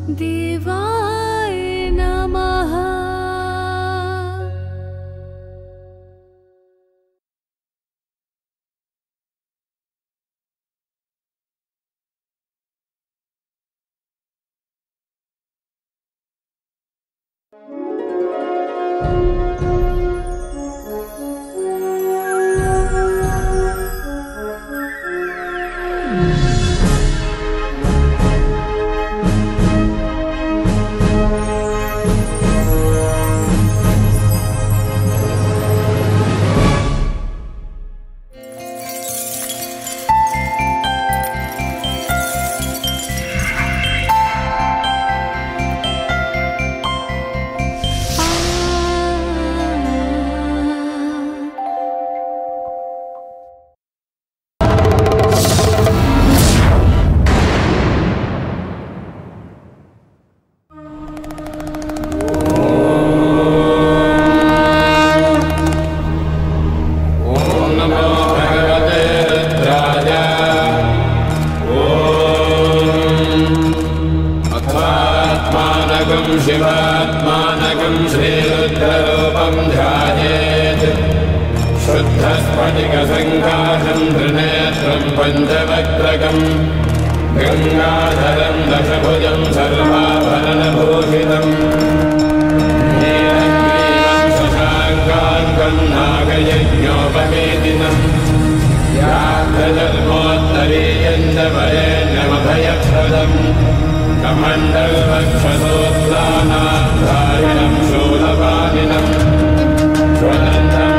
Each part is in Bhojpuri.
देवाय नमः अथात्मानकं शिवात्मानकं श्रीरुद्ररूपं ध्यायेत् शुद्धस्फटिकसङ्काशं त्रिनेत्रं पञ्चवक्त्रकम् गङ्गाधरं दशभुजं सर्वाभरणभूषितम् नीलग्रीवं शशाङ्काङ्कं नागयज्ञोपवेदिनम् यात्रजन्मोत्तरीयं च वरेण्यमभयप्रदम् कमण्डलवक्षसोत्तानाधारिणं शूलपालिनम् ज्वलन्तं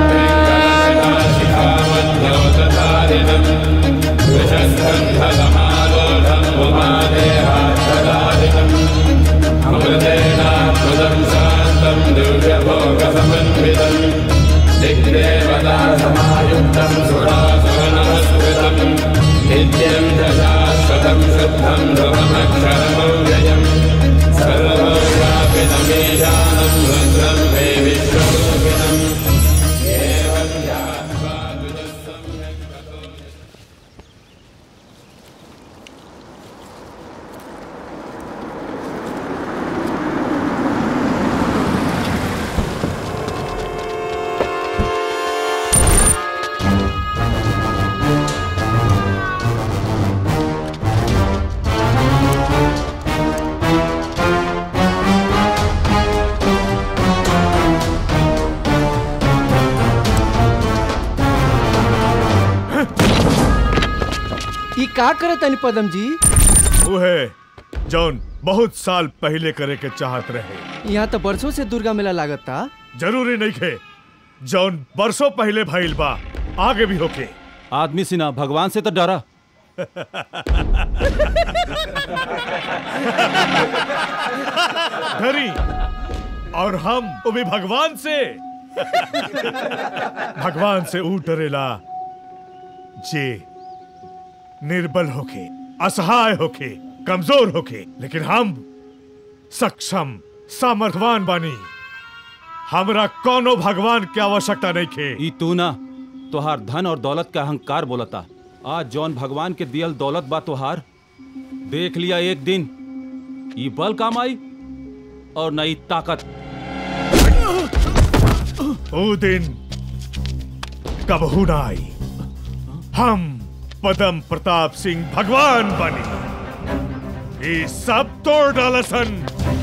वेङ्कटशिखामद्योतधारिणम् वृषस्कन्धसमारोढम् उमादेहार्थधारिणम् अमृतेनामृतं शान्तं दिव्यभोगसमन्वितम् दिग्देवता समायुक्तं सुरासुरनमस्कृतम् नित्यं च शाश्वतं शुद्धं ध्रुवमक्षरमव्ययम् सर्वव्यापितमीशानं रुद्रं मे विश्वरूपिणम् एवं ध्यात्वा तुजः सम्यक् ततो ई का करे तनी पदम जी उहे जौन बहुत साल पहले करे के चाहत रहे यहाँ तो बरसों से दुर्गा मेला लागता जरूरी नहीं खे जौन बरसों पहले भइल बा आगे भी होके आदमी सिना भगवान से तो डरा धरी और हम वो भी भगवान से भगवान से ऊ डरेला जे निर्बल होके असहाय होके कमजोर होके लेकिन हम सक्षम सामर्थवान बानी हमरा कोनो भगवान की आवश्यकता नहीं खे ई तू ना तोहार धन और दौलत का अहंकार बोलता आज जौन भगवान के दियल दौलत बा तोहार देख लिया एक दिन ई बल काम आई और नई ताकत वो दिन कबहू ना आई हम पदम प्रताप सिंह भगवान बनी ये सब तोड़ डालसन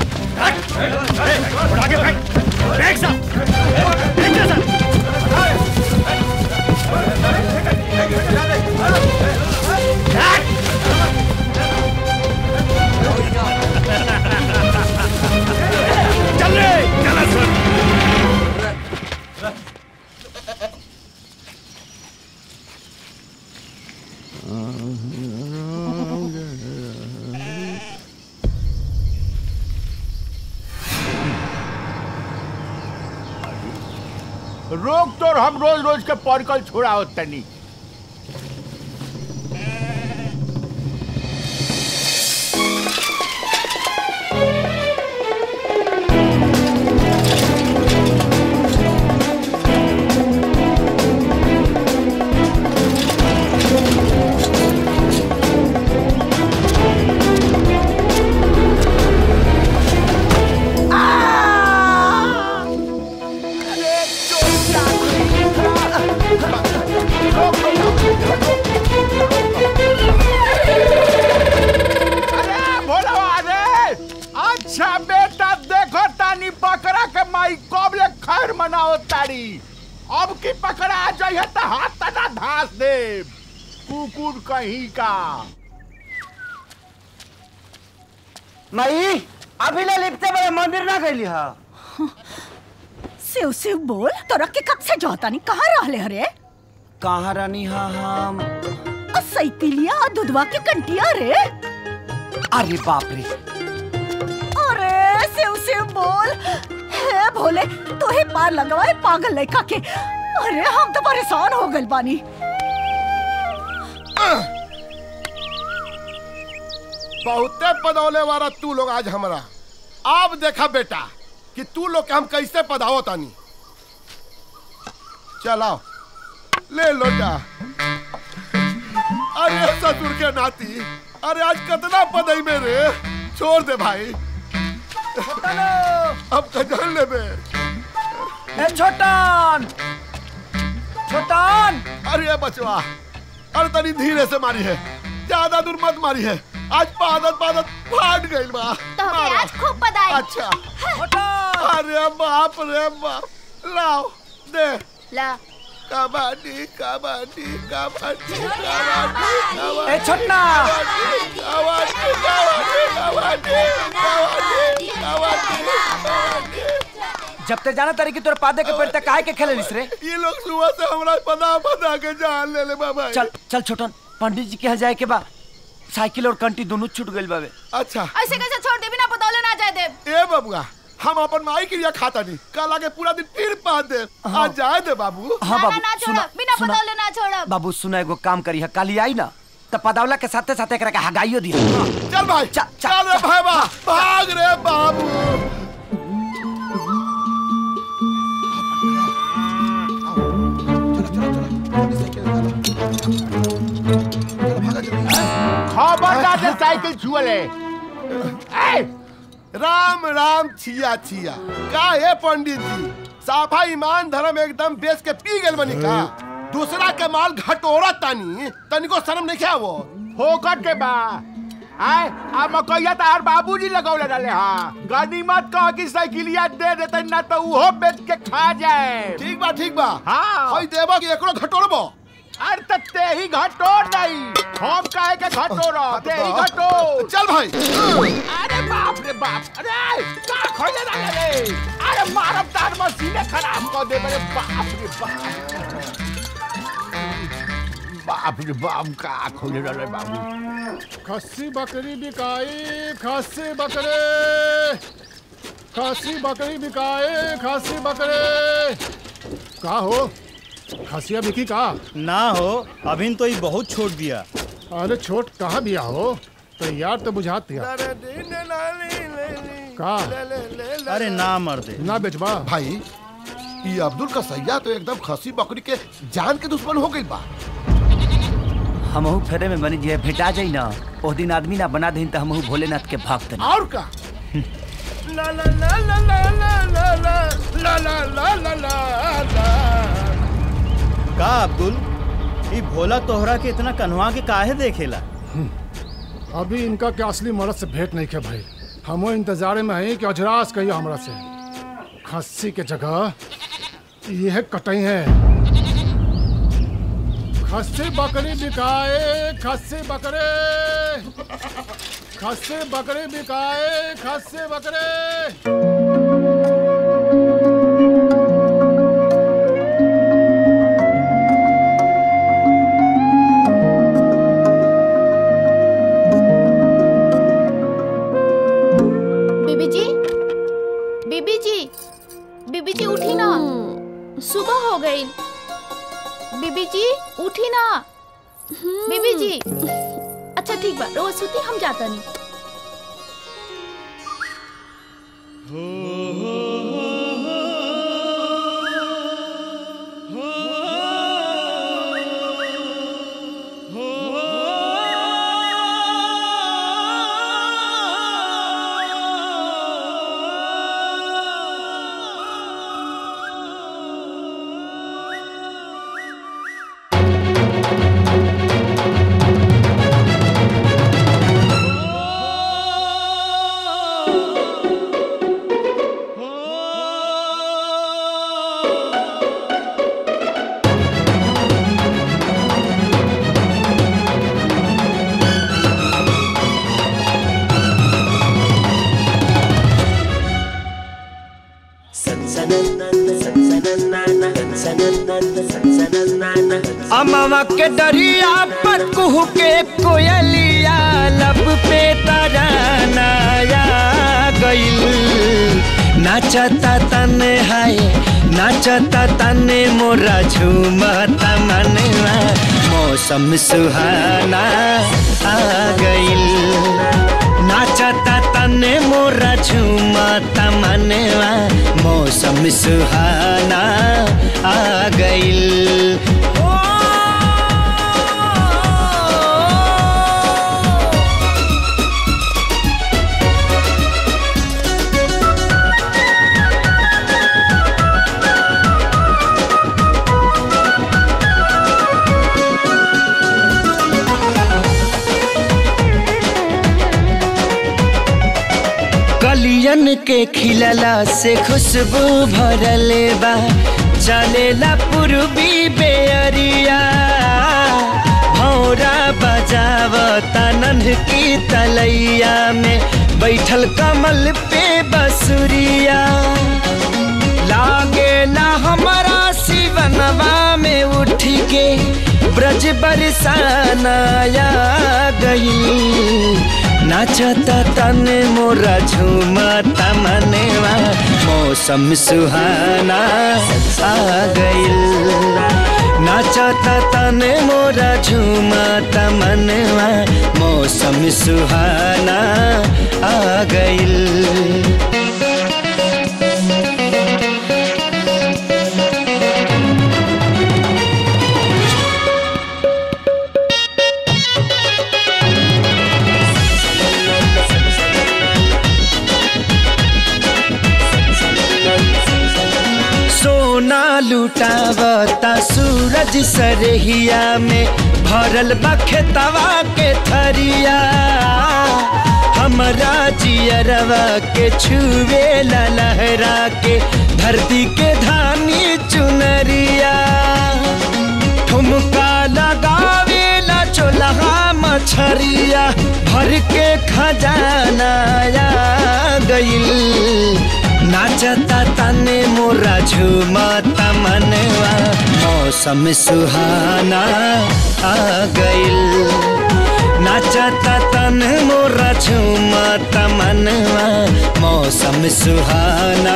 रोक तो हम रोज रोज के पॉरिकल छोड़ा तनी धास दे कुकुर कहीं का मई अभी ले लिपते बड़े मंदिर ना गईली हा शिव शिव बोल तोरा के कब से जोता नहीं कहाँ रहले हरे कहाँ रानी हा हम और सैतिलिया और दुधवा के कंटिया रे अरे बाप रे अरे शिव शिव बोल हे भोले तो ही पार लगवाए पागल लड़का के अरे हम तो परेशान हो गए बानी बहुते पदौले वाला तू लोग आज हमरा अब देखा बेटा कि तू लोग के हम कैसे पधाओ तानी चलाओ ले लोटा अरे ससुर के नाती अरे आज कितना पदई में रे छोड़ दे भाई अब कजल ले बे ए छोटन छोटन अरे बचवा अरे तनी धीरे से मारी है ज्यादा दूर मत मारी है आज पादत पादत फाट गई बा तो हमें मारो। आज खूब बधाई अच्छा छोटन अरे बाप रे बाप लाओ दे ला कबड्डी कबड्डी कबड्डी कबड्डी ए छोटना कबड्डी कबड्डी कबड्डी कबड्डी कबड्डी जब ते जाना तारी कि तोर पादे के पेड़ तक काहे के खेले लिस रे ये लोग सुबह से हमरा पता पता के जान ले ले बाबा चल चल छोटन पंडित जी के यहाँ जाए के बा साइकिल और कंटी दोनों छूट गइल बावे अच्छा ऐसे कैसे छोड़ दे बिना बतौले ना जाए दे ए बबुआ हम अपन माई के लिए खाता नहीं कल आके पूरा दिन फिर पा दे आज जाए दे बाबू हाँ ना, ना, बाबू ना सुना छोड़ब बिना सुना बतौले ना छोड़ब बाबू सुना एगो काम करी है काली आई ना त पदावला के साथे साथे एकरा के हगाइयो दी चल भाई चल, चल, चल रे चल। भाई बा भाग रे बाबू खबरदार से साइकिल छुअले राम राम छिया छिया का है पंडित जी साफा ईमान धर्म एकदम बेच के पी गेल बनी का दूसरा के माल घटोरा तानी तनिको शर्म नहीं क्या वो होकर के बा आय आ मकैया तार बाबूजी लगौले रहले हा गनीमत कह की साइकिलिया दे देते ना तो उहो बेच के खा जाए ठीक बा ठीक बा हाँ। हई देबो कि एकरो घटोरबो अरे त ते ही घटोर नहीं हम काहे के घटोर ते ही घटोर चल भाई अरे बाप रे बाप अरे का खोले ना रे अरे मारब तार मशीने खराब कर दे मेरे बाप रे बाप बाप रे बाप का खोले रे बाबू खस्सी बकरी बिकाई खस्सी बकरे खस्सी बकरी बिकाए खस्सी बकरे का हो खसिया बिकी का ना हो अभी तो ये बहुत छोड़ दिया अरे छोट कहाँ बिया हो तो यार तो बुझात दिया का अरे ना मर दे ना बेचबा भाई ये अब्दुल का सैया तो एकदम खसी बकरी के जान के दुश्मन हो गई बा हमहू फेरे में बनी जे भेटा जाई ना ओ दिन आदमी ना बना देन त हमहू भोलेनाथ के भक्त ना और का ला ला ला ला ला ला ला ला ला ला ला ला ला का अब्दुल ये भोला तोहरा के इतना कन्हवा के काहे देखेला अभी इनका के असली मर्द से भेंट नहीं किया भाई हमो इंतजारे में है कि अजरास कहियो हमरा से खस्सी के जगह यह कटई है खस्सी बकरी बिकाए खस्सी बकरे खस्सी बकरी बिकाए खस्सी बकरे बीबी जी बीबी जी बीबी जी उठी ना सुबह हो गई बीबी जी उठी ना बीबी जी अच्छा ठीक बा रोज सुती हम जाता नहीं अमावा के दरिया पर कुहू के कोयलिया लब पे तरानाया गइल नाचता तने हाय नाचता तने मोरा झूमता मनवा मौसम सुहाना आ गइल नाचता तने मोरा झूमता मनवा मौसम सुहाना आ गइल कलियन के खिलला से खुशबू भरले बा चलेला पूर्वी बेअरिया भौरा बजावता नन्ह की तलैया में बैठल कमल पे बसुरिया लागे ना हमारा शिवनवा में उठ के ब्रज बरसानाया गई नाचता तने मोरा झूमता मनेवा मौसम सुहाना आ गइल नाचता तने मोरा झूमता मनवा मौसम सुहाना आ गइल सोना लुटावता सूरज सरहिया में भरल बखेतवा के थरिया हमरा जियरवा के छुए ला लहरा के धरती के धानी चुनरिया ठुमका लगावे ला चोलहा मछरिया भर के खजाना आ गइल नाचता तने मोरा झूमता मनवा मौसम सुहाना आ गइल नाचता तने मोरा झूमता मनवा मौसम सुहाना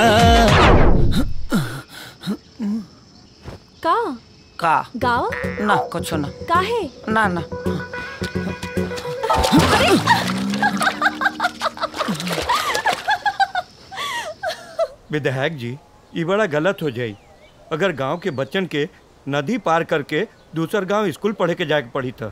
का का गाओ ना कुछ ना काहे ना ना विधायक जी ये बड़ा गलत हो जाई अगर गांव के बच्चन के नदी पार करके दूसर गांव स्कूल पढ़े के जाके पड़ी था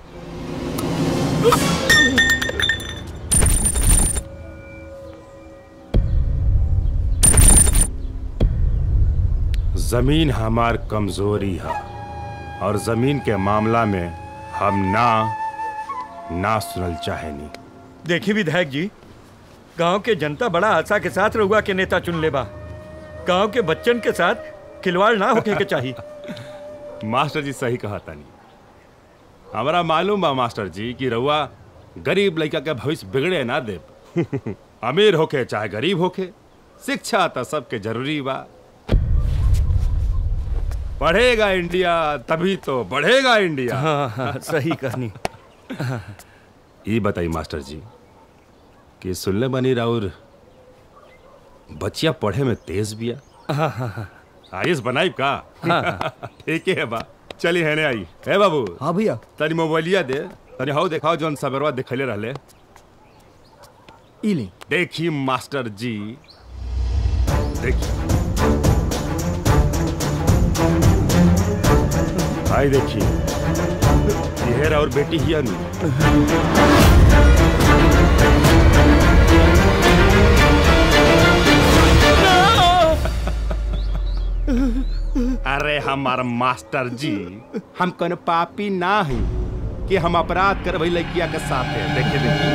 जमीन हमार कमजोरी है और जमीन के मामला में हम ना ना सुनल चाहेनी देखी विधायक जी गांव के जनता बड़ा आशा के साथ रहुआ के नेता चुन ले बा गांव के बच्चन के साथ खिलवाड़ ना होके के चाहिए मास्टर जी सही कहा तानी हमारा मालूम बा मास्टर जी कि रउआ गरीब लड़का के भविष्य बिगड़े ना दे अमीर होके चाहे गरीब होके शिक्षा तो सबके जरूरी बा पढ़ेगा इंडिया तभी तो बढ़ेगा इंडिया हाँ, हाँ, सही कहनी। ये बताई मास्टर जी कि सुनले बनी राउर बच्चिया पढ़े में तेज बिया हाँ, हाँ, हाँ। आईएस बनाई का हाँ। ठीक है बा चली है आई है बाबू हाँ भैया तनी मोबाइलिया दे तनी हाउ देखाओ जौन सबरवा दिखले रहले इली देखी मास्टर जी देखी आई देखी यह और बेटी ही अनु अरे हमार मास्टर जी हम कौन पापी ना ही कि हम अपराध कर वही लड़किया के साथ है देखे देखिए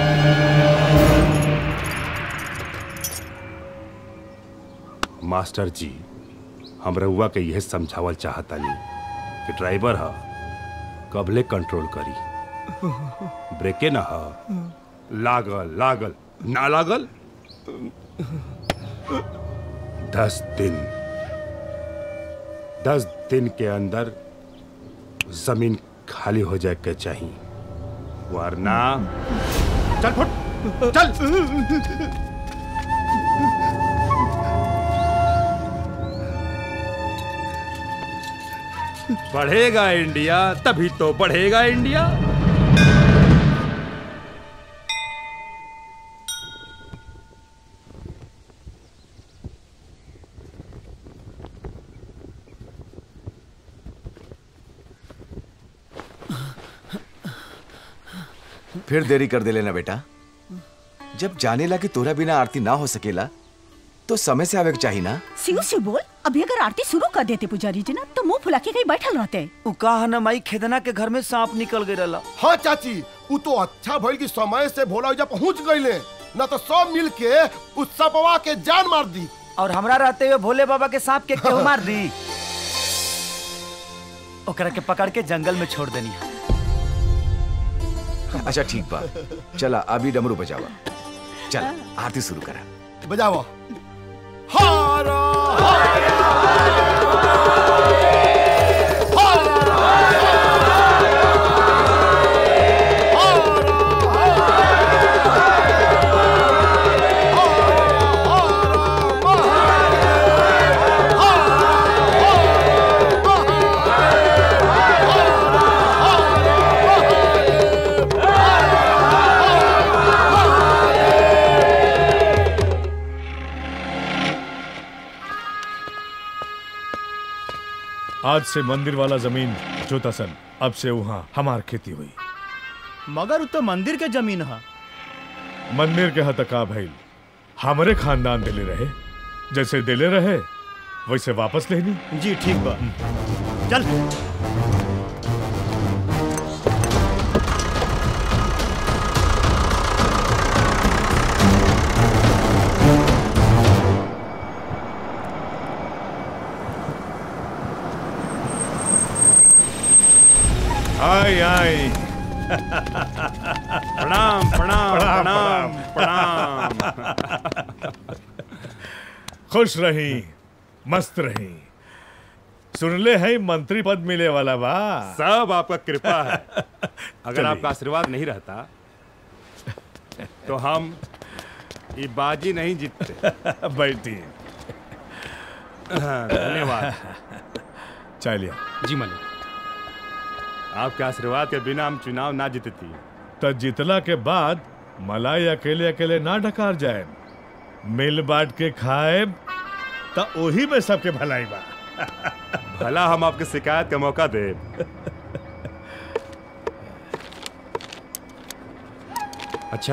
मास्टर जी हम रउआ के यह समझावल चाहतानी कि ड्राइवर ह कबले कंट्रोल करी ब्रेके ना ह लागल लागल ना लागल दस दिन दस दिन के अंदर जमीन खाली हो जाए के चाहिए वरना चल फुट चल बढ़ेगा इंडिया तभी तो बढ़ेगा इंडिया फिर देरी कर दे लेना बेटा जब जाने ला कि तोरा बिना आरती ना हो सकेला तो समय से आवे के चाहिए ना शिव शिव बोल अभी अगर आरती शुरू कर देते पुजारी जी ना तो मुंह फुला के कहीं बैठल रहते उ कहा न माई खेदना के घर में सांप निकल गई रहला हाँ चाची वो तो अच्छा भइल कि समय से भोला जब पहुंच गईले न तो सब मिल के उस सपवा के जान मार दी और हमरा रहते हुए भोले बाबा के सांप के क्यों मार दी ओकरा के पकड़ के जंगल में छोड़ देनी अच्छा ठीक बा चला अभी डमरू बजावा चल आरती शुरू करा बजाओ हारा आज से मंदिर वाला जमीन जोतासन अब से वहाँ हमार खेती हुई मगर उ तो मंदिर के जमीन है मंदिर के हतका भइल हमरे खानदान दिले रहे जैसे दिले रहे वैसे वापस लेनी जी ठीक बा चल आई आई प्रणाम प्रणाम प्रणाम प्रणाम खुश रही मस्त रही सुनले है मंत्री पद मिले वाला बा सब आपका कृपा है अगर चलिए। आपका आशीर्वाद नहीं रहता तो हम ये बाजी नहीं जीतते बैठिए हाँ, धन्यवाद चलिए जी मालिक आपके आशीर्वाद के बिना हम चुनाव ना जीतती तो जितला के बाद मलाई अकेले अकेले ना ढकार जाए मिल बांट के खाए तो ओही में सबके भलाई बा भला हम आपके शिकायत का मौका दे अच्छा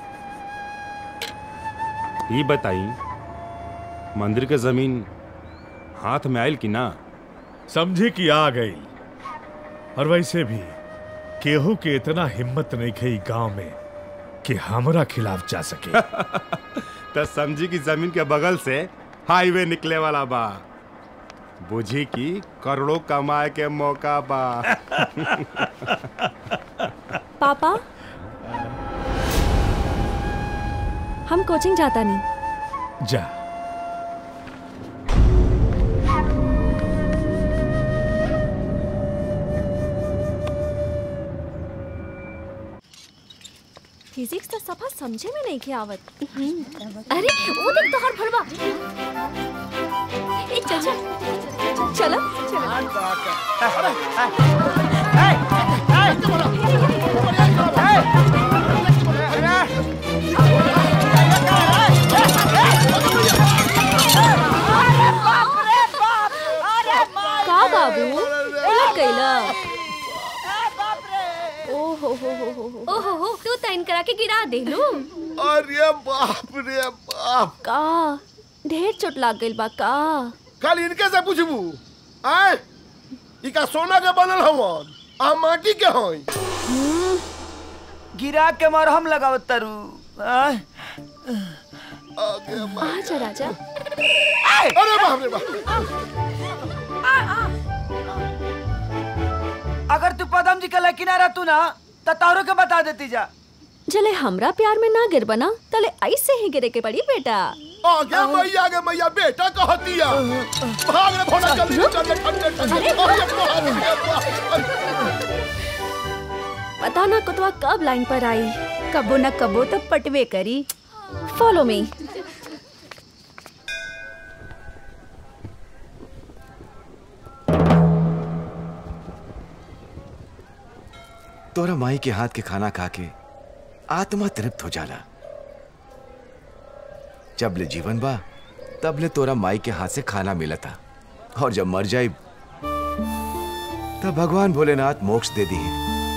ये बताई मंदिर के जमीन हाथ में आयल कि ना समझी कि आ गई और वैसे भी केहू के इतना हिम्मत नहीं खई गांव में कि हमरा खिलाफ जा सके तो समझी कि जमीन के बगल से हाईवे निकले वाला बा बुझी कि करोड़ों कमाए के मौका बा पापा हम कोचिंग जाता नहीं जा फिजिक्स तो सफा समझे में नहीं के आवत अरे वो देख तो हर भरवा ए चल चल चलो का बाबू उलट गईला ओहो हो हो हो हो ओहो हो तू तैन करा के गिरा देलू अरे बाप रे बाप का ढेर चोट लाग गइल बा का कल इनके से पूछबू आय इका सोना के बनल हवन आ माटी के हई गिरा के मरहम लगावत तारू आय। आजा राजा अरे बाप रे बाप अगर तू पदम जी के लकी ना रहतू ना तो तारो के बता देती जा जले हमरा प्यार में ना गिर बना तले ऐसे ही गिरे के पड़ी बेटा आगे मैया आगे मैया बेटा कह दिया भाग रे भोला जल्दी चल रे ठंडे ठंडे अरे बाप रे। पता ना कुतवा कब लाइन पर आई कबो न कबो तो पटवे करी फॉलो मी तोरा माई के हाथ के खाना खा के आत्मा तृप्त हो जाला जब ले जीवन बा तब ले तोरा माई के हाथ से खाना मिला था और जब मर जाए तब भगवान भोलेनाथ मोक्ष दे दिए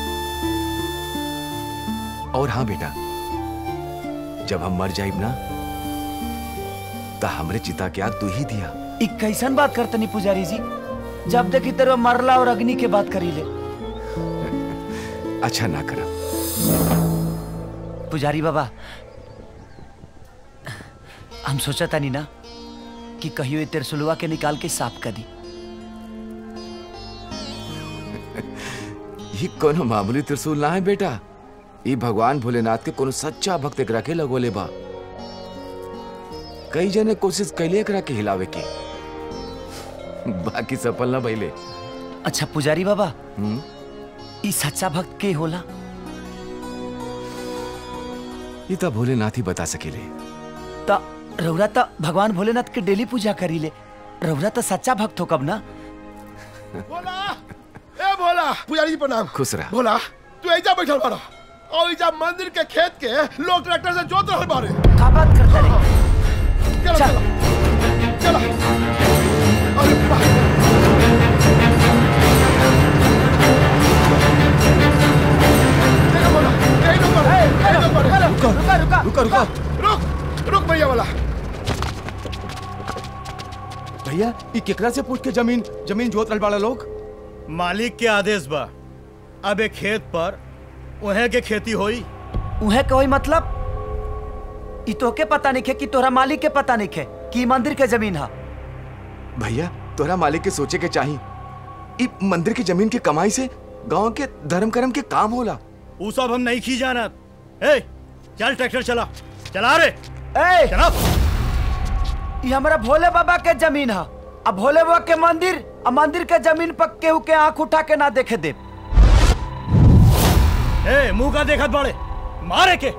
और हाँ बेटा जब हम मर जाइब ना तो हमरे चिता के आग तू ही दिया ई कैसन बात करतनी पुजारी जी जब देखी तेरे मरला और अग्नि के बात करी ले अच्छा ना करा पुजारी बाबा हम सोचा तानी ना कि कहियो ये तिरसुलवा के निकाल के साफ कर दी ये कोनो मामूली त्रिशूल ना है बेटा ये भगवान भोलेनाथ के कोनो सच्चा भक्त एकरा के लगोले बा कई जने कोशिश कैले एकरा के हिलावे के बाकी सफल ना भइले अच्छा पुजारी बाबा हम्म ई सच्चा भक्त के होला ये तो भोलेनाथ ही बता सकेले ता रउरा ता भगवान भोलेनाथ के डेली पूजा करी ले रउरा तो सच्चा भक्त हो कब ना ए भोला पुजारी जी प्रणाम खुश रह भोला तू ऐजा बैठल बारा और ऐजा मंदिर के खेत के लोग ट्रैक्टर से जोत रहल बारे का बात करता रे चलो चलो चलो अरे वाह देखो भोला, यही नंबर है, यही नंबर है। रुको रुको रुको रुक रुक भैया वाला भैया ई केकरा से पूछ के जमीन जमीन जोत रहल बाड़ा लोग मालिक के आदेश बा अब एक खेत पर उहे के खेती होई उहे कोई मतलब ई तोके पता नहीं खे कि तोरा मालिक के पता नहीं खे कि ई मंदिर के जमीन हा भैया तोरा मालिक के सोचे के चाही ई मंदिर की जमीन की कमाई से गांव के धर्म कर्म के काम होला ऊ सब हम नहीं खी जानत ए चल ट्रैक्टर चला चला रे ए चला ई हमरा भोले बाबा के जमीन हा अब भोले बाबा के मंदिर आ मंदिर के जमीन पर केहू के आंख उठा के ना देखे दे ए मुंह का देखत बाड़े मारे के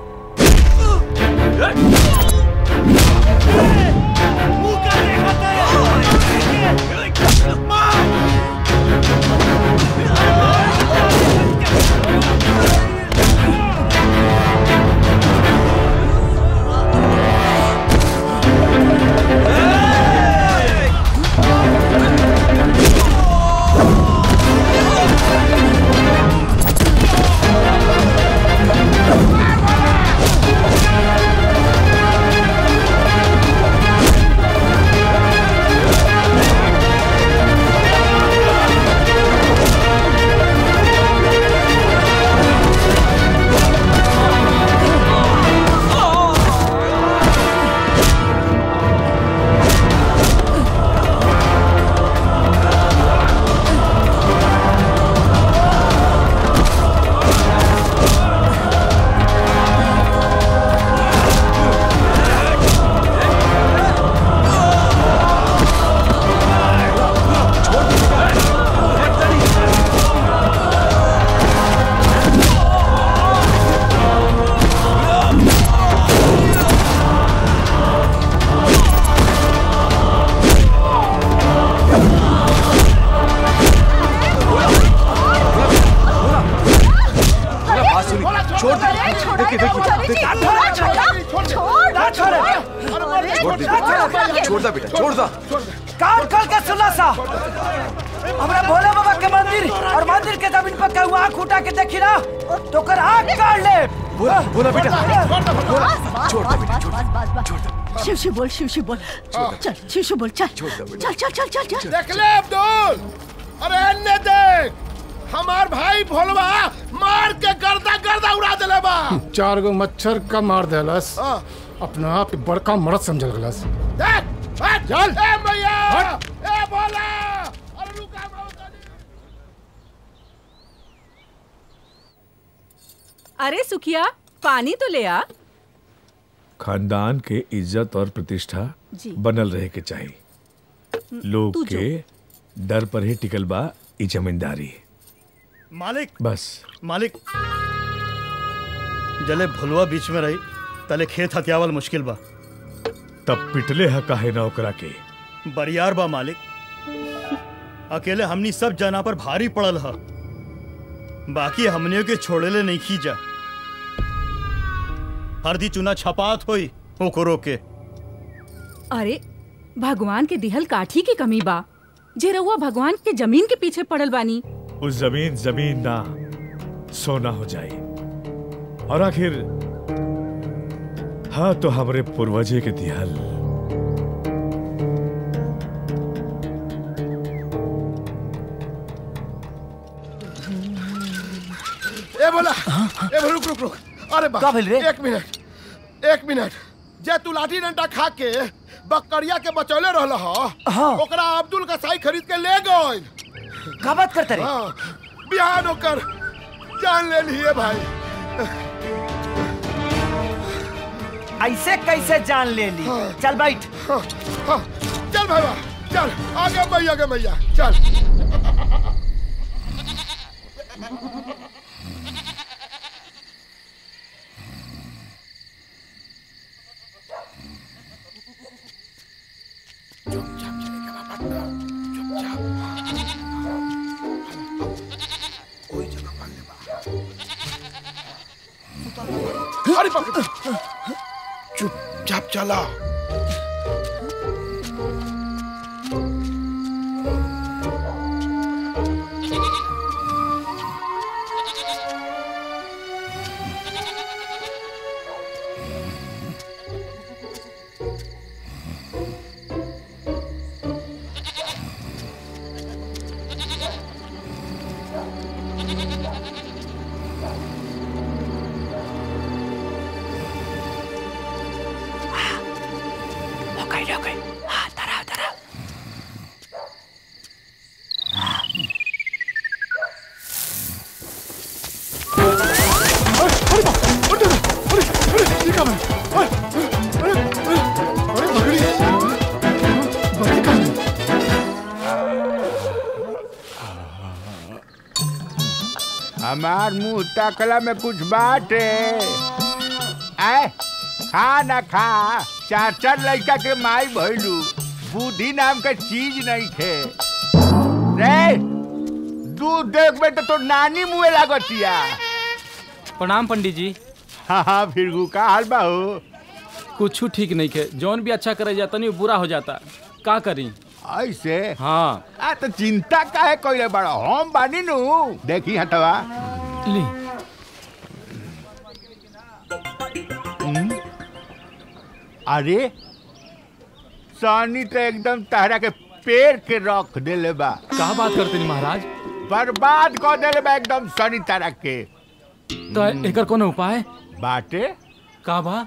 बात सुनी छोड़ दे देखिए देखिए देखिए छोड़ दे बेटा छोड़ दा बेटा छोड़ दा कान खोल के सुना सा हमरा भोले बाबा के मंदिर और मंदिर के जमीन पर कहू आंख उठा के देखी ना तो कर आंख काट ले बोला बोला बेटा छोड़ दे बेटा छोड़ दे शिव शिव बोल शिव शिव बोल चल शिव शिव बोल चल चल चल चल चल चल देख ले अब्दुल अरे अन्य देख हमार भाई भोलवा मार के गर्दा गर्दा उड़ा देले बा चार गो मच्छर का मार देलस हाँ। अपना आप के बड़का मरद समझल गलस देख हट चल। ए भैया ए भोला अरे रुका अरे सुखिया पानी तो ले आ खानदान के इज्जत और प्रतिष्ठा जी। बनल रहे के चाहिए लोग तू जो। के डर पर ही टिकल बा ई जमींदारी मालिक बस मालिक जले भुलवा बीच में रही तले खेत हथियावल मुश्किल बा तब पिटले ह काहे ना ओकरा के बरियार बा मालिक अकेले हमनी सब जना पर भारी पड़ल ह बाकी हमनियों के छोड़ेले नहीं खींचा हरदी चुना छपात होई ओकरो के अरे भगवान के दिहल काठी की कमी बा जे रउआ भगवान के जमीन के पीछे पड़ल बानी उस जमीन जमीन ना सोना हो जाए और आखिर हाँ तो हमरे पूर्वजे के दिहल ए बोला ए बोला, रुक रुक रुक अरे बा का भेल रे? एक मिनट एक मिनट जे तू लाठी डंडा खा के बकरिया के बचौले रहल ह हाँ। ओकरा अब्दुल का साई खरीद के ले गइल का बात करते रे हाँ बिहान ओकर जान ले लिए भाई ऐसे कैसे जान ले ली चल बैठ हाँ, हाँ, चल भाई चल आगे मैया आगे मैया चल अरे बाप रे। चुपचाप चला हो गई हो गई हाँ तरह तरह हमार मुंह तकला में कुछ बात है आए खा ना खा चार चार लड़का के माई भइलू बुद्धि नाम का चीज नहीं थे रे दूध देख में तो, तो नानी मुँह लागतिया प्रणाम पंडित जी हाँ हाँ फिर का हाल बा हो कुछ ठीक नहीं के जौन भी अच्छा करे जाता नहीं बुरा हो जाता का करी ऐसे हाँ आ तो चिंता काहे कइले बड़ा हम बानी नु देखी हटवा ली हम्म? अरे सानी तो एकदम तहरा के पेड़ के रख देले बा का बात करते नहीं महाराज बर्बाद कर देले बा एकदम सनी तरह के तो एकर कोनो उपाय बाटे का बा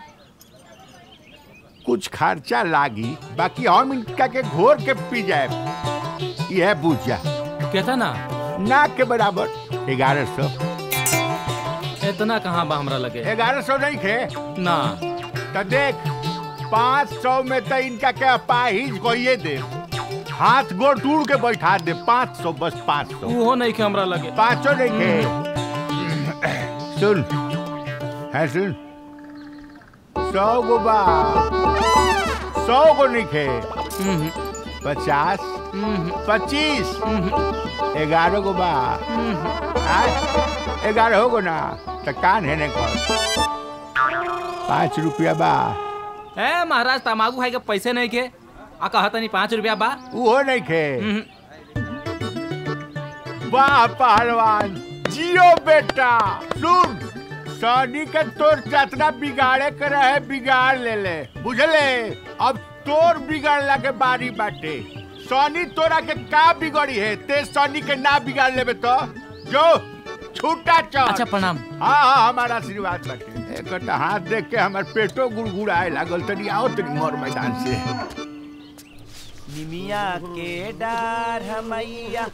कुछ खर्चा लागी बाकी हम इनका के घोर के पी जाए यह बुझा कहता ना ना के बराबर ग्यारह सौ इतना कहाँ बा हमरा लगे ग्यारह सौ नहीं खे ना तो देख पाँच सौ में तो इनका के अपाहिज कोई दे हाथ गोड़ टूट के बैठा दे पाँच सौ बस पाँच सौ वो नहीं के हमरा लगे पाँचों नहीं खे सुन है सुन सौ गो बा सौ गो नहीं खे पचास पच्चीस ग्यारह गो बा आय, ग्यारह हो गो ना तो कान है ने कर पाँच रुपया बा ए महाराज तमाकू खाए के पैसे नहीं के आ कहता नहीं पाँच रुपया बा वो नहीं खे वाह पहलवान जियो बेटा सुन सनी के तोर चतना बिगाड़े के रहे बिगाड़ ले ले बुझले अब तोर बिगाड़ला के बारी बाटे सनी तोरा के का बिगड़ी है ते सनी के ना बिगाड़ लेबे तो जो छूटा चल अच्छा प्रणाम हाँ हाँ हमारा आशीर्वाद बाटे एक हाथ देख के हमार पेटो गुड़गुड़ाए लागल तनी आओ तनी मोर मैदान से निमिया के डार हमैया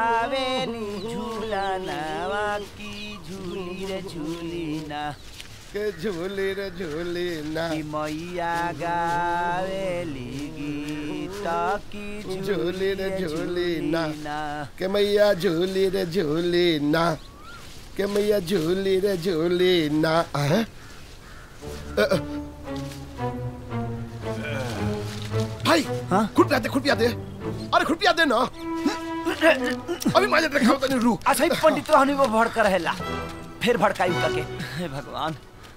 लावे नी झूला नावा की झूली रे झूली ना के झूली रे झूली ना कि मैया गावेली गीत की झूली रे झूली ना के मैया झूली रे झूली ना के मैया झूली रे झूली ना हैं? अ, अ, भाई खुद पिया दे खुद पिया दे अरे खुद पिया दे ना अभी माजे रखा तनी रू अच्छा ही पंडित रहनी वो भड़क रहेला फिर भड़काई करके हे भगवान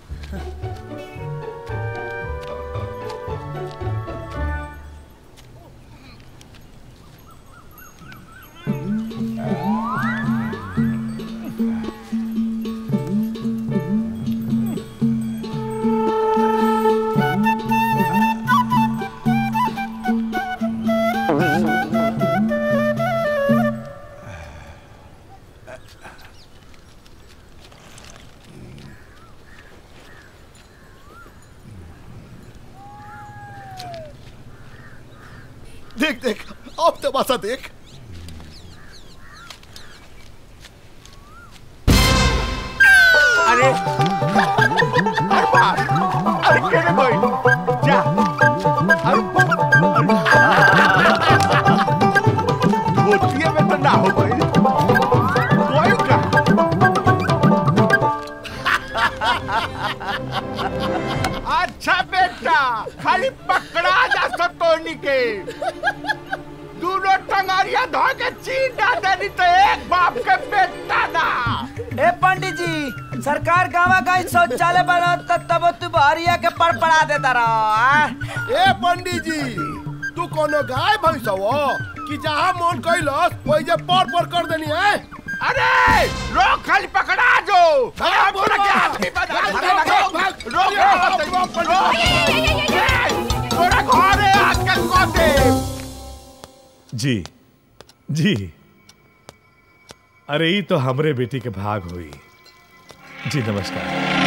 देख देख अब तमाशा देख अरे अरे बाप अरे केने भाई जा अरे होती में तो ना हो भाई कोई का अच्छा बेटा खाली पकड़ा जा सतोनी के दोनों टंगारिया धो के चीन डाल देनी तो एक बाप के बेटा ना ए पंडित जी सरकार गावा का शौचालय बनाता तब तू बहरिया के पर पड़ा देता रहो ए पंडित जी तू कोनो गाय भैंस हो कि जहाँ मन कैलस वही जे पर पर कर देनी है अरे रोक खाली पकड़ा जो भाग, बोल के आदमी बना भाग, भाग, भाग, रोक रोक रोक तोरा घर है आज के कोते जी जी अरे ई तो हमरे बेटी के भाग हुई जी नमस्कार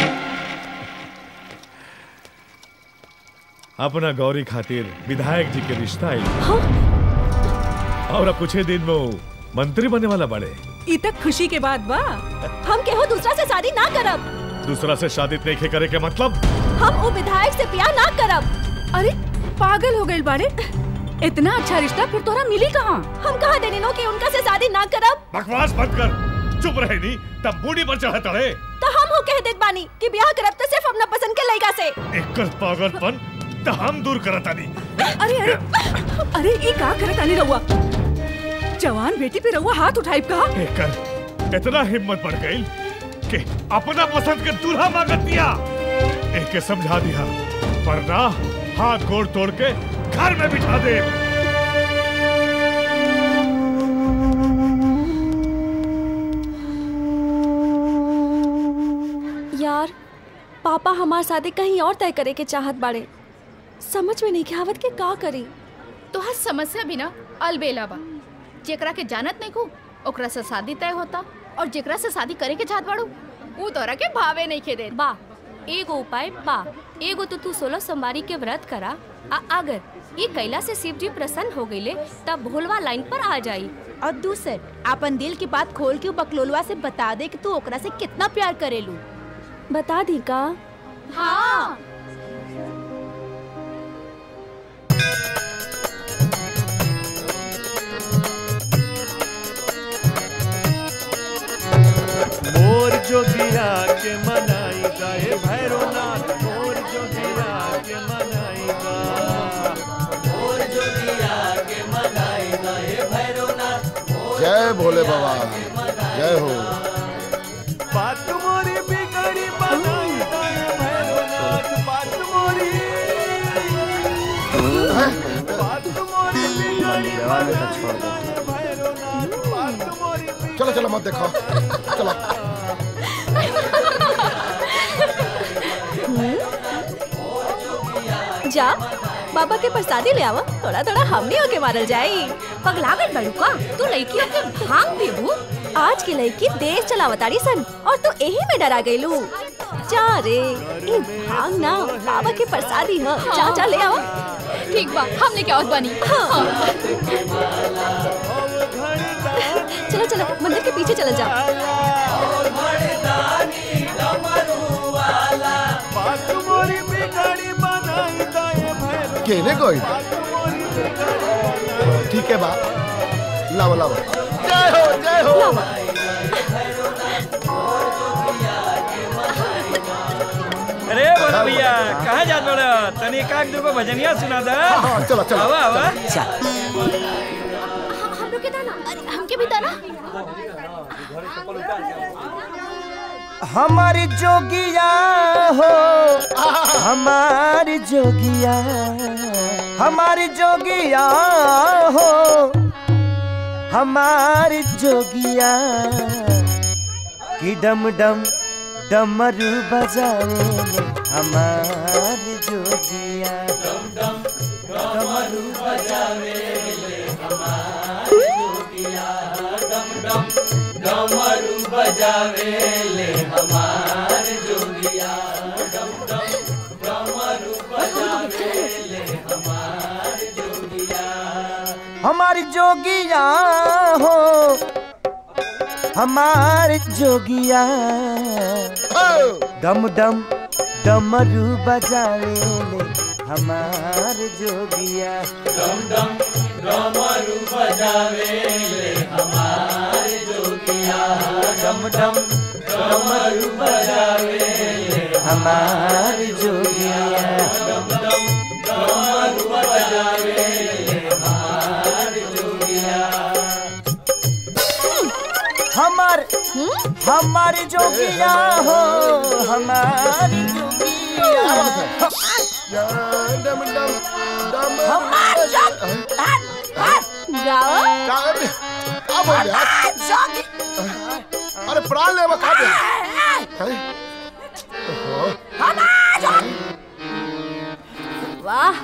अपना गौरी खातिर विधायक जी के रिश्ता आई और अब कुछ ही दिन में वो मंत्री बनने वाला बड़े ई तक खुशी के बाद बा हम केहू दूसरा से शादी ना करब दूसरा से शादी नहीं करे के मतलब हम वो विधायक से प्यार ना करब अरे पागल हो गए बारे इतना अच्छा रिश्ता फिर तोरा मिली कहाँ हम कहा देने नो कि उनका से शादी ना करब बकवास बंद कर चुप रहे नहीं तब बूढ़ी पर चढ़े तड़े तो हम हो कह देत बानी कि ब्याह करब तो सिर्फ अपना पसंद के लड़का से एक पागलपन तो हम दूर करता नहीं अरे अरे अरे ये का करत आनी रहुआ जवान बेटी पे रहुआ हाथ उठाई का एकर इतना हिम्मत बढ़ गई कि अपना पसंद के दूल्हा मांगत दिया एक के समझा दिया वरना हाथ गोड़ तोड़ के घर में बिठा दे यार पापा हमार शादी कहीं और तय करे के चाहत बाड़े समझ में नहीं के आवत के का करी तोहर समस्या भी ना अलबेला बा जेकरा के जानत नहीं को ओकरा से शादी तय होता और जेकरा से शादी करे के चाहत बाड़ू ऊ तोरा के भावे नहीं खे दे बा एगो उपाय बा एगो तो तू सोलह सोमवारी के व्रत करा आ अगर ये कैला से शिव जी प्रसन्न हो गईले तब भोलवा लाइन पर आ जाई और दूसर अपन दिल की बात खोल के उ बकलोलवा से बता दे कि तू ओकरा से कितना प्यार करेलू बता दी का हाँ मोर जोगिया के मनाई गाए भैरवनाथ मोर जोगिया के मनाई गा मोर जोगिया के मनाई गाए भैरवनाथ जय भोले बाबा जय हो बात मोरी बिगड़ी बनाई गाए भैरवनाथ बात मोरी बात मोरी बिगड़ी चलो चलो मत देखो चलो जा बाबा के प्रसादी ले आवा थोड़ा थोड़ा हमनी होके मारल जाई पगला गई बड़ू का तू लड़की के भांग पीबू आज की लड़की देश चलावताड़ी सन और तू यही में डरा गईलू जा रे ई भांग ना बाबा के प्रसादी ह जा जा ले आवा ठीक बा हमने क्या होत बनी चलो चलो मंदिर के पीछे चल जा डमरू वाला केने कोई ठीक है बा लाओ लाओ जय हो जय हो अरे बड़ा भैया कहाँ जात बड़ा तनी का दुगो भजनिया सुना दा हाँ, चलो, चलो। आवा आवा हम लोग के दाना अरे हमके भी दाना हमारी जोगिया हो हमारी जोगिया हमारी जोगिया हो हमारी जोगिया कि डम डम डमरू बजावे हमारी जोगिया डम डम डमरू बजावे हमारी जोगिया डम डम डमरू बजावे ले हमार जोगिया डम डम डमरू बजावे ले हमार जोगिया हमारी जोगिया हो हमार जोगिया डम डम डमरू बजावे ले हमार जोगिया डम डम डमरू बजावे ले हमार जोगिया डम डम डमरू बजावे ले हमार जोगिया डम डम डमरू बजावे ले हमार जोगिया हमार हमारी जोगिया हो हमारी जोगिया डम डम डम हमार जोग- गाओ का बोल रहा अरे प्राण ले वो का बोल हैं? वाह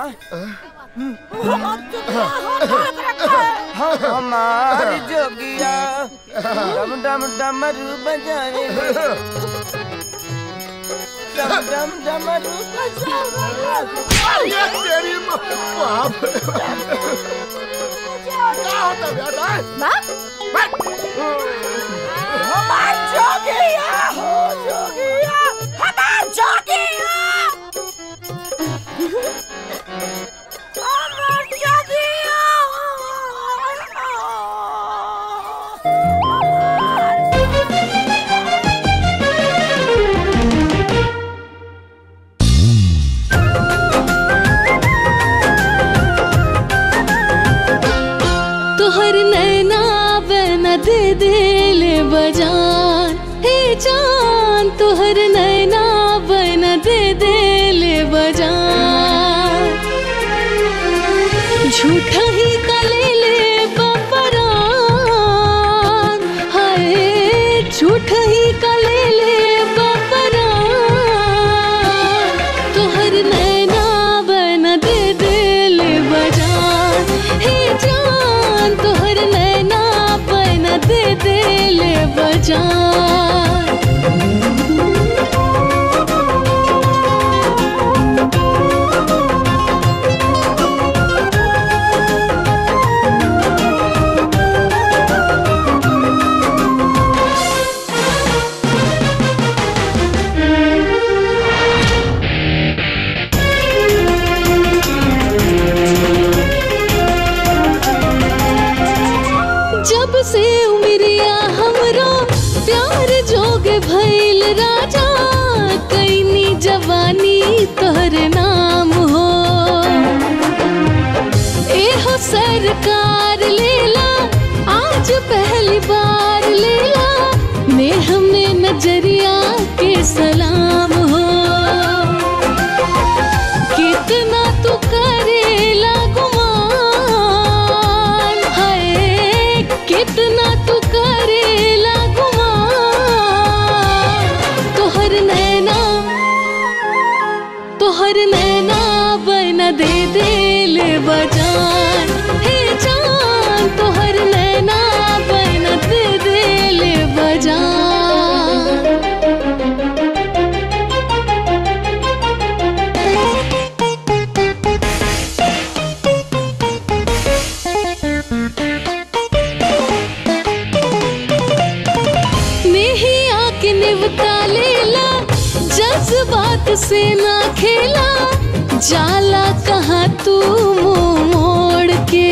हमारी जोगिया डम डम डमरू बजावे डम डम डमरू ये तेरी माँ- बाप रे। क्या होता बेटा हमार जोगिया हो जोगिया हमार जोगिया हमार जोगिया तोहर नैना बना दे दिल बजान हे जान तोहर नैना बना दे दिल बजान झूठा ही कले ले बपरान हाय झूठा ही कले ले बपरान तोहर नैना बना दे दिल बजान हे जान तोहर नैना बना दे दिल बजान जब से उमरिया हमरो प्यार जोग भइल राजा कैनी जवानी तोहर नाम हो एहो सरकार लेला आज पहली बार लेला नेह में नजरिया के सलाम हो कितना तू करेला गुमान हाय कितना तू करेला गुमान तोहर नैना तोहर नैना बना दे दिल बजान हे जान तोहर नैना बना दे दिल बजान नहीं आके निवता लेला जज्बात से ना खेला जाला कहाँ तू मुंह मोड़ के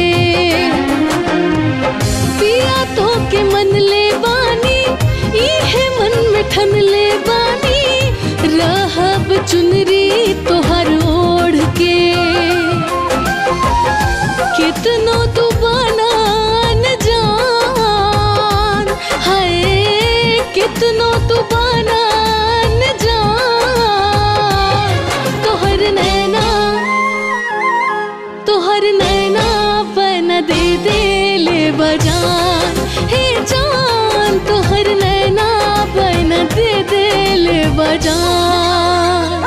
पिया तो के मन ले बानी इहे मन में ठन ले बानी रहब चुनरी तोहर ओढ़ के कितनो तू बना न जान हाय कितनो तू बना न जान तोहर नैना तोहर नैना बन दे दे ले बजान हे जान तोहर नैना बन दे दे ले बजान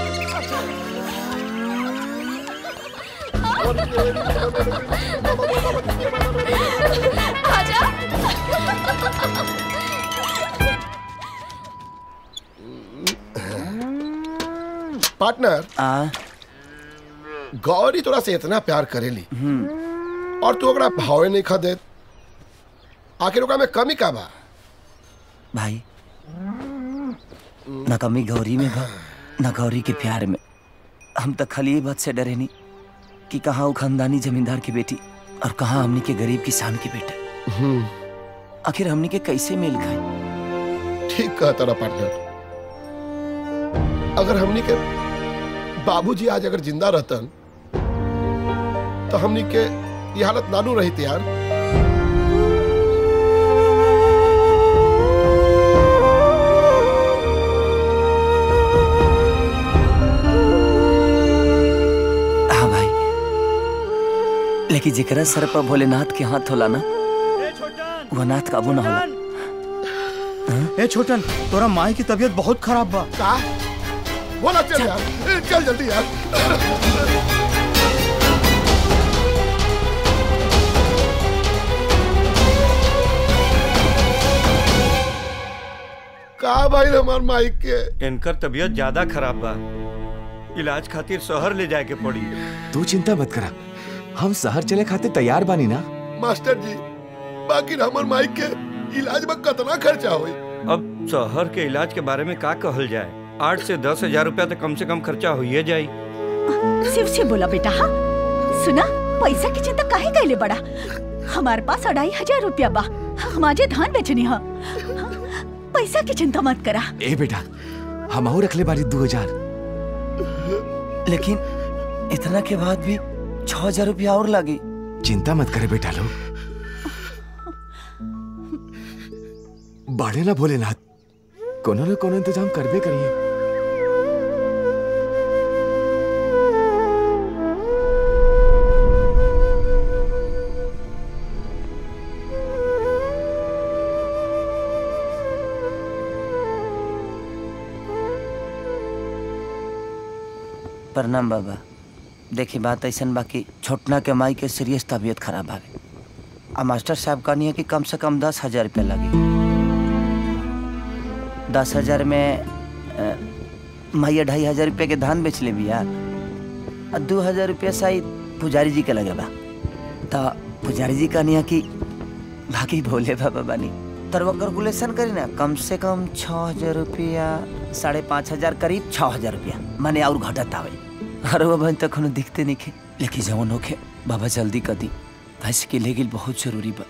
पार्टनर गौरी तोरा से इतना प्यार करेली और तू ओकरा भावे नहीं खा देत आखिर ओकरा में कमी का बा भाई न कमी गौरी में बा न गौरी के प्यार में हम तो खाली ये बात से डरे नहीं कि कहाँ वो खानदानी जमींदार की बेटी और कहाँ हमनी के गरीब किसान की बेटा आखिर हमनी के कैसे मेल खाए ठीक कहा तारा पार्टनर अगर हमनी के बाबूजी आज अगर जिंदा रहतन तो हमनी के ये हालत नानू रही यार हाँ भाई लेकिन जेकरा सर पर भोलेनाथ के हाथ होला ना वो नाथ काबू ना होला ए छोटन तोरा माई की तबीयत बहुत खराब बा का बोला चल यार चल जल्दी यार का भाई हमार माइक के इनकर तबीयत ज्यादा खराब बा इलाज खातिर शहर ले जाए के पड़ी तू चिंता मत करा हम शहर चले खातिर तैयार बानी ना मास्टर जी बाकी हमार माइक के इलाज में कितना खर्चा होई अब शहर के इलाज के बारे में का कहल जाए आठ से दस हजार रुपया तो कम से कम खर्चा हो ही जाई शिव से बोला बेटा हाँ सुना पैसा की चिंता काहे कैले बड़ा हमारे पास अढ़ाई हजार रुपया बा हम आजे धान बेचनी है पैसा की चिंता मत करा ए बेटा हम और रखले बारी दो हजार लेकिन इतना के बाद भी छह हजार रुपया और लगी चिंता मत करे बेटा लोग बाढ़े ना भोलेनाथ कोनो न कोनो इंतजाम करबे करिए प्रणाम बाबा देखी बात ऐसा बाकी छोटना के माई के सीरियस तबीयत खराब है आ मास्टर साहब कहनी है कि कम से कम दस हजार रुपया लगी दस हजार में अ, माई ढाई हजार रुपया के धान बेच ले बिया आ दू हजार रुपया शायद पुजारी जी के लगे बा तो पुजारी जी कहनी है कि बाकी भोले बाबा बानी तर वो कैलकुलेशन करी ना कम से कम छः हजार रुपया साढ़े पाँच हजार करीब छः हजार रुपया माने और घटत आवे अरे बाबा तक कोनो दिखते नहीं खे लेकिन जवन होखे बाबा जल्दी कर दी भैंस के ले गेल बहुत जरूरी बा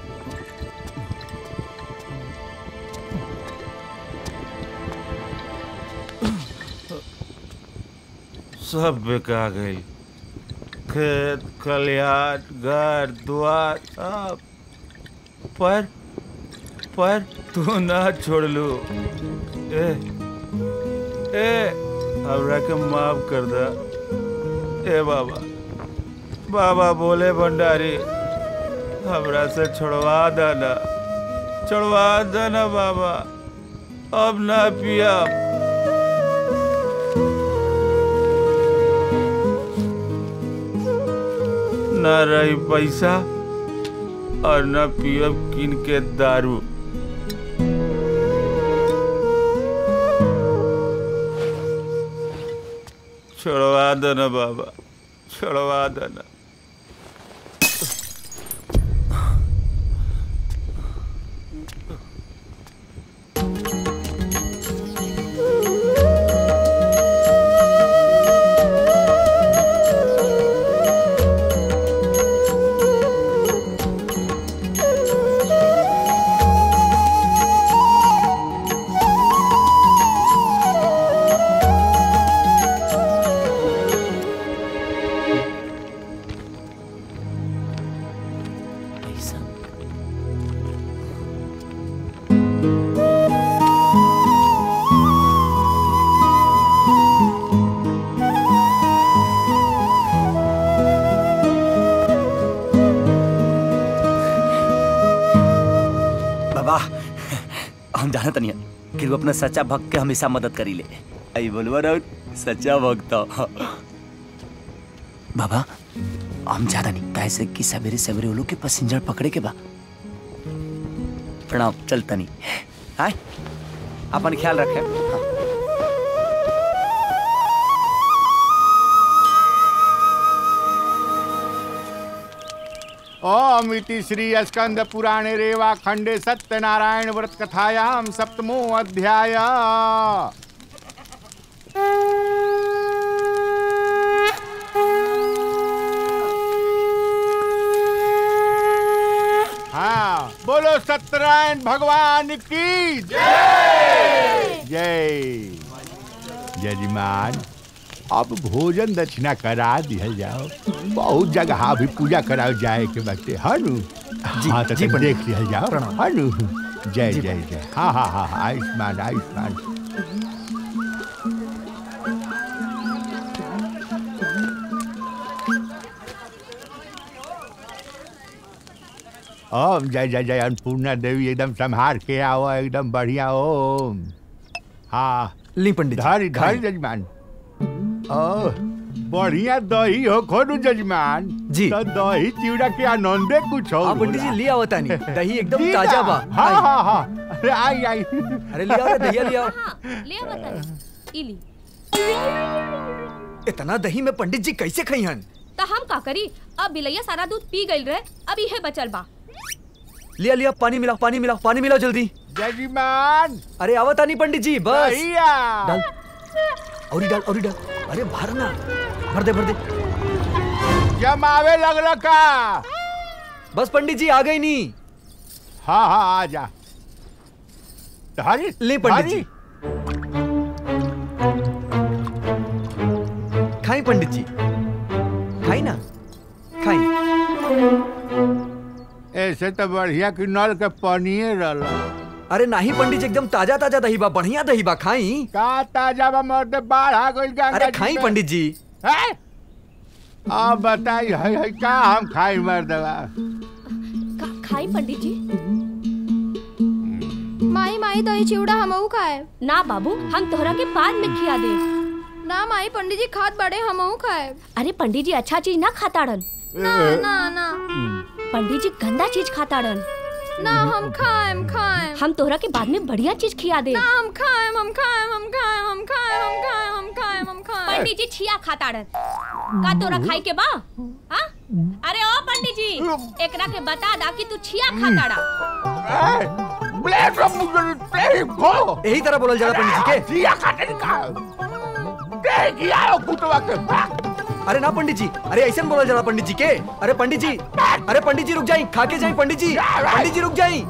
सब बिका गई खेत खलिहान घर द्वार सब पर पर तू ना छोड़ लू ए ए हमरा के माफ कर दा ए बाबा बाबा बोले भंडारी हमरा से छोड़वा देना छोड़वा देना बाबा अब ना पिया न रही पैसा और न पियब किन के दारू छोड़वा देना बाबा छोड़वा देना हम जानत नहीं कि वो अपना सच्चा भक्त के हमेशा मदद करी ले आई बोलवा राउत सच्चा भक्त ह। बाबा हम ज्यादा नहीं कैसे कि सवेरे सवेरे वो लोग के पैसेंजर पकड़े के बा प्रणाम चलता नहीं आय अपन ख्याल रखे हाँ। ओम इति श्री स्कंद पुराणे रेवा खंडे सत्यनारायण व्रत कथायाम सप्तमो अध्याय हाँ बोलो सत्यनारायण भगवान की जय जय यजमान अब भोजन दक्षिणा करा दिया जाओ बहुत जगह भी पूजा कराओ जाए के बच्चे हनु हाँ तो जी, तनी पंडित। देख लिया जाओ प्रणाम। हनु जय जी, जय जय हाँ हाँ हाँ हाँ, आयुष्मान आयुष्मान ओम जय जय जय अन्नपूर्णा देवी एकदम संहार के आओ एकदम बढ़िया ओम हाँ ली पंडित धरी धरी जजमान ओ बढ़िया दही हो खोडू जजमान जी। तो दही चिवड़ा के आनंदे कुछ हो हाँ, पंडित जी, ले आओ तानी। दही एकदम जी ताजा ना? बा। हाँ आई। हाँ हाँ अरे आई आई अरे ले आओ रे, दहिया ले आओ ले आ बता इली इतना दही में पंडित जी कैसे खई हन तो हम का करी अब बिलैया सारा दूध पी गई रहे अब इहे बचल बा लिया लिया पानी मिलाओ पानी मिलाओ पानी मिलाओ जल्दी जजमान अरे आवत नहीं पंडित जी बस दहिया डाल औरी डाल औरी डाल अरे भर ना भर दे भर दे जमावे लगल का बस पंडित जी आ गई नहीं हाँ हाँ आ जा धरी ले पंडित धरी। जी खाई पंडित जी खाई ना खाई ऐसे तो बढ़िया कि नल के पनिए रहल अरे नहीं पंडित जी एकदम ताजा ताजा दही बा बढ़िया दही बा खाई का ताजा बा मर्द बाढ़ आ गइल गंगा अरे जी खाई में। पंडित जी हैं? अब बताई है, है का हम खाई मर्दवा का खाई पंडित जी माई माई दही चिवड़ा हमहू खाए ना बाबू हम तोहरा के बाद में खिया दे ना माई पंडित जी खात बड़े हमहू खाए अरे पंडित जी अच्छा चीज ना खाताड़न ना ना ना पंडित जी गंदा चीज खाताड़न ना हम खाएम खाएम हम तोहरा के बाद में बढ़िया चीज खिया दे ना हम खाएम हम खाएम हम खाएम हम खाएम हम खाएम हम खाएम हम खाएम पंडित जी छिया खाताड़न का तोरा खाई के बा हाँ? अरे ओ पंडित जी एकरा के बता दा कि तू छिया खाताड़ा यही तरह बोलल जाला पंडित जी के जिया खाते का दे गिया कुटवा के अरे ना पंडित जी अरे ऐसा बोलल जाला पंडित जी के अरे पंडित जी अरे पंडित जी रुक जाई खा के जाई पंडित जी पंडित जी रुक जाई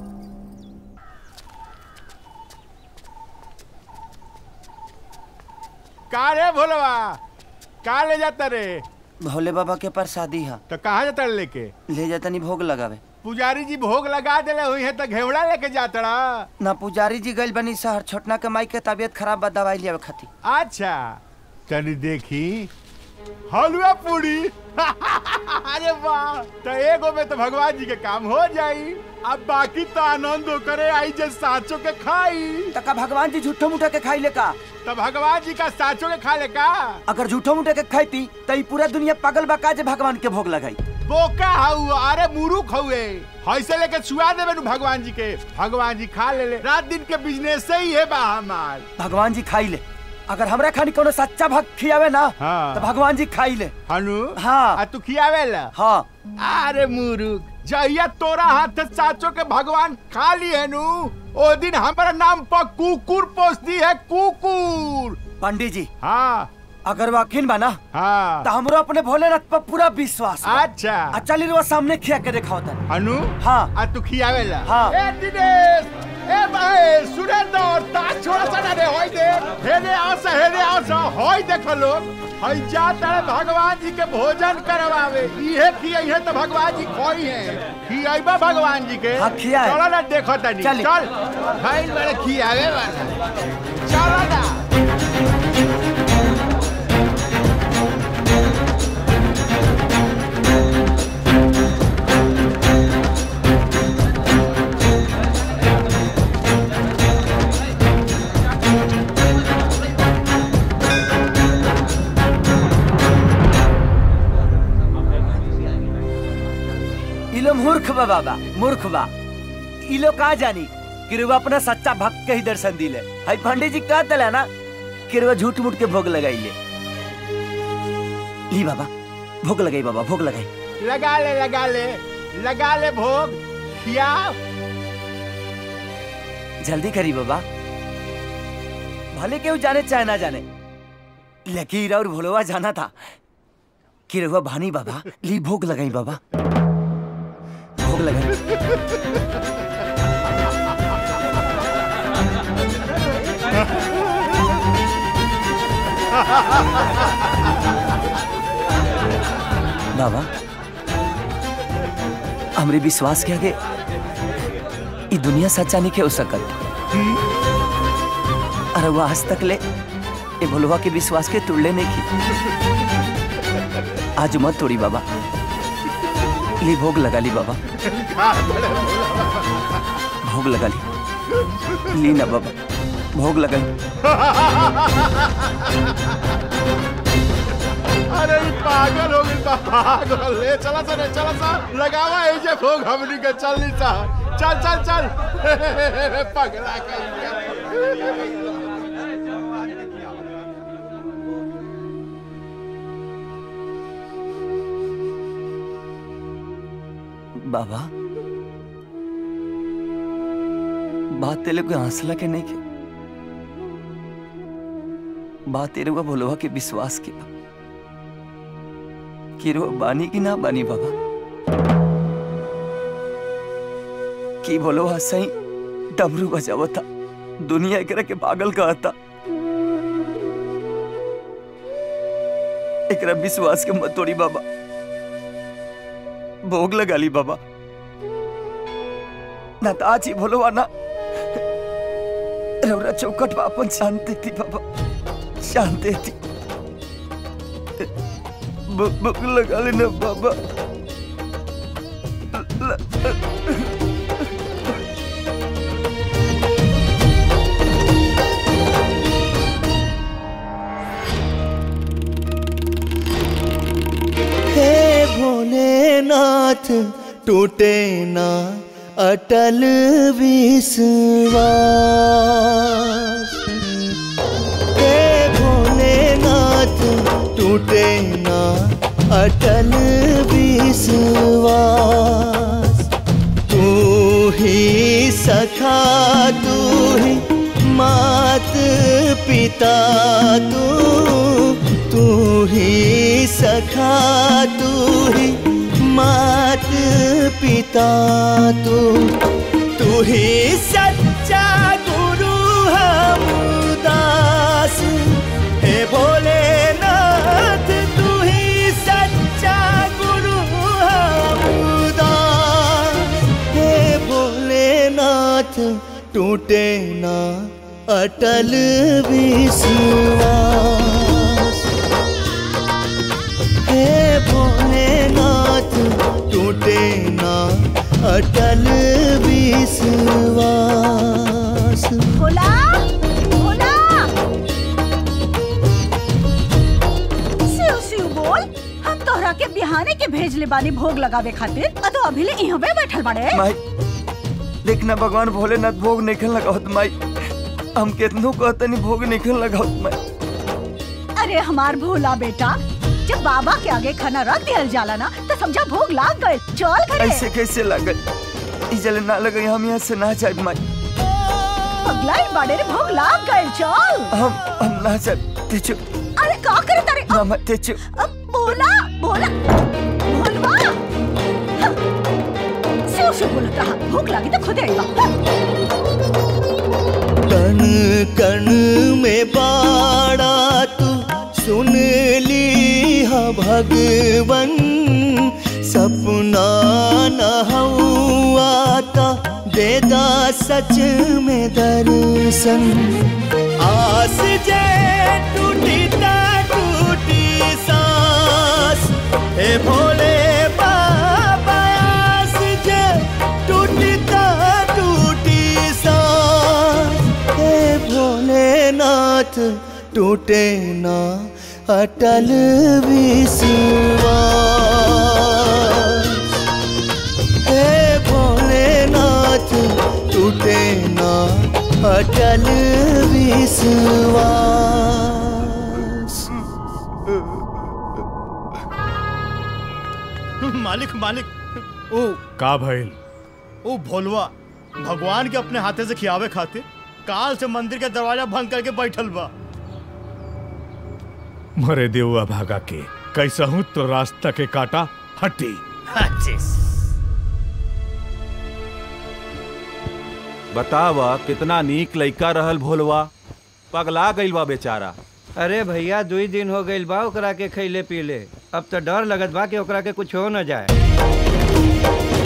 का रे भोलवा का ले जाता रे भोले बाबा के प्रसादी है तो कहाँ जाता रे लेके ले जाता नहीं भोग लगावे पुजारी जी भोग लगा देले हुई है तो घेवड़ा लेके जाता रहा ना पुजारी जी गइल बनी शहर छोटना के माई के तबीयत खराब बा दवाई लियावे खातिर अच्छा चली देखी हलवा पूरी अरे वाह तो एगो में तो भगवान जी के काम हो जाई अब बाकी तो आनंद करे आई जे साचो के खाई तो का भगवान जी झूठो मुठा के खाई ले का तो भगवान जी का साचो के खा ले का अगर झूठो मुठा के खाईती तो ई पूरा दुनिया पागल बा का जे भगवान के भोग लगाई बोका हाउ अरे मुरुख हुए ऐसे लेके छुआ देवे नु भगवान जी के भगवान जी खा ले ले रात दिन के बिजनेस से ही है बा हमार भगवान जी खाई ले अगर हमरा खानी कोनो सच्चा भक्त खियावे ना हाँ। तो भगवान जी खाई ले हनु हाँ आ तू खियावे ला हाँ अरे मुरुख जहिया तोरा हाथ से साचो के भगवान खा ली है नु ओ दिन हमारा नाम पर कुकुर पोस दी है कुकुर पंडित जी हाँ अगर वाकिन बना हाँ तो हमरो अपने भोलेनाथ पर पूरा विश्वास बा। अच्छा आ चली रुआ सामने खिया के दिखाओ तन हनु हाँ आ तू खियावे ला हाँ। ए दिनेश ए भाई सुरेंद्र ताज छोड़ा सा ना रे होई दे हेरे आसा हेरे आसा होई देख लोग हई जा तारे भगवान जी के भोजन करवावे इहे खियाई है तो भगवान जी खोई है खियाइबा भगवान जी के हाँ, खियाए। चलो ना देखो तनी चली। चल भाई बड़े खियावे वाला चलो ना मूर्ख बा बाबा मूर्ख बा ई लोग कहा जानी कि रुआ अपना सच्चा भक्त के ही दर्शन दिले हाई पंडित जी कहा तला ना कि रुआ झूठ मूठ के भोग लगाई ले ली बाबा भोग लगाई बाबा भोग लगाई लगा ले लगा ले लगा ले भोग खिया जल्दी करी बाबा भले केहू जाने चाहे ना जाने लकीर और भोलवा जाना था कि रहुआ भानी बाबा ली भोग लगाई बाबा भोग लगाई बाबा हमरे विश्वास के आगे ई दुनिया सच्चा नहीं के हो सकत अरे वो आज तक ले ए भोलवा के विश्वास के तुड़ले नहीं की आज मत तोड़ी बाबा ली भोग लगा ली बाबा भोग लगा ली ली ना बाबा भोग लगा ली अरे ई पागल हो गई बा, पागल ले चला सा रे चला सा लगावा ए जे भोग हमनी के चल नी सा चल चल चल पगला कहीं बाबा बात तेरे को हंसला के नहीं के बात तेरे को भोलवा के विश्वास की बा। कि रो बानी की ना बानी बाबा की भोलवा सही डमरू बजावता दुनिया एकरा के पागल कहता एकरा विश्वास के मत तोड़ी बाबा भोग लगा ली बाबा ना ताजी भोलवा ना रौरा चौकट पर अपन शांति थी बाबा शांति थी भ- भोग लगा लेना बाबा हे भोलेनाथ टूटे ना अटल विश्वास हे भोलेनाथ टूटे ना अटल विश्वास तू ही सखा तू ही मात पिता तू तू ही सखा तू ही मात पिता तू तू ही सच्चा गुरु हम दास हे भोलेनाथ तू ही सच्चा गुरु हम दास हे भोलेनाथ टूटे ना अटल विश्वास हे भोलेनाथ टूटे ना अटल विश्वास भोला भोला शिव शिव बोल हम तोहरा के बिहाने के भेज ले बानी भोग लगावे खातिर आ तो अभी ले इहवे बैठल बाड़े माई देखना भगवान भोलेनाथ भोग निकल लगावत माई हम केतनो कहतनी भोग निकल लगावत माई अरे हमार भोला बेटा जब बाबा के आगे खाना रख दिया जाला ना तो समझा भोग लाग गए चल करे ऐसे कैसे लागल ई जले ना लगे हम यहाँ से ना जाए माई पगलाई बाड़े रे भोग लाग गए चल हम हम ना जाए ते चुप अरे का करे तारे ना मत ते चुप अब भोला भोला भोलवा हाँ। शिव शिव बोलत रहा भूख लगी तो खुद आईबा कण कण में बाड़ा तू सुन ली हा भगवन सपना न हुआता देदा सच में दर्शन आस जे टूटी ता टूटी सांस हे भोले बाबा आस जे टूटी ता टूटी सांस हे भोलेनाथ टूटे ना अटल विश्वास हे अटल विश्वास मालिक मालिक ओ का भइल ओ भोलवा भगवान के अपने हाथे से खियावे खाते काल से मंदिर के दरवाजा भंग करके बैठल बा मरे देवआ भागा के कैसा हूँ तो रास्ता के काटा हटी बतावा कितना नीक लइका रहल भोलवा पगला गइल बा बेचारा अरे भैया दुई दिन हो गइल बा ओकरा के खैले पीले अब तो डर लगत बा कि ओकरा के कुछ हो न जाए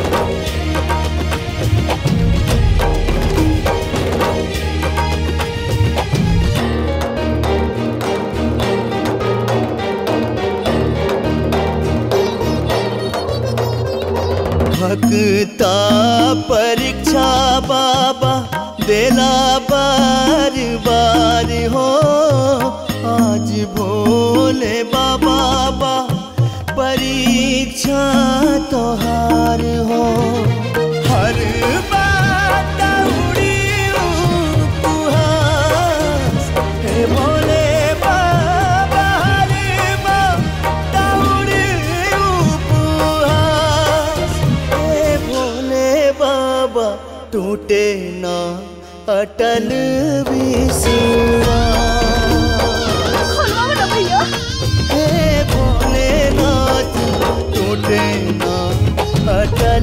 भक्ता परीक्षा बाबा देला बार बार हो आज भोले बाबा बा परीक्षा तोहार हो हर बात उड़ी उपहास हे भोले बाबा हर बात उड़ी उपहास हे भोले बाबा टूटे ना अटल विश्वास भैया हे भोलेनाथ टूटे ना अटल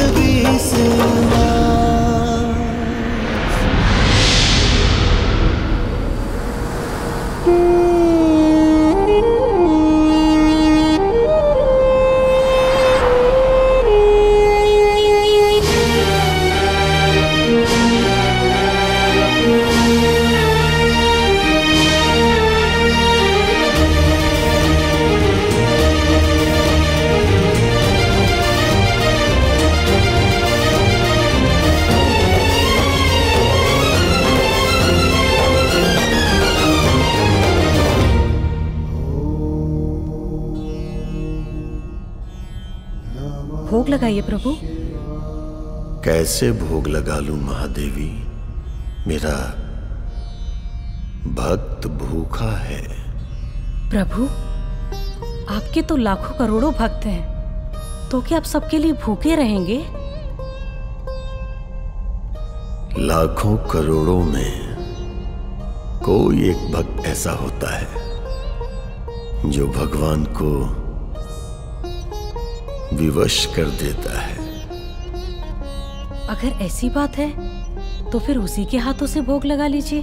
विश्वास भोग लगाइए प्रभु कैसे भोग लगा लूं महादेवी मेरा भक्त भूखा है प्रभु आपके तो लाखों करोड़ों भक्त हैं तो क्या आप सबके लिए भूखे रहेंगे लाखों करोड़ों में कोई एक भक्त ऐसा होता है जो भगवान को विवश कर देता है अगर ऐसी बात है तो फिर उसी के हाथों से भोग लगा लीजिए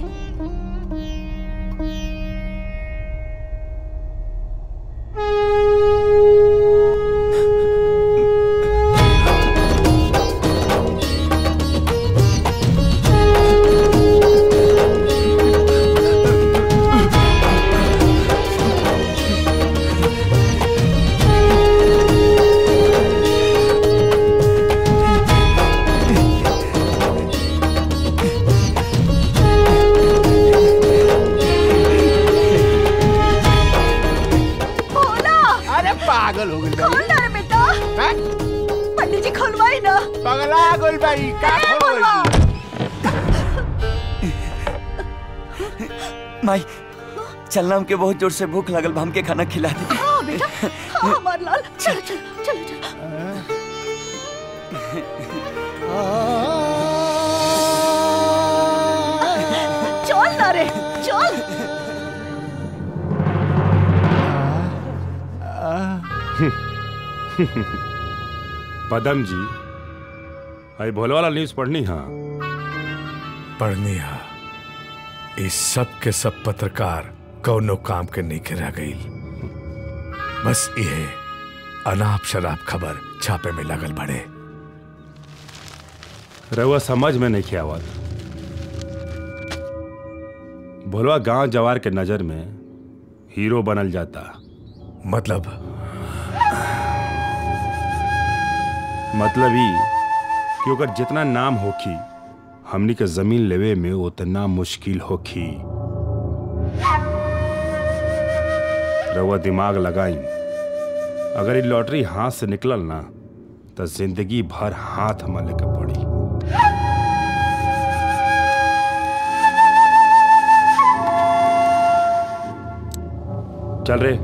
भोला अरे पागल हो गई खोल ना रे बेटा पंडित जी खोलवाई ना पगला गोल भाई का खोल माई चलना हमके बहुत जोर से भूख लगल बा हमके खाना खिला दे हाँ बेटा हाँ हमार लाल चलो चलो चलो चलो चल ना रे चल पदम जी अरे भोले वाला न्यूज पढ़नी हाँ पढ़नी हा इस सब के सब पत्रकार कौनो काम के नहीं के रह गई बस ये अनाप शराब खबर छापे में लगल बड़े रहुआ समझ में नहीं किया आवत भोलवा गांव जवार के नजर में हीरो बनल जाता मतलब मतलब ही कि ओकर जितना नाम होखी हमनी के जमीन लेवे में उतना मुश्किल होखी रउआ दिमाग लगाई अगर ये लॉटरी हाथ से निकलल ना तो जिंदगी भर हाथ मले के पड़ी चल रे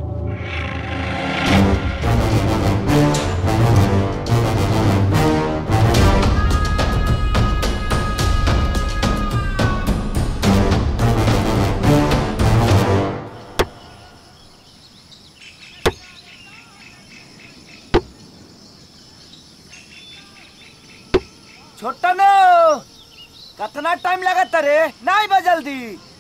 छोटा नो कतना टाइम लगता रे नहीं बा जल्दी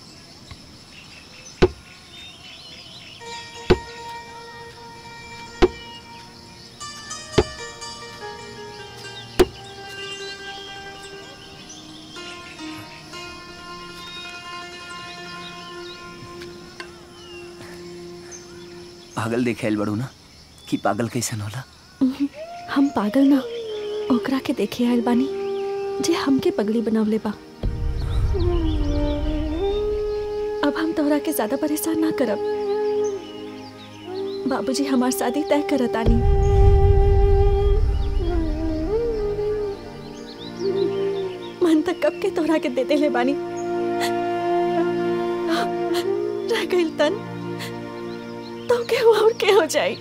पागल देखे बड़ू ना कि पागल कैसन होला हम पागल ना ओकरा के देखे आयल बानी जे हमके पगली बनावले बा अब हम तोहरा के ज्यादा परेशान ना करब बाबूजी हमार शादी तय करतानी मन तक कब के तोहरा के दे देले बानी रह गइल तन तो के और के हो जाई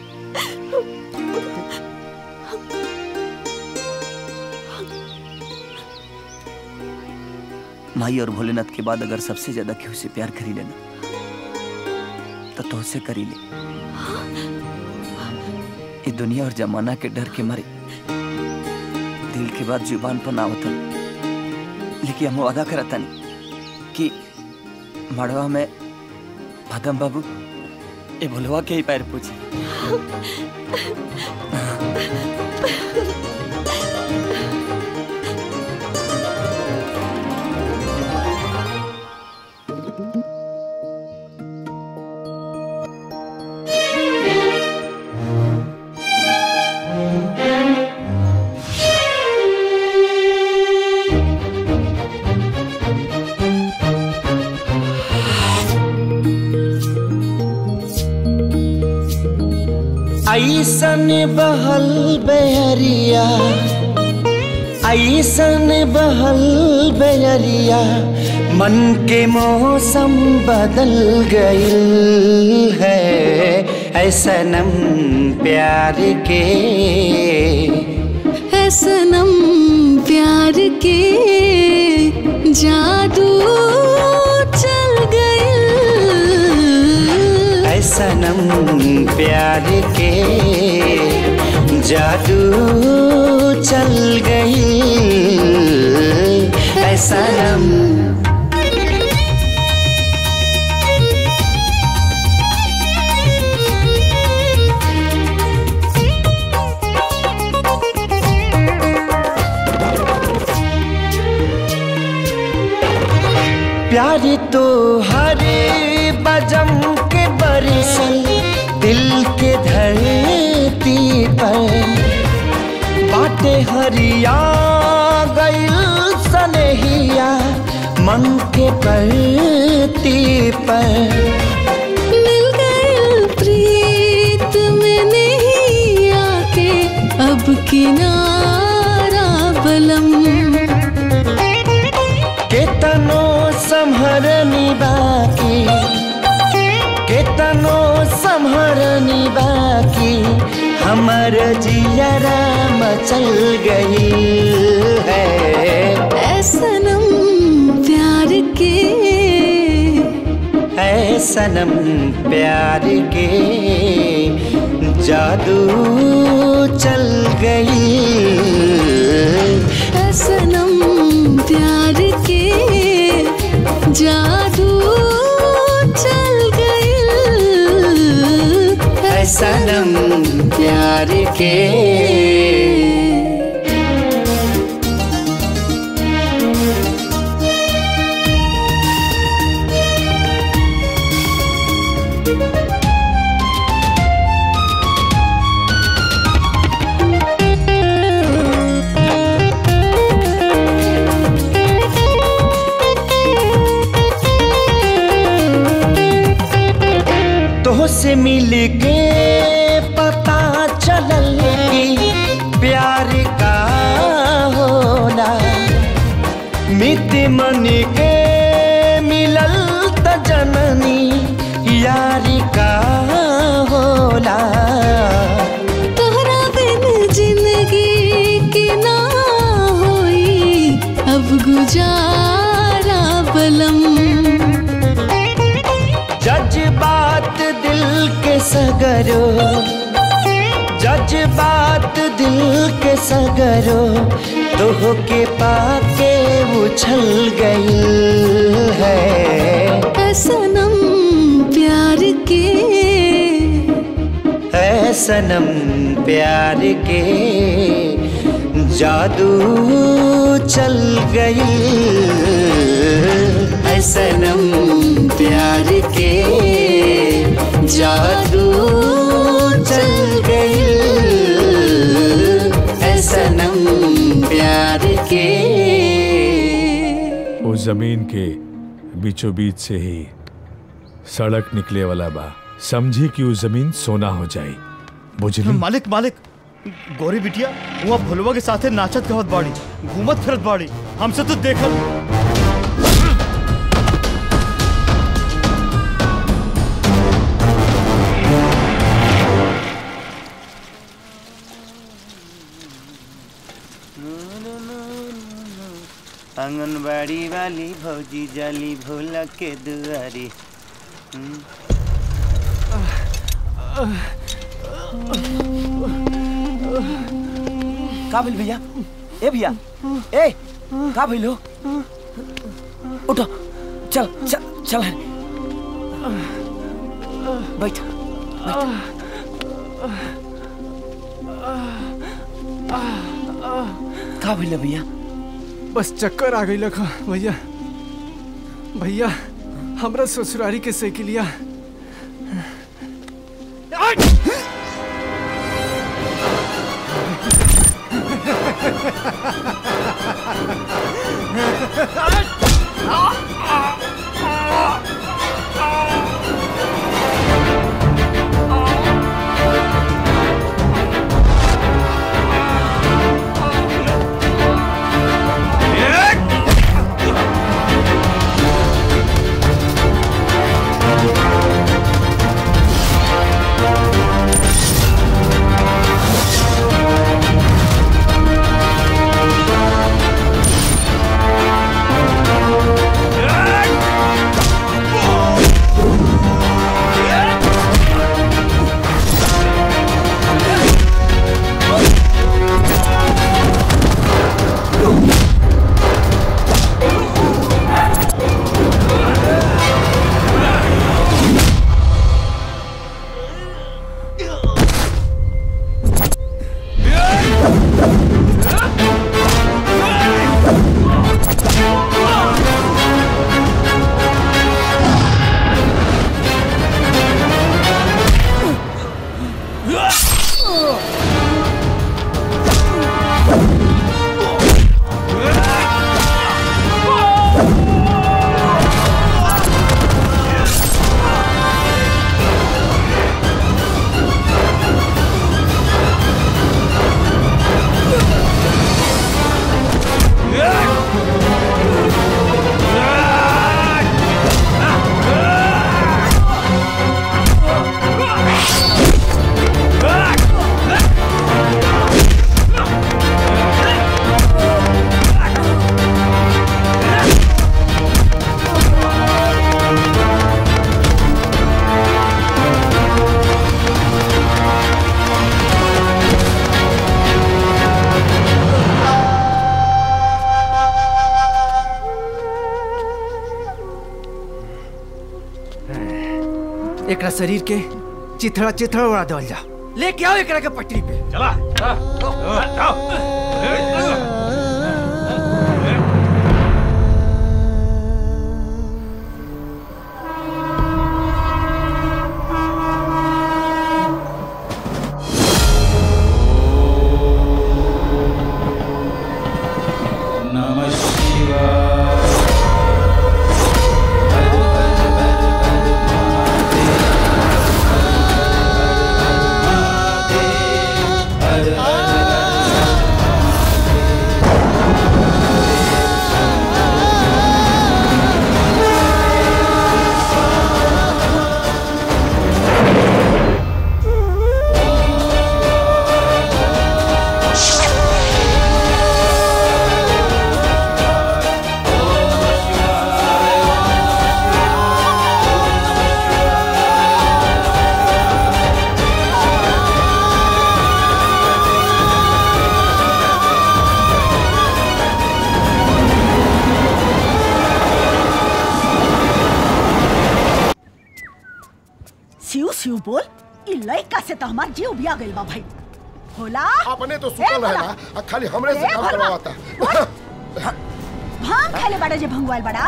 माई और भोलेनाथ के बाद अगर सबसे ज्यादा केहू से प्यार करी लेना तो तुझसे करी ले ये दुनिया और जमाना के डर के मारे दिल के बाद जुबान पर ना होता लेकिन हम वादा करता नहीं कि मड़वा में भदम बाबू ये भोलवा के ही पैर पूछे ऐसन बहल बेरिया ऐसन बहल बेरिया मन के मौसम बदल गइल है ऐसनम प्यार के है सनम प्यार के जादू चल गए ऐसनम प्यार के जादू चल गई ऐसनम प्यार तो हरे बजम के बरसल दिल के धरती पर बाटे हरिया गइल सनहिया मन के परती पर मिल गए प्रीत में नहीं आके अब किनारा बलम केतनो संहरनी बाकी केतनो संहरनी बाकी हमर जियरा मचल गई है ऐसनम प्यार के है सनम प्यार के जादू चल गई ऐसनम प्यार के जादू चल गए है सनम प्यार के तो से मिल के पता चलल कि प्यार का होला मित मन के मिलल त जननी यारी का हमरो तोह के पाके उछल गई है सनम प्यार के है सनम प्यार के जादू चल गई है सनम प्यार के जादू चल गई है सनम प्यार के वो जमीन के बीचों बीच से ही सड़क निकले वाला बा समझी कि वो जमीन सोना हो जाए बुझली मालिक मालिक गोरी बिटिया वहाँ भुलवा के साथे नाचत गवत बाड़ी घूमत फिरत बाड़ी हमसे तो देखल आंगनबाड़ी वाली भौजी जाली भोला के दुआरी हम्म। का भइल भैया ए भैया ए का भइल हो उठो चल चल चल बैठ का भइल भैया बस चक्कर आ गई लखा भैया भैया हमरा ससुरारी के साइकिलिया एकरा शरीर के चिथड़ा चिथड़ा उड़ा देवल जा लेके आओ एकरा के पटरी पे चला नमः शिवाय हर हर शिव बोल ई लइका से तो हमार जीव बिया गइल बा भाई होला अपने तो सुतल ए, भला। रहेला आ खाली हमरे से ए, काम भला। करवाता भांग खाले बड़ा जे भंगवाल बड़ा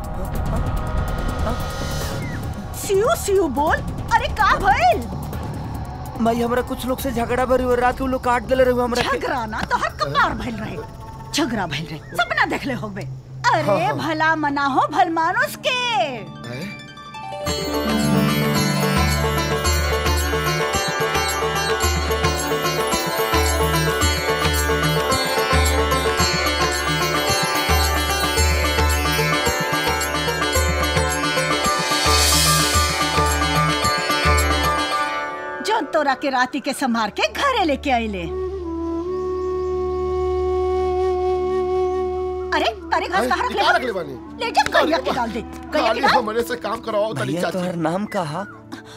सिउ सिउ बोल अरे का भइल माई हमरा कुछ लोग से झगड़ा भरी और रात के उ लोग काट देले रहे हमरा के झगड़ा ना तो हर कपार भइल रहे झगड़ा भइल रहे सपना देखले होबे अरे हाँ, हाँ। भला मना हो भल मानुस के जो तोरा के राती के संभार के घरे लेके आइले अरे तारे घास कहाँ रख ले निकाल रख ले बानी ले जा गैया के डाल दे गैया के खाली डाल हमरे से काम करवाओ तनी भैया चाची तोहर नाम कहा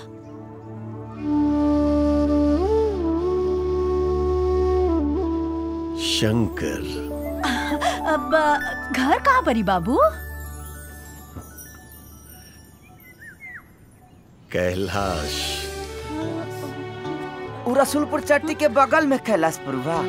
शंकर अब घर कहाँ परी बाबू कैलाश उ रसूलपुर चट्टी के बगल में कैलाशपुर बा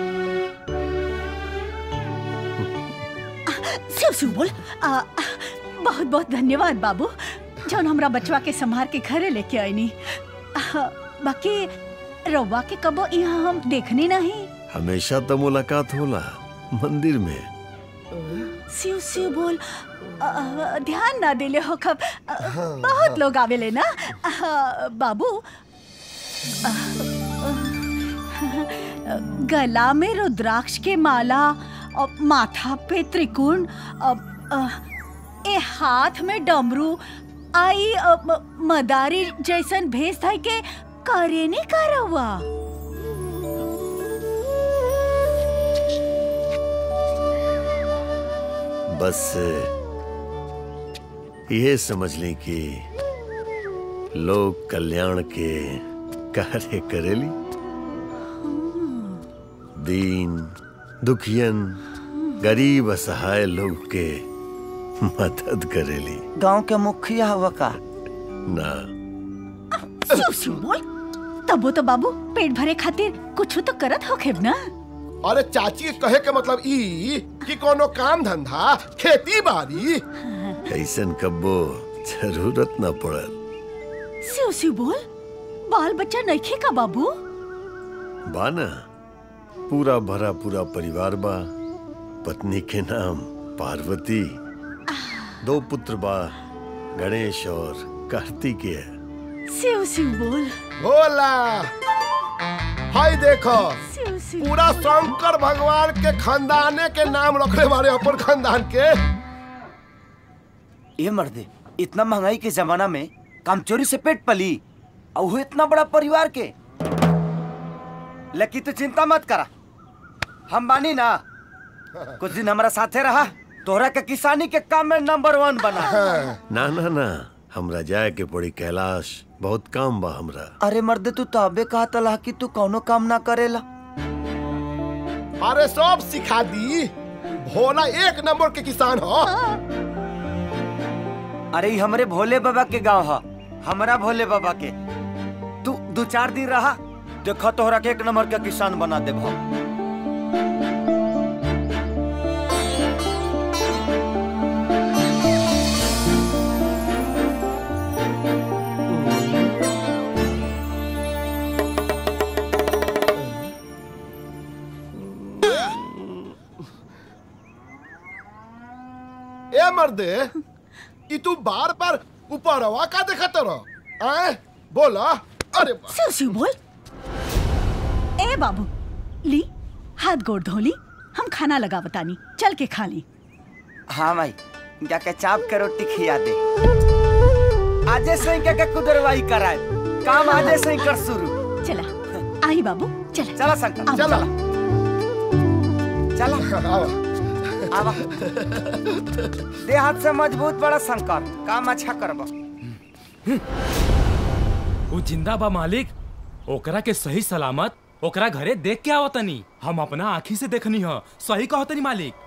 शिव शिव बोल आ, बहुत बहुत धन्यवाद बाबू जौन हमरा बचवा के संभार के घरे लेके आईनी आ, बाकी रउआ के कबो यहाँ हम देखनी नहीं हमेशा तो मुलाकात होला मंदिर में शिव शिव बोल आ, ध्यान ना दिले हो कब आ, बहुत लोग आवेले ना आ, बाबू आ, गला में रुद्राक्ष के माला और माथा पे त्रिकोण अब, आ, ए हाथ में डमरू आई अ, म- मदारी जैसन भेस था के करे नहीं करवा बस ये समझ लें कि लोग कल्याण के कार्य करेली दीन दुखियन गरीब असहाय लोग के मदद करेली गांव के मुखिया हुआ का ना शिव शिव बोल तबो तो बाबू पेट भरे खातिर कुछ तो करत होखेब ना अरे चाची के कहे के मतलब ई कि कोनो काम धंधा खेती बाड़ी ऐसन कब्बो जरूरत न पड़ल शिव शिव बोल बाल बच्चा नइखे का बाबू बाना पूरा भरा पूरा परिवार बा पत्नी के नाम पार्वती दो पुत्र बा गणेश और कार्तिकेय शिव शिव बोल होला हाय देखो शिव शिव पूरा शंकर भगवान के खानदाने के नाम रखले बारे अपन खानदान के ये मर्दे इतना महंगाई के जमाना में काम चोरी से पेट पली और वो इतना बड़ा परिवार के लेकिन तू चिंता मत करा हम बानी ना कुछ दिन हमारा साथे रहा तोहरा के किसानी के काम में नंबर वन बना ना ना ना हमरा जाए के पड़ी कैलाश बहुत काम बा हमरा अरे मर्दे तू तबे कहा तला कि तू कौनो काम ना करेला अरे सब सिखा दी भोला एक नंबर के किसान हो अरे ई हमरे भोले बाबा के गांव ह हमरा भोले बाबा के तू दो चार दिन रहा देखो तोहरा के एक नंबर के किसान बना देब हम ए मर्दे ई तू बार बार ऊपरवा का देखत रह आए बोला अरे बा- शिव शिव बोल ए बाबू ली हाथ गोड़ धोली हम खाना लगा बतानी चल के खा ली हाँ भाई जाके चाप के रोटी खिया दे आजे से ही के कुदरवाई कराए काम आजे से ही कर शुरू चला आई बाबू चला चला शंकर चला चला आवा देह हाथ से मजबूत बड़ा शंकर काम अच्छा करबा वो जिंदा बा मालिक ओकरा के सही सलामत ओकरा घरे देख के आवतनी हम अपना आँखी से देखनी ह सही कहतनी मालिक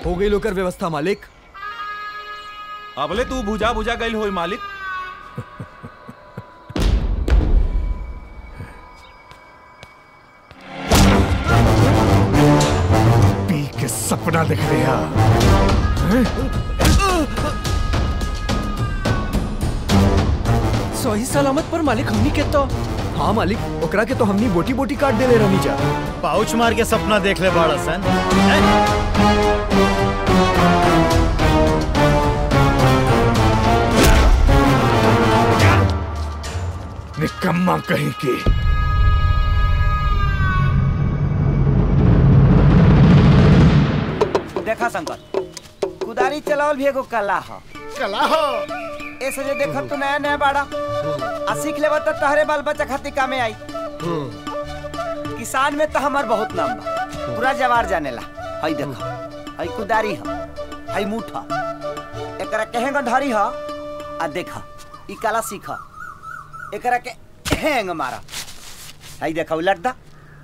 हो गई लोकर व्यवस्था मालिक अबले तू बुझा बुझा गई हो मालिक पी के सपना देख रहे हैं सही सलामत पर मालिक हमनी के तो हाँ मालिक ओकरा के तो हमनी बोटी बोटी काट देले रहनी जा पाउच मार के सपना देख ले बाड़ा सन निकम्मा कहीं की देखा शंकर कुदारी चलावल भी एगो कला ह कला हो ऐसे जे देखत तू नया नया बाड़ा आ सीख लेबा त तहरे बाल बच्चा खातिर कामे आई किसान में तो हमार बहुत नाम बा पूरा जवार जानेला हई देखो हई कुदारी ह हई मुठ ह एकरा केहेंग धरी ह आ देखा ई कला सीख एकरा के हेंग मारा हई देखा उलट दा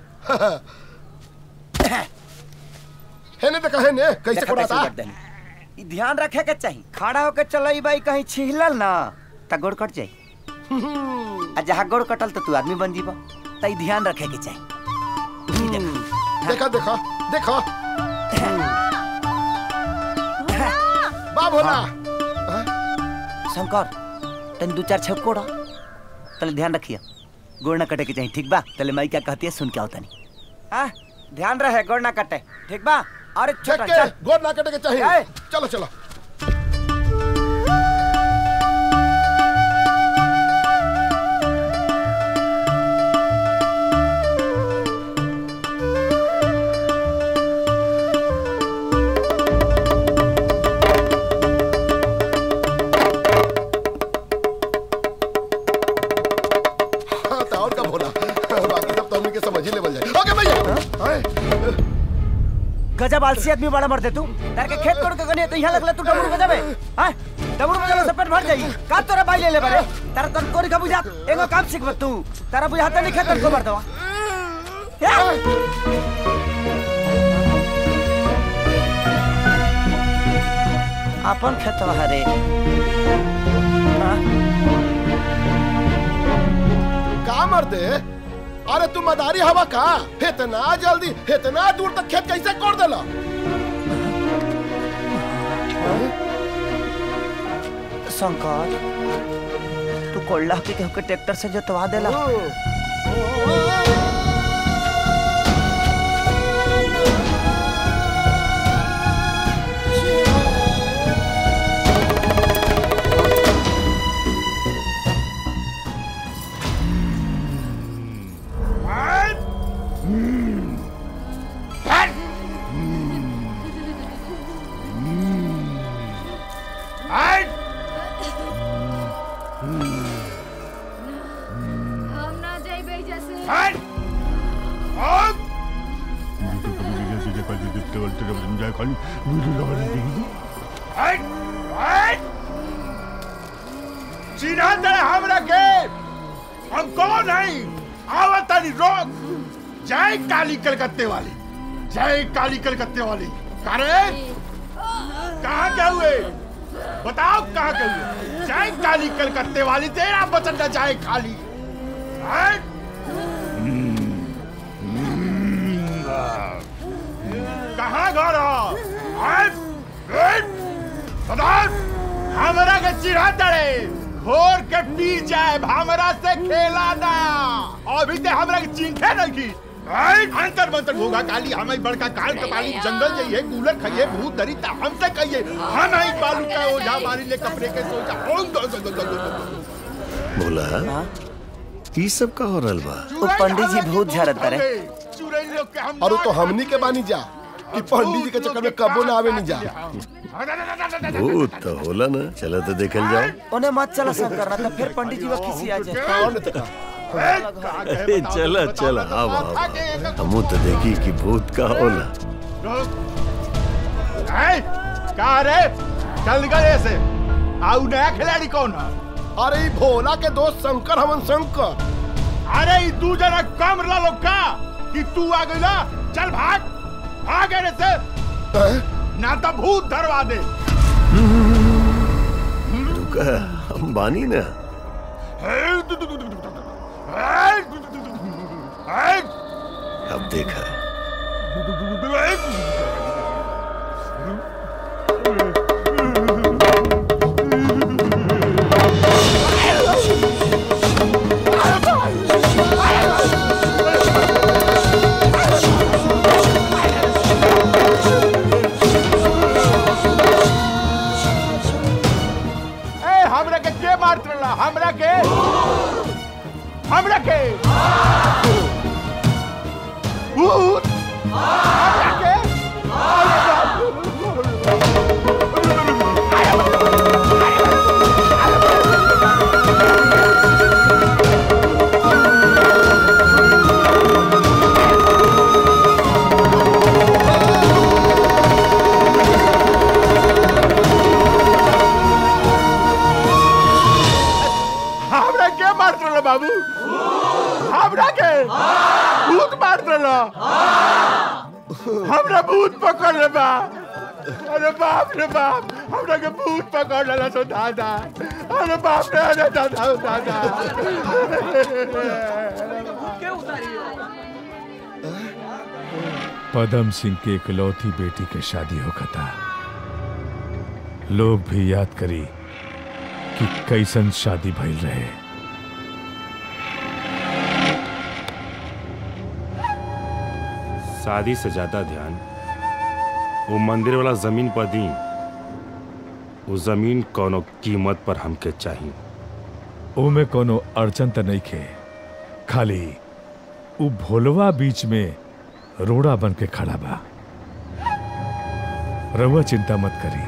हेने देखा हेने कैसे देखा कोड़ाता उलट देनी। ई ध्यान रखे के चाहिए खड़ा होके चलई बाई कहीं छिहलल ना त गोड़ कट जाई आ जहाँ गोड़ कटल तो तू आदमी बन जीबा त ई ध्यान रखे के चाहिए देखा देखा देखा बा भोला शंकर तन दो चार छप कोड़ा तले ध्यान रखिए गोड़ ना कटे के चाहिए ठीक बा तले माई क्या कहती है सुन के आओ तनी हाँ ध्यान रहे गोड़ ना कटे ठीक बा अरे छोटा के चल गोद ना कटे के चाहिए आए। चलो चलो हाँ, तो और का भोला बाकी सब तो हमने के समझ ही लेवल जाए ओके भैया आए। गजब आलसी आदमी बड़ा मरते तू तार के खेत कोड़ के गने तो यहाँ लगला तू डमरू बजाबे हां डमरू बजाबे से पेट भर जाई का तोरा बाई ले ले बारे तारा तन कोरी का बुझा एगो काम सीख तू तारा बुझाता नहीं खेत को मर दवा अपन खेतवा हरे का मर दे अरे तू मदारी हवा का इतना जल्दी इतना दूर तक खेत कैसे कोड़ देला शंकर तू कोल्ला के केहू के ट्रैक्टर से जोतवा देला हम ना जाइबे जैसे चिन्हा दे हमरा के हम कौन है आवतानी रोक जय काली कलकत्ते वाली जय काली कलकत्ते वाली करे कहाँ क्या हुए बताओ कहाँ क्या हुए जय काली कलकत्ते वाली तेरा बचन न जाए खाली हैं? कहाँ घर हो? हैं? हैं? बताओ हमरा के चिढ़ा तड़े घोर के पी जाए हमरा से खेला ना अभी ते हमरा के चिंखे नहीं की आई, अंतर मंतर होगा काली हमें बड़का काल कपाली जंगल जाइए कूलर खाइए भूत धरी ता हमसे कहिए हम आई बालू का ओझा मारी ले कपड़े के सोचा ओंग दो दो दो दो दो बोला ई सब का हो रहल बा वो पंडित जी भूत झड़त रे और तो हमनी के बानी जा कि पंडित जी के चक्कर में कबो ना आवे नहीं जा भूत तो होला ना चलो तो देखल जाओ उन्हें मत चला शंकर ना तो फिर पंडित जी वो किसी आ जाए कौन तका अरे चला चला आव आव हमू तो देखी कि भूत का होला हैं? का रे चल गए ऐसे आउ नया खिलाड़ी कौन है अरे ई भोला के दोस्त शंकर हमन शंकर अरे ई तू जना कम ला लो का कि तू आ गइला चल भाग भाग रे से ना तो भूत धरवा दे रुका हम बानी ना अब देखा ए हमरा के के मारत रहला हमरा के हमरा के भूत हमरा के अरे हमरा के मारत रहला बाबू हमरा के भूत मारत रहला हमरा भूत पकड़ ले बा अरे बाप रे बाप हमरा के भूत पकड़ लेला तो दादा अरे बाप रे अरे दादा ओ दादा पदम सिंह के इकलौती बेटी के शादी होखता लोग भी याद करी कि कैसन शादी भइल रहे शादी से ज्यादा ध्यान वो मंदिर वाला जमीन पर दी वो जमीन कोनो कीमत पर हमके चाहिए ओमे कोनो अड़चन त नहीं खे खाली उ भोलवा बीच में रोड़ा बन के खड़ा बा रउआ चिंता मत करी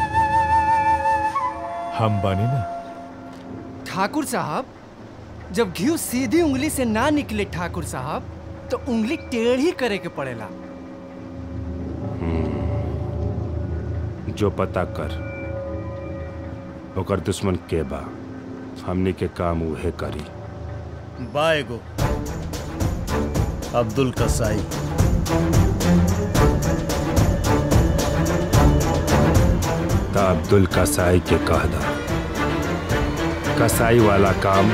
हम बानी ना ठाकुर साहब जब घी सीधी उंगली से ना निकले ठाकुर साहब तो उंगली टेढ़ी करे के पड़ेला जो पता कर ओकर दुश्मन के बा हमनी के काम उहे करी बाएगो अब्दुल कसाई ता अब्दुल कसाई के कह दा कसाई वाला काम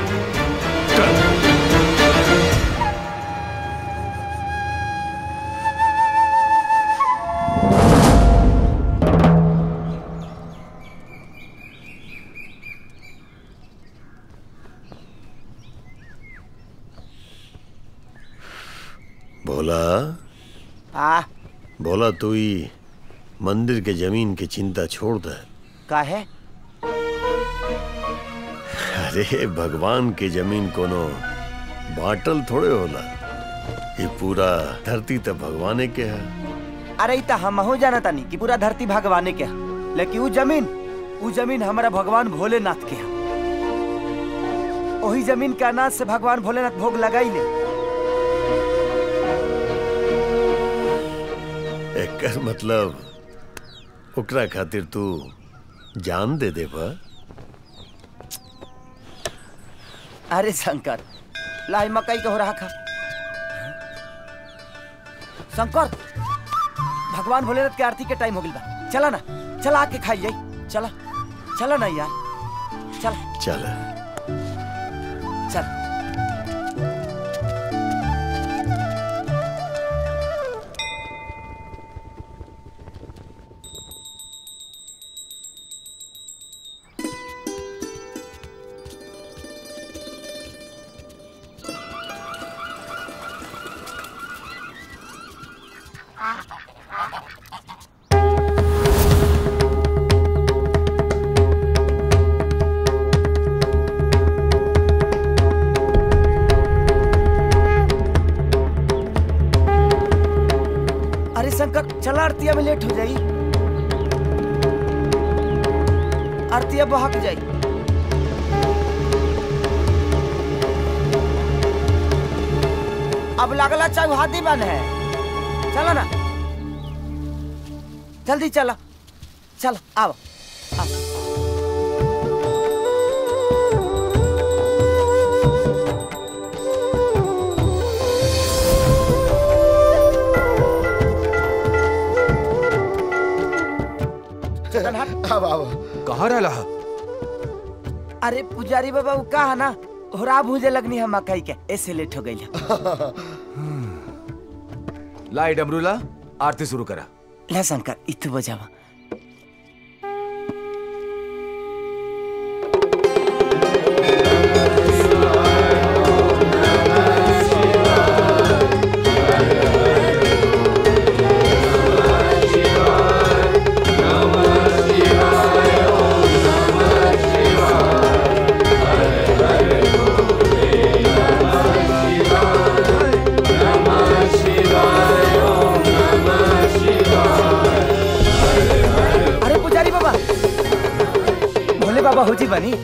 भोला आ भोला तू ही मंदिर के जमीन की चिंता छोड़ दे का है अरे भगवान की जमीन कोनो बाटल थोड़े होला ये पूरा धरती तो भगवाने के है अरे त हमहू जाना तानी कि पूरा धरती भगवाने के है लेकिन उ जमीन उ जमीन हमारा भगवान भोलेनाथ के है वही जमीन के अनाज से भगवान भोलेनाथ भोग लगाई ले एकर मतलब ओकरा खातिर तू जान दे दे बा अरे शंकर लाई मकई के हो रहा खा शंकर भगवान भोलेनाथ के आरती के टाइम हो गई बा चला ना चला आके खाई जाई चला चला ना यार चल चल चल अरे शंकर चला आरतिया में लेट हो जाई आरतिया बहक जाई अब लगला चौहादी बन है चलो ना जल्दी चलो चलो आओ आओ चल हट अब अब कहाँ रहला अरे पुजारी बाबा वो का है ना होरा भूजे लगनी है मकई के ऐसे लेट हो गई लाई डमरूला आरती शुरू करा ला शंकर इतु बजावा अरे पुजारी बाबा भोले बाबा हो जी बनी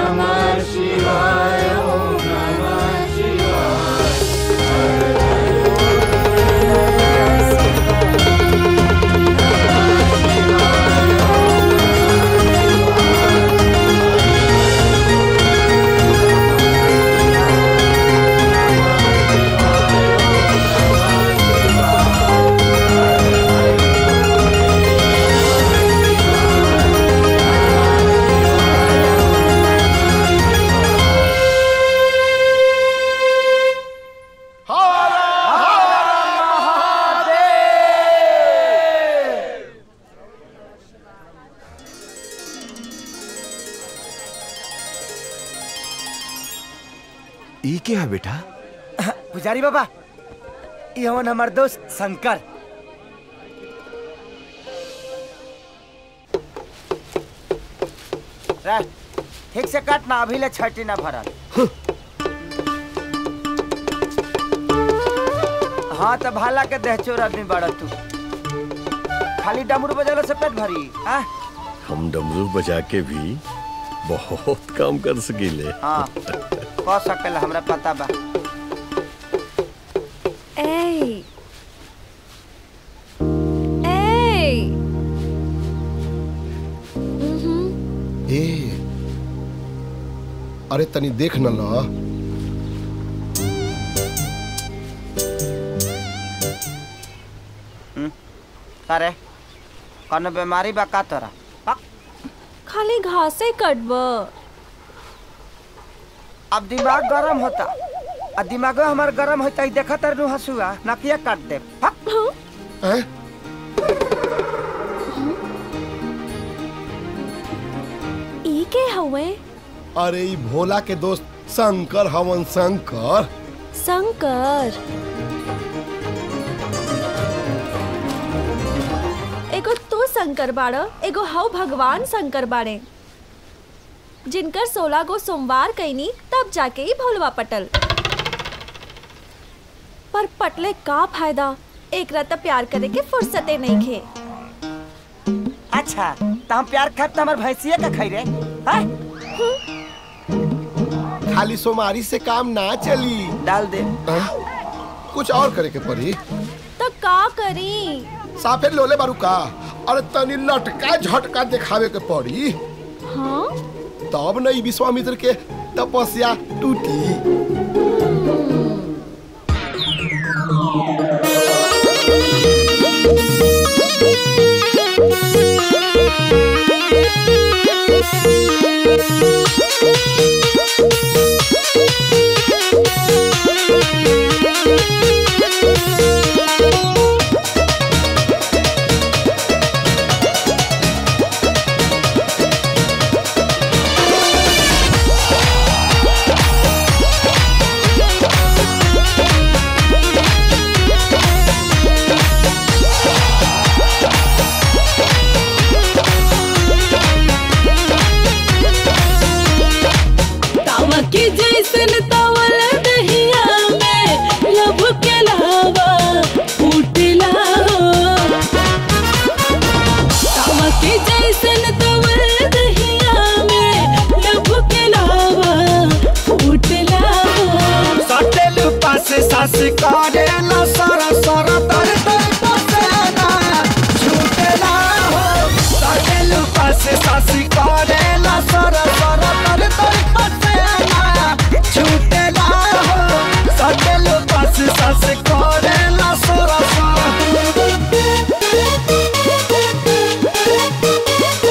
ई क्या है बेटा पुजारी बाबा ये हवन हमार दोस्त शंकर रह, ठीक से काट ना अभी ले छठी ना भरल हाँ तो भाला के देह चोर आदमी बड़ा तू खाली डमरू बजाला से पेट भरी हाँ हम डमरू बजा के भी बहुत काम कर सकीले हाँ कह सकेला हमरा पता बा ए ए ए अरे तनी देख न ला अरे कौनो बीमारी बा का तोरा खाली घासे कटब अब दिमाग गरम होता आ दिमागो हमार गरम होता ही देखा तर हंसुआ नकिया काट दे ई के हवे अरे ई भोला के दोस्त शंकर हवन शंकर शंकर एगो तू शंकर बाड़ एगो हव भगवान शंकर बाड़े जिनकर सोलह गो सोमवार कैनी तब जाके ही भोलवा पटल पर पटले का फायदा एक रात प्यार करे के फुर्सते नहीं खे अच्छा तो हम प्यार खाब तो हमार भैंसिया का खाई रे हाँ? खाली सोमारी से काम ना चली डाल दे कुछ और करे के पड़ी तो का करी साफे लोले बारू का अरे तनी लटका झटका दिखावे के पड़ी हाँ तब न ई विश्वामित्र के तपस्या टूटी तावा के जैसन तवल दहिया में लब के लावा फूटला हो तावा के जैसन तवल दहिया में लब के लावा फूटला हो सटेलु पासे सास करेला सर सर तर तर पसेना छूटेला हो सटेलु पासे सास करेला सर सर तर तर पसेना छूटेला हो सटेलु पासे सास करेला सर सर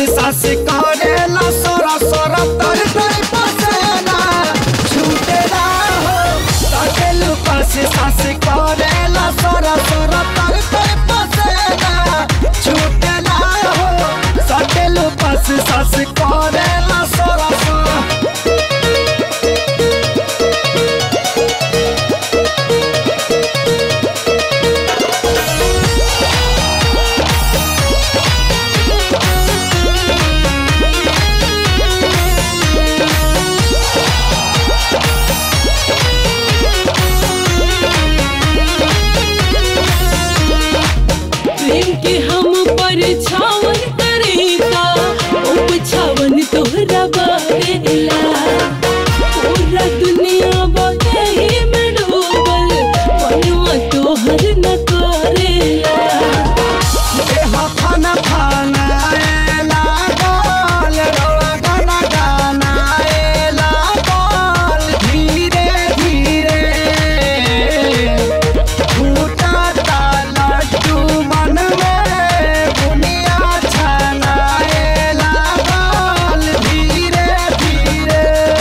सास करेला सोरा सोरा तर तर पसेना छूटेला हो सटेलू पास सास करेला सोरा सोरा तर तर पसेना छूटेला हो सटेलू पास सास करेला सोरा सोरा प्रेम के हम पर छावन करेगा उपछावन तोहरा बारेला पूरा दुनिया बहे में डूबल मनवा तोहर न करेला देहा फाना फाना एला गोल रोला गाना गाना एला गोल धीरे धीरे फूटा ताला तू मन में बुनिया छाना एला गोल धीरे धीरे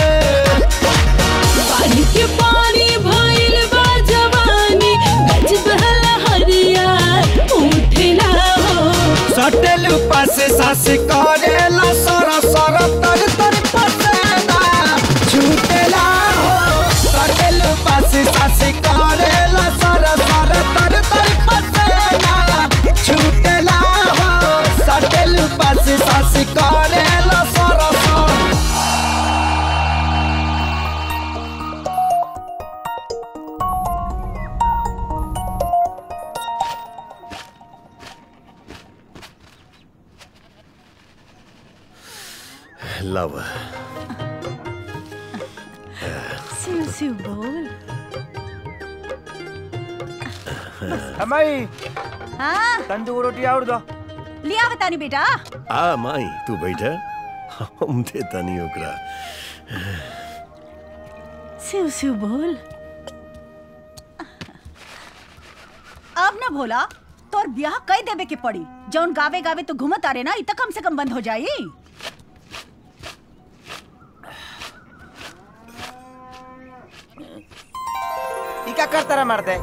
पानी के पानी भइल बा जवानी गज बहल हरिया उठेला हो सटेल पास सास करेला सरा सरा तर तर पसेना छूटेला हो सटेल पास सास करेला सरा सरा तर तर पसेना छूटेला हो सटेल पास सास करेला सरा सरा लव सिउ सिउ बोल हमाई हाँ तंदूर रोटी और दो लिया बतानी बेटा आ माई तू बैठा हम देता नहीं ओकरा सिउ सिउ बोल अब ना भोला तोर ब्याह कई देवे के पड़ी जौन गावे गावे तो घूमत आ रे ना इ त कम से कम बंद हो जाई ई का करता रहा मर्दे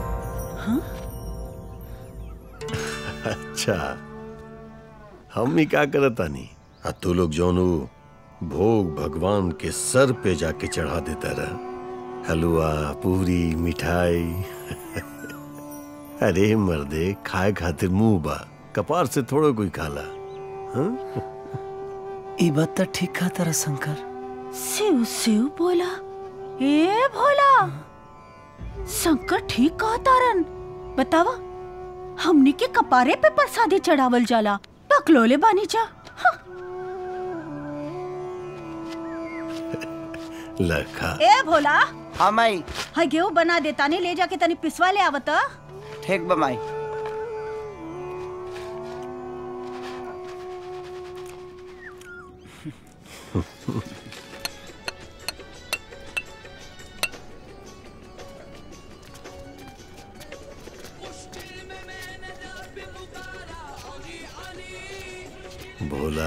अच्छा हम ही क्या करता नहीं आ तू लोग जौनू भोग भगवान के सर पे जाके चढ़ा देता रहा हलवा पूरी मिठाई अरे मर्दे खाए खातिर मुंह बा कपार से थोड़ो कोई खाला हाँ? ई बात तो ठीक कहा तारा शंकर सिउ सिउ बोला ए भोला शंकर ठीक कहा तारन बतावा हमनी के कपारे पे प्रसादी चढ़ावल जाला पकलोले बानी जा लखा ए भोला हाँ माई हाय गेहूं बना देता ने ले जाके तनी पिसवा ले आवत ठीक बा माई भोला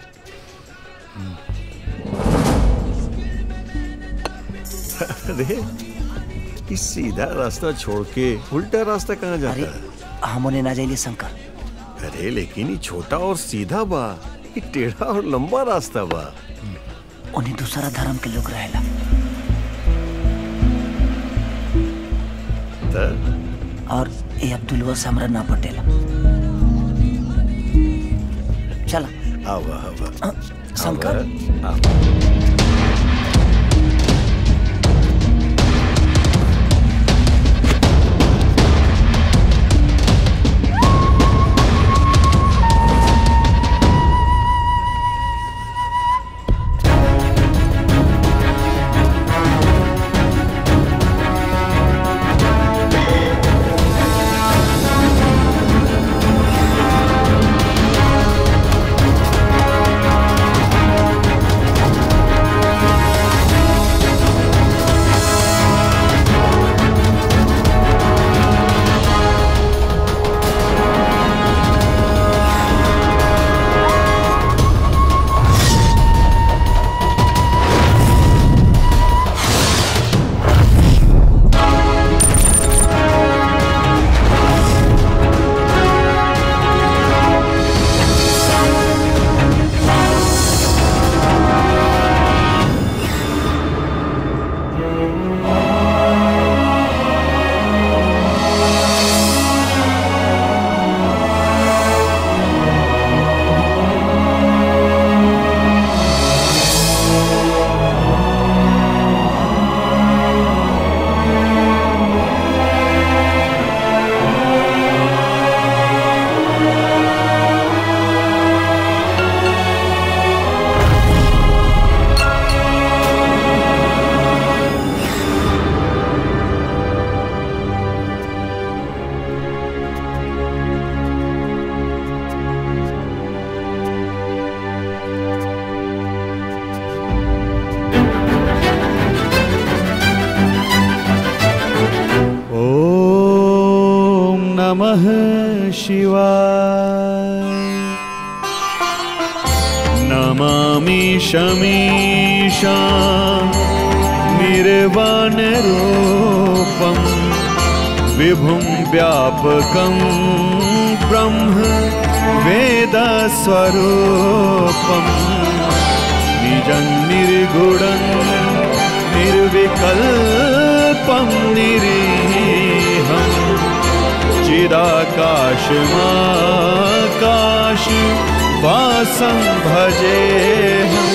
अरे इस सीधा रास्ता छोड़ के उल्टा रास्ता कहाँ जाता है हमने ना जाइए शंकर अरे लेकिन ये छोटा और सीधा बा ये टेढ़ा और लंबा रास्ता बा उन्हें दूसरा धर्म के लोग रहेला त और ये अब्दुलवा से हमरा ना पटेला चला आवा आवा शंकर आवा, आवा। हाँ नमः शिवाय नमामि शमीशा निर्वाणरूपं विभुं व्यापकं ब्रह्म वेदस्वरूपं निजं निर्गुणं निर्विकल्पं निरीहम् चिदाकाशमाकाश वासं भजेऽहम्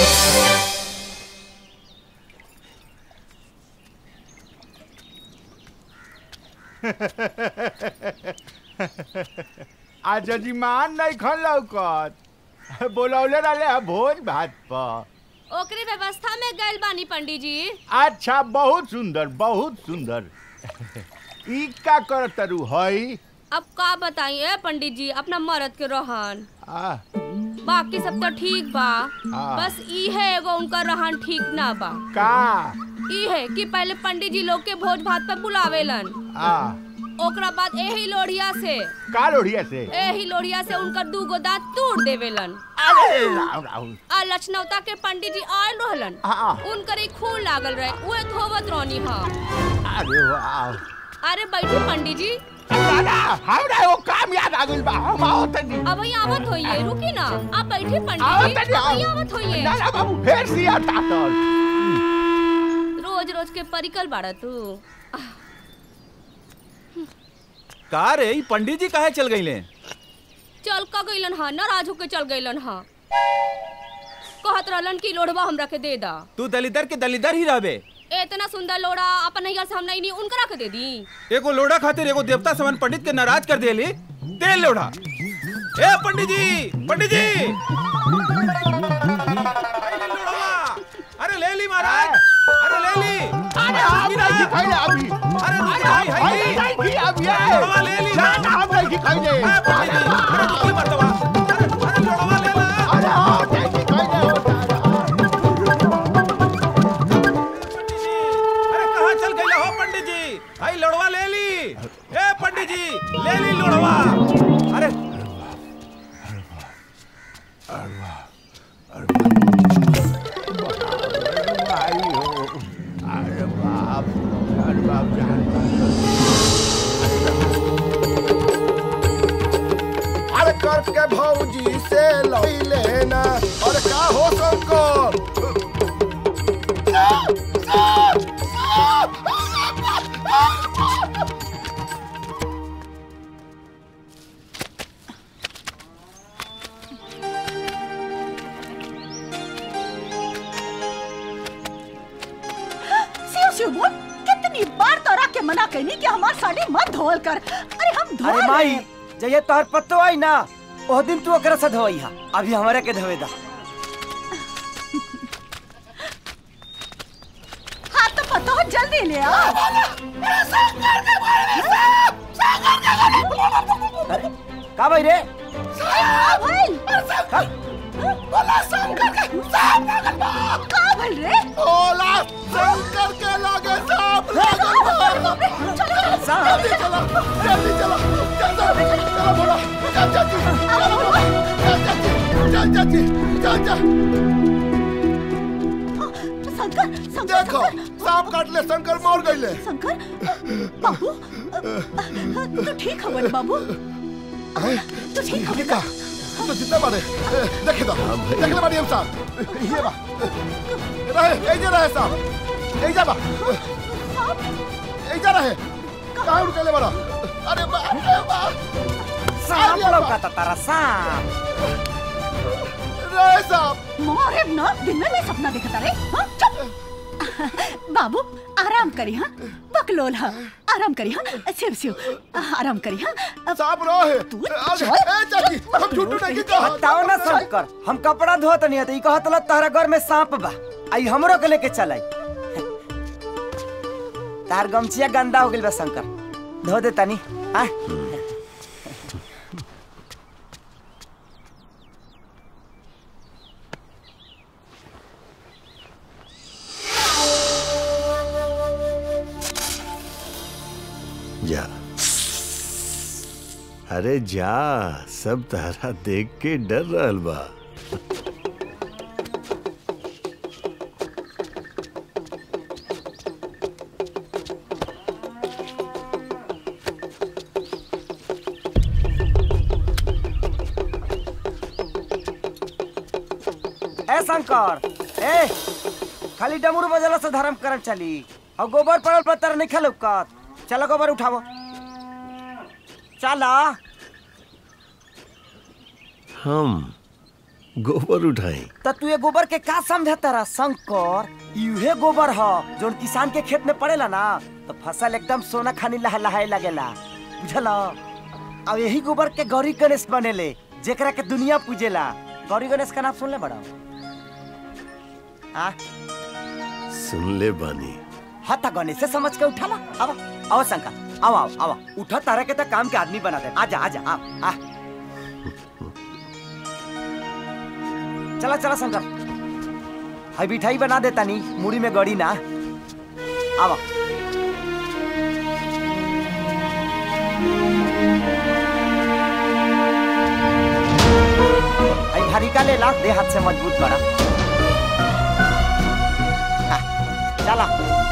आज जजीमान नहीं खन लौकत बोलौले रहले है भोज भात पर ओकरे व्यवस्था में गइल बानी पंडित जी अच्छा बहुत सुंदर बहुत सुंदर ई का करत रू हई अब का बताइए पंडित जी अपना मर्द के रहन आ बाकी सब तो ठीक बा हाँ। बस ई है एगो उनका रहन ठीक ना बा का ई है कि पहले पंडित जी लोग के भोज भात पे बुलावेलन आ ओकरा बाद एही लोढ़िया से का लोढ़िया से एही लोढ़िया से उनका दूगो दांत तोड़ देवेलन अरे राम राम आ लक्षणवता के पंडित जी आयल रहलन हाँ। उनकर एक खून लागल रहे उहे धोवत रहनी हा अरे वाह अरे बैठी पंडित जी दादा हमरा वो काम याद आ गइल बा हम आओ तनी अब ही आवत होइए रुकी ना आप बैठे आओ पंडित तनी जी अब ही आओ आवत होइए ना ना बाबू फेर सिया तातल रोज रोज के परिकल बाड़ा तू का रे ई पंडित जी काहे चल गईले चल का गइलन हा नाराज होके चल गइलन हा कहत रहलन कि लोढ़वा हमरा के दे दा तू दलिदर के दलिदर ही रहबे इतना सुंदर लोड़ा अपन नैया से हम नहीं नी उनकरा के दे दी एगो लोड़ा खातिर एगो देवता समान पंडित के नाराज कर देली दे लोड़ा ए पंडित जी पंडित जी अरे ले ली महाराज अरे ले ली अरे हम नहीं खइले अभी अरे अरे हम खइले नहीं की अभी लोड़वा ले ली ना ना हम नहीं खइले अरे तू मरतवा अरे लोड़वा ले ला अरे हम नहीं खइले अरे कहाँ चल गई हो पंडित जी भाई लोड़वा ले ली ए पंडित जी ले ली लोड़वा अरे भाई हो अरे बाप अरे बाप जान अरे करके भौजी से लई लेना और का हो शंकर शिव शिव बोल कितनी बार तोरा के मना कहनी कि हमार साड़ी मत धोल कर अरे हम धो अरे माई जय तोहर पत्तो आई ना ओह दिन तू ओकरा से धोई हा अभी हमारे के धोवे दा हाँ तो पता हो जल्दी ले आ अरे का भाई रे का भइल का भइल रे ओला शंकर के लगे सांप लागल बा जल्दी चलो जल्दी चलो जल्दी चलो बोलो चल चाची चलो बोलो चल चाची चल चाची चल चल शंकर शंकर देखो सांप काट ले शंकर मर गईले शंकर बाबू तू ठीक खबर बाबू तू ठीक खबर का तो जितना बारे देखे दो देख ले बारी हम साहब ये बा रहे ए जे रहे साहब ए जा बा ए जा रहे कहां उड़ के ले बड़ा अरे बा अरे बा सांप लौका तारा सांप रहे साहब मोरे ना दिन में भी सपना देखता रे हाँ चुप बाबू आराम करी हाँ बकलोल हाँ आराम करी हाँ शिव शिव आराम करी हाँ सांप रहे तू अरे ए चाची हम झूठू नहीं कहा बताओ ना शंकर हम कपड़ा धोत नहीं हते ई कहत ल तोहरा घर में सांप बा आई हमरो के लेके चल आई तार गमछिया गंदा हो गेल बा शंकर धो दे तनी हाँ जा अरे जा सब तारा देख के डर रहल बा ए शंकर ए खाली डमरू बजला से धर्म करम चली और गोबर पड़ल पर तर नहीं खेल चलो गोबर उठावो चला हम गोबर उठाई तो तू ये गोबर के का समझ तारा शंकर यूहे गोबर ह जोन किसान के खेत में पड़ेला ना तो फसल एकदम सोना खानी लह लहाए लगेला बुझल अब यही गोबर के गौरी गणेश बनेले जेकरा के दुनिया पूजेला गौरी गणेश का नाम सुन ले बड़ा आ सुन ले बानी हाँ ता गणेश से समझ के उठा ला आवा आओ शंकर आओ आओ आओ उठा तारा के तो काम के आदमी बना दे आजा आजा आ आ चला चला शंकर हाई मिठाई बना देता नी मुड़ी में गड़ी ना आवा हाई भारी का ले ला दे हाथ से मजबूत बड़ा आ, चला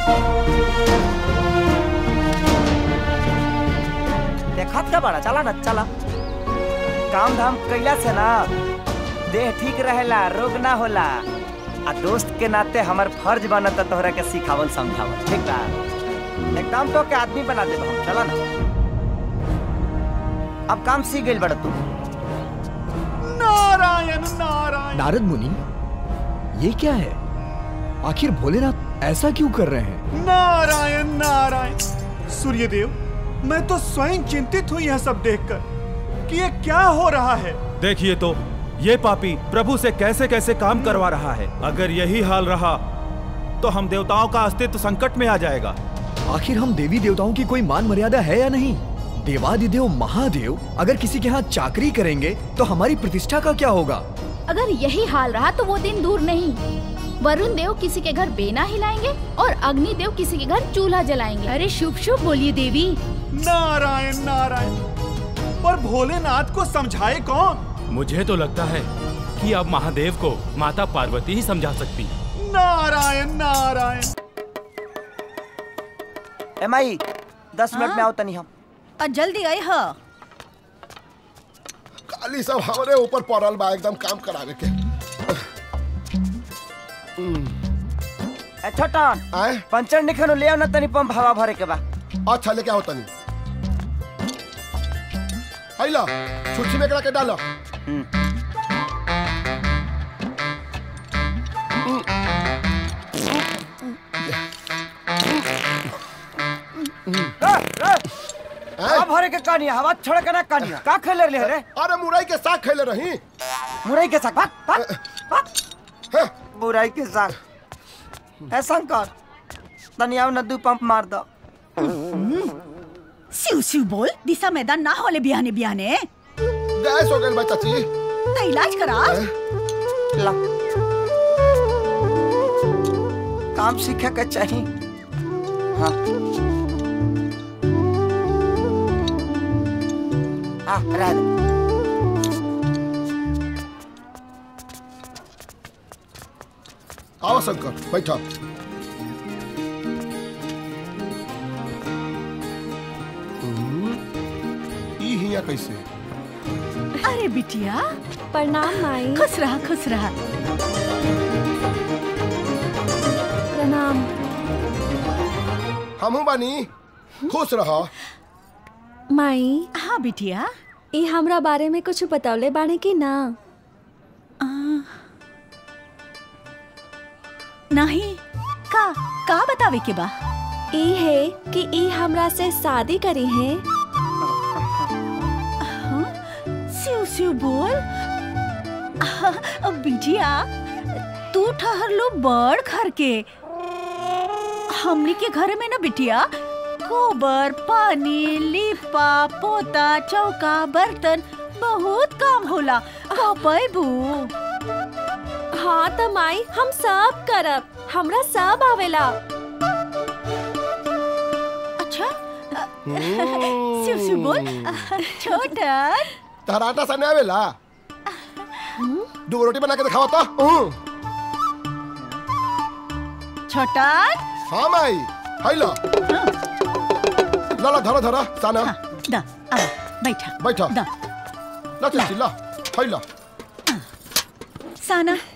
देखत का बड़ा चला ना चला काम धाम कैला से ना देह ठीक रहेला रोग ना होला आ दोस्त के नाते हमर फर्ज बनता तोहरा के सिखावल समझावल ठीक बा एकदम तो के आदमी बना देब हम चला ना अब काम सीख गइल बड़ा तू नारायण नारायण नारद मुनि ये क्या है आखिर भोलेनाथ ऐसा क्यों कर रहे हैं नारायण नारायण सूर्यदेव मैं तो स्वयं चिंतित हूँ यह सब देखकर कि ये क्या हो रहा है देखिए तो ये पापी प्रभु से कैसे कैसे काम करवा रहा है अगर यही हाल रहा तो हम देवताओं का अस्तित्व संकट में आ जाएगा आखिर हम देवी देवताओं की कोई मान मर्यादा है या नहीं देवादिदेव महादेव अगर किसी के यहाँ चाकरी करेंगे तो हमारी प्रतिष्ठा का क्या होगा अगर यही हाल रहा तो वो दिन दूर नहीं वरुण देव किसी के घर बेना हिलाएंगे और अग्नि देव किसी के घर चूल्हा जलाएंगे अरे शुभ शुभ बोलिए देवी नारायण नारायण पर भोलेनाथ को समझाए कौन मुझे तो लगता है कि अब महादेव को माता पार्वती ही समझा सकती नारायण नारायण ए माई दस मिनट में आओ तनी हम आ, जल्दी आई ह खाली सब हमारे ऊपर पड़ल बा एकदम काम करावे के ए छोटा पंचर निखनो ले आओ ना तनी पंप हवा भरे के बा अच्छा लेके आओ तनी आइला छुच्छी में करा के डालो हवा भरे के कहानी हवा छोड़ के ना कहानी का खेले रहे रे अरे मुरई के साग खेले रही मुरई के साग भाग भाग भाग मुरई के साग ए शंकर तनी आओ ना दू पंप मार दो सिउ सिउ बोल दिशा मैदान ना होले बिहाने बिहाने गैस हो गई चाची तो इलाज करा ला काम सीखे के चाहिए हाँ आ रह दे आओ शंकर बैठो ई हिया कैसे अरे बिटिया प्रणाम माई खुश रहा खुश रहा प्रणाम हमू बानी खुश रहो माई हाँ बिटिया ई हमरा बारे में कुछ बतौले बाड़े की ना नहीं का का बतावे के बा ई है कि ई हमरा से शादी करी है सिउ सिउ बोल अब बिटिया तू ठहर लो बड़ घर के हमनी के घर में ना बिटिया गोबर पानी लिपा पोता चौका बर्तन बहुत काम होला कपैबू हाँ तो माई हम सब करब हमरा सब आवेला अच्छा शिव शिव बोल छोटन तारा आटा सने आवेला दो रोटी बना के दिखावा तो हम्म। छोटन हाँ माई हाई लो ला ला धरा धरा साना दा अब बैठा बैठा दा ला चाची ला हाई ला साना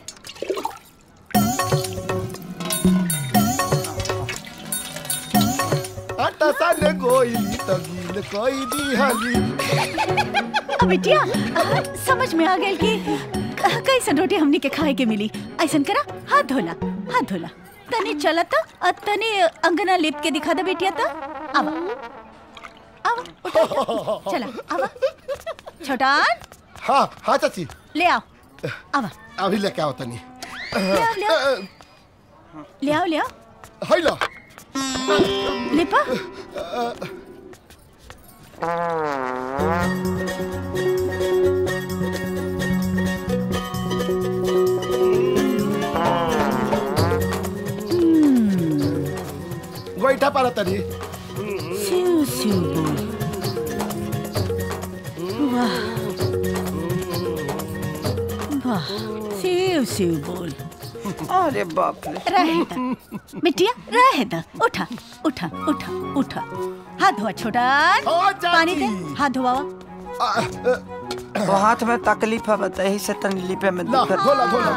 आटा साने गोइली तगील कोई दी हाली अब बिटिया अ, समझ में आ गई कि क- कैसन रोटी हमनी के खाए के मिली ऐसन करा हाथ धोला हाथ धोला तनी चला था और तनी अंगना लिप के दिखा दे बेटिया तो आवा आवा उठा, उठा। चला आवा छोटान हाँ हाँ चाची ले आओ आवा अभी लेके आओ तनी ले आओ ले आओ ले आओ ले आओ हाई ला लिपा गोईठा पारा तनी शिव शिव बोल वाह वाह शिव शिव बोल अरे बाप रे रहे दा बिटिया रहे दा उठा उठा उठा उठा हाथ धोआ छोटा पानी दे हाथ धोआ तो हाथ में तकलीफ है बता यही से तनी लिपे में ला दिक्कत धोला धोला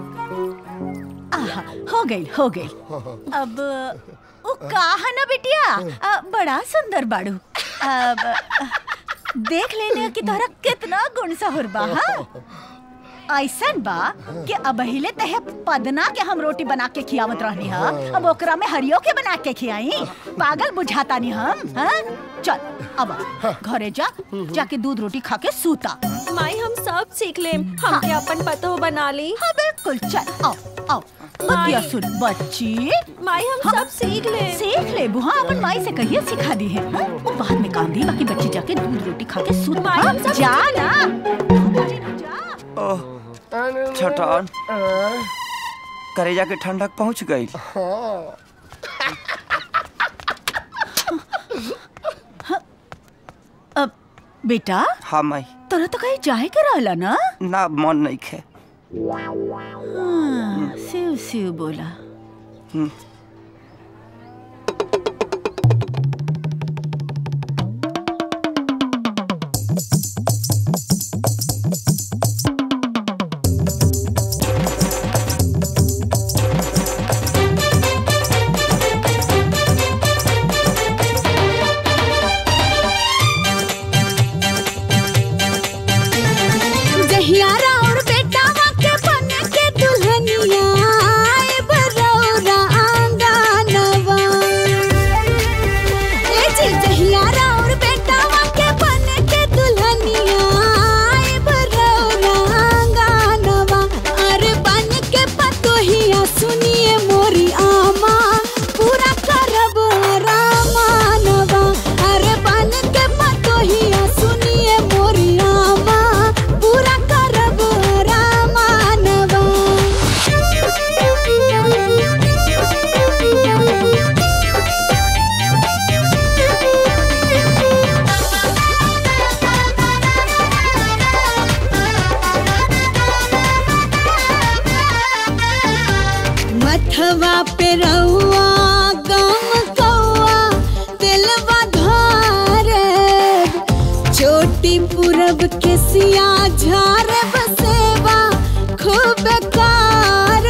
आहा हो गई हो गई अब वो कहा ना बिटिया अ, बड़ा सुंदर बाड़ू अब अ, देख लेने की तोहरा कितना गुण सहुर बा हाँ? ऐसन बा कि अब हिले तहे पदना के हम रोटी बना के खियावत रहनी हा अब ओकरा में हरियो के बना के खियाई पागल बुझाता नहीं हम हाँ? चल अब घरे जा जाके दूध रोटी खा के सूता माई हम सब सीख लेम हमके अपन पतो बना ली हाँ बिल्कुल चल आओ आओ बतिया सुन बच्ची माई हम सब सीख ले सीख ले बुहा अपन माई से कहिए सिखा दी है हाँ? वो बाद में काम दी बाकी बच्ची जाके दूध रोटी खा के सूत माई, हम सब जा सीख ना ओह छोटन करेजा के ठंडक पहुंच गई अब बेटा हाँ माई तोरा तो कहीं जाए के रहला ना ना मन नहीं खे हाँ, शिव शिव बोला हम्म। जहियारा और बेटावा के बन के दुल्हनिया आए बरौरा आंगनवा ए जी जहियारा और बेटावा के बन के दुल्हनिया आए बरौरा आंगनवा अरे बन के पतोहिया सुनिए मोरी आमा पूरा करब रामानवा अरे बन के पतोहिया सुनिए मोरी आमा पूरा करब रामानवा मथवा पे रहुआ गम कौआ दिलवा धारे छोटी पूरब के सिया झार बसेवा खूब कार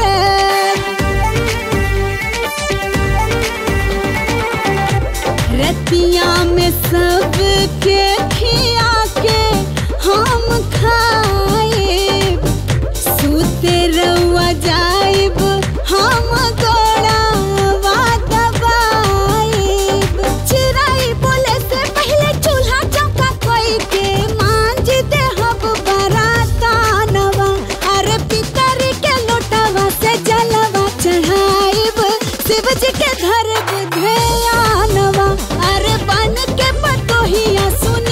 रतिया में सब के खिया के हम खाए सूते रउआ जाइब हम गोड़ावा दबाइब चिराई बोले से पहले चूल्हा चौका कोई के मांज दे हब बरातानवा अरे पितर के लोटवा से जलवा चढ़ाइब शिव जी के धर ध्यानवा अरे बन के पतोहिया सुन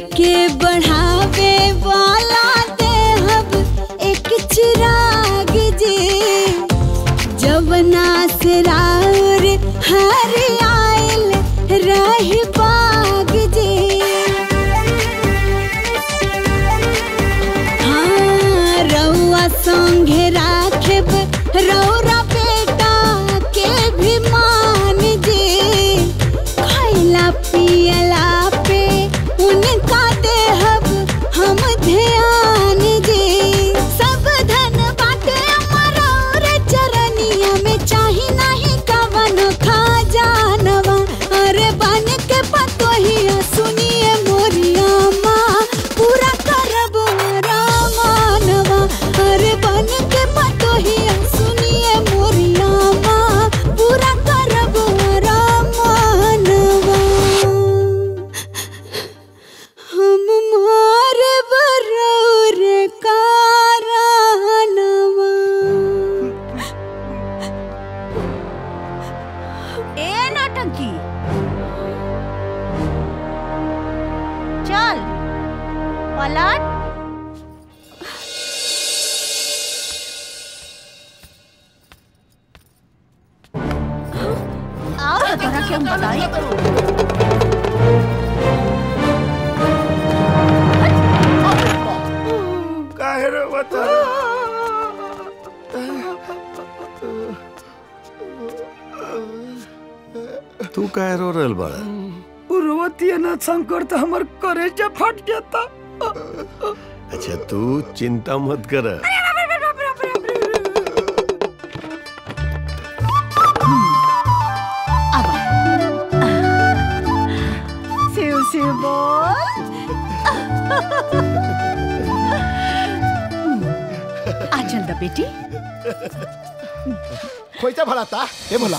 के बढ़ावे वाला देहब एक चिराग जी जवना से राउर हर आयल रही बाग जी हाँ रउआ संगे राखेब रौरा बेटा के भी मान जी खैला पियला पे उनका देहब हम ध्यान जी सब धन बाटे अमर और चरनिया में चाही नहीं कवन खा जानवा अरे बन के पतोहिया सुनिए मोरिया माँ पूरा करब रामानवा अरे बन के पतोहिया सुनिए मोरिया माँ पूरा करब रामानवा हम मारे बरौर कारानवा ए नौटंकी चल पलट आओ तो तोरा के हम बताई काहे रे बता तू काहे रो रहल बाड़ा उर्वती ना शंकर तो हमार करेजा फट जाता अच्छा तू चिंता मत कर शिव शिव बोल आ चल द बेटी खोइचा भला था ए भोला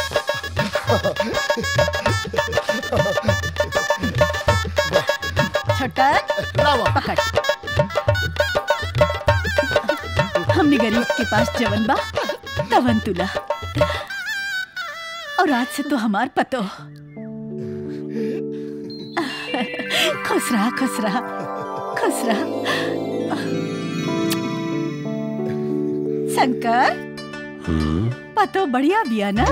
छटक पकड़ हमने गरीब के पास जवन बा तवन तुला और आज से तो हमार पतो खुश रहा खुश रहा खुश रहा शंकर पतो बढ़िया बिया ना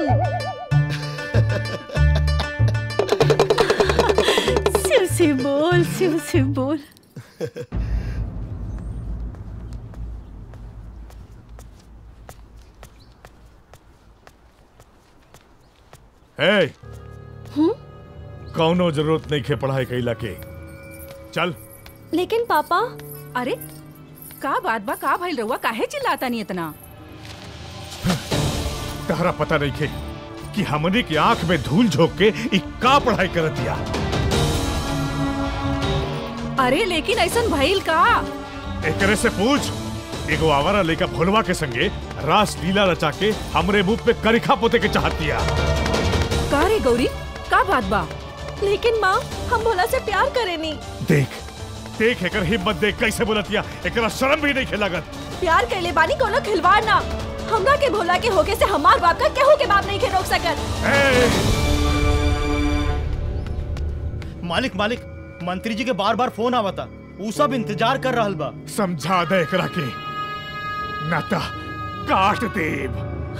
शिव शिव बोल शिव शिव बोल हे कौनो जरूरत नहीं खे पढ़ाई कैला के चल लेकिन पापा अरे का बात बा का भइल रहुआ काहे चिल्लाता नहीं इतना तहरा पता नहीं खे कि हमने की आंख में धूल झोंक के इ का पढ़ाई कर दिया अरे लेकिन ऐसन भइल का एकरे से पूछ एगो आवारा लेका भोलवा के संगे रास लीला रचा के हमरे मुंह पे करिखा पोते के चाहत दिया का रे गौरी का बात बा लेकिन माँ हम भोला से प्यार करेनी देख देख एकर हिम्मत देख कैसे बोलतिया एकरा शर्म भी नहीं खेलागत प्यार कैले बानी कोनो खिलवाड़ ना हमरा के भोला के होके से हमार बाप का केहू के बाप नहीं के रोक सकत मालिक मालिक मंत्री जी के बार बार फोन आवता ऊ सब इंतजार कर रहल बा समझा दे एकरा के नाता काट देव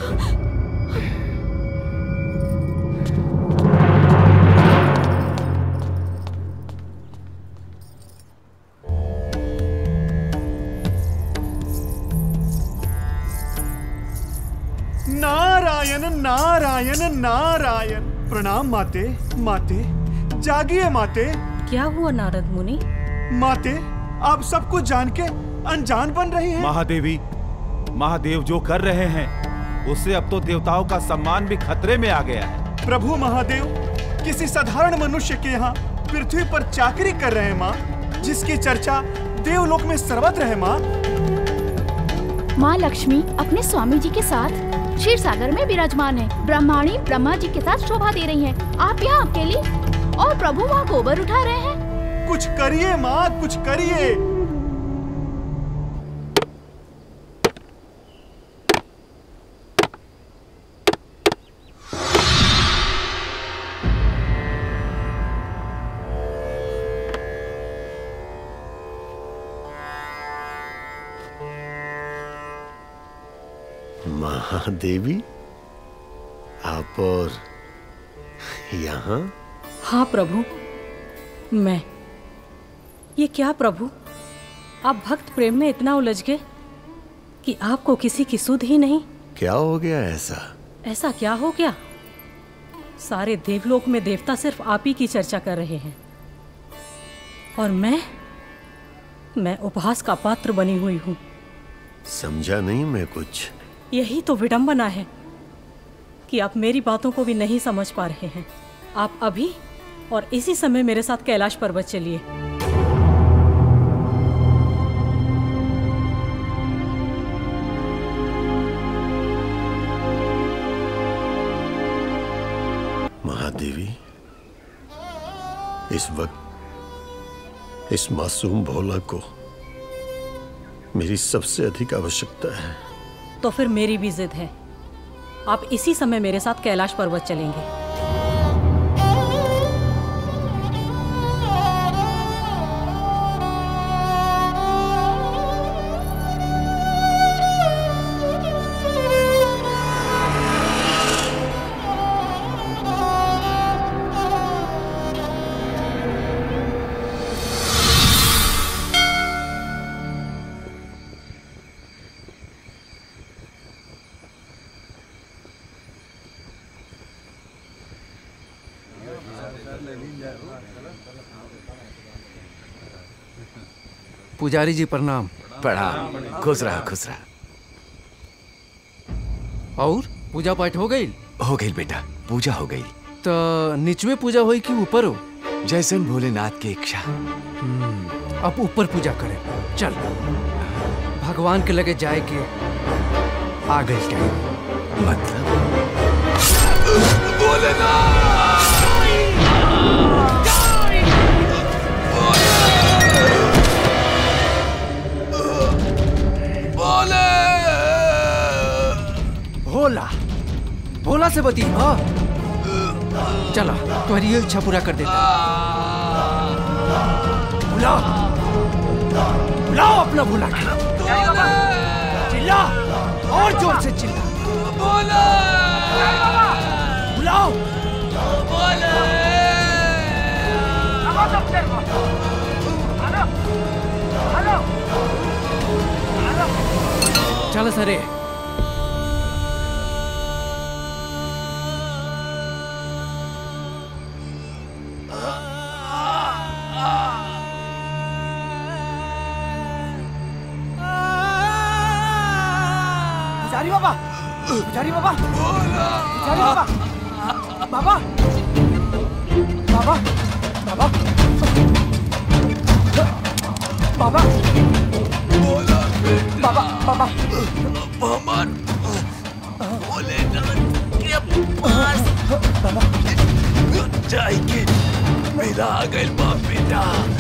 नारायण नारायण नारायण प्रणाम माते माते जागिए माते क्या हुआ नारद मुनि माते आप सब कुछ जान के अनजान बन रही हैं महादेवी महादेव जो कर रहे हैं उससे अब तो देवताओं का सम्मान भी खतरे में आ गया है प्रभु महादेव किसी साधारण मनुष्य के यहाँ पृथ्वी पर चाकरी कर रहे हैं माँ जिसकी चर्चा देवलोक में सर्वत्र है माँ माँ लक्ष्मी अपने स्वामी जी के साथ क्षीर सागर में विराजमान है ब्रह्माणी ब्रह्मा जी के साथ शोभा दे रही हैं। आप यहाँ अकेली और प्रभु वहाँ गोबर उठा रहे हैं कुछ करिए माँ कुछ करिए महादेवी आप और यहाँ हाँ प्रभु मैं ये क्या प्रभु आप भक्त प्रेम में इतना उलझ गए कि आपको किसी की सुध ही नहीं क्या हो गया ऐसा ऐसा क्या हो गया सारे देवलोक में देवता सिर्फ आप ही की चर्चा कर रहे हैं और मैं मैं उपहास का पात्र बनी हुई हूँ समझा नहीं मैं कुछ यही तो विडंबना है कि आप मेरी बातों को भी नहीं समझ पा रहे हैं आप अभी और इसी समय मेरे साथ कैलाश पर्वत चलिए महादेवी इस वक्त इस मासूम भोला को मेरी सबसे अधिक आवश्यकता है तो फिर मेरी भी जिद है आप इसी समय मेरे साथ कैलाश पर्वत चलेंगे पुजारी जी प्रणाम प्रणाम खुश रहा खुश रहा और पूजा पाठ हो गई हो गई बेटा पूजा हो गई तो निचवे पूजा हुई कि ऊपर हो जैसन भोलेनाथ की इच्छा अब ऊपर पूजा करें चल भगवान के लगे जाए के आ गई टाइम मतलब भोला भोला से बती हाँ चला तुम्हारी ये इच्छा पूरा कर देता बुलाओ बुलाओ अपना भोला के चिल्ला और जोर से चिल्ला बुलाओ चल सरे पुजारी बाबा पुजारी बाबा पुजारी बाबा बाबा बाबा बाबा बाबा बाबा बाबा मोहम्मद भोलेनाथ के पास जाएंगे मेरा आ गए बाप बेटा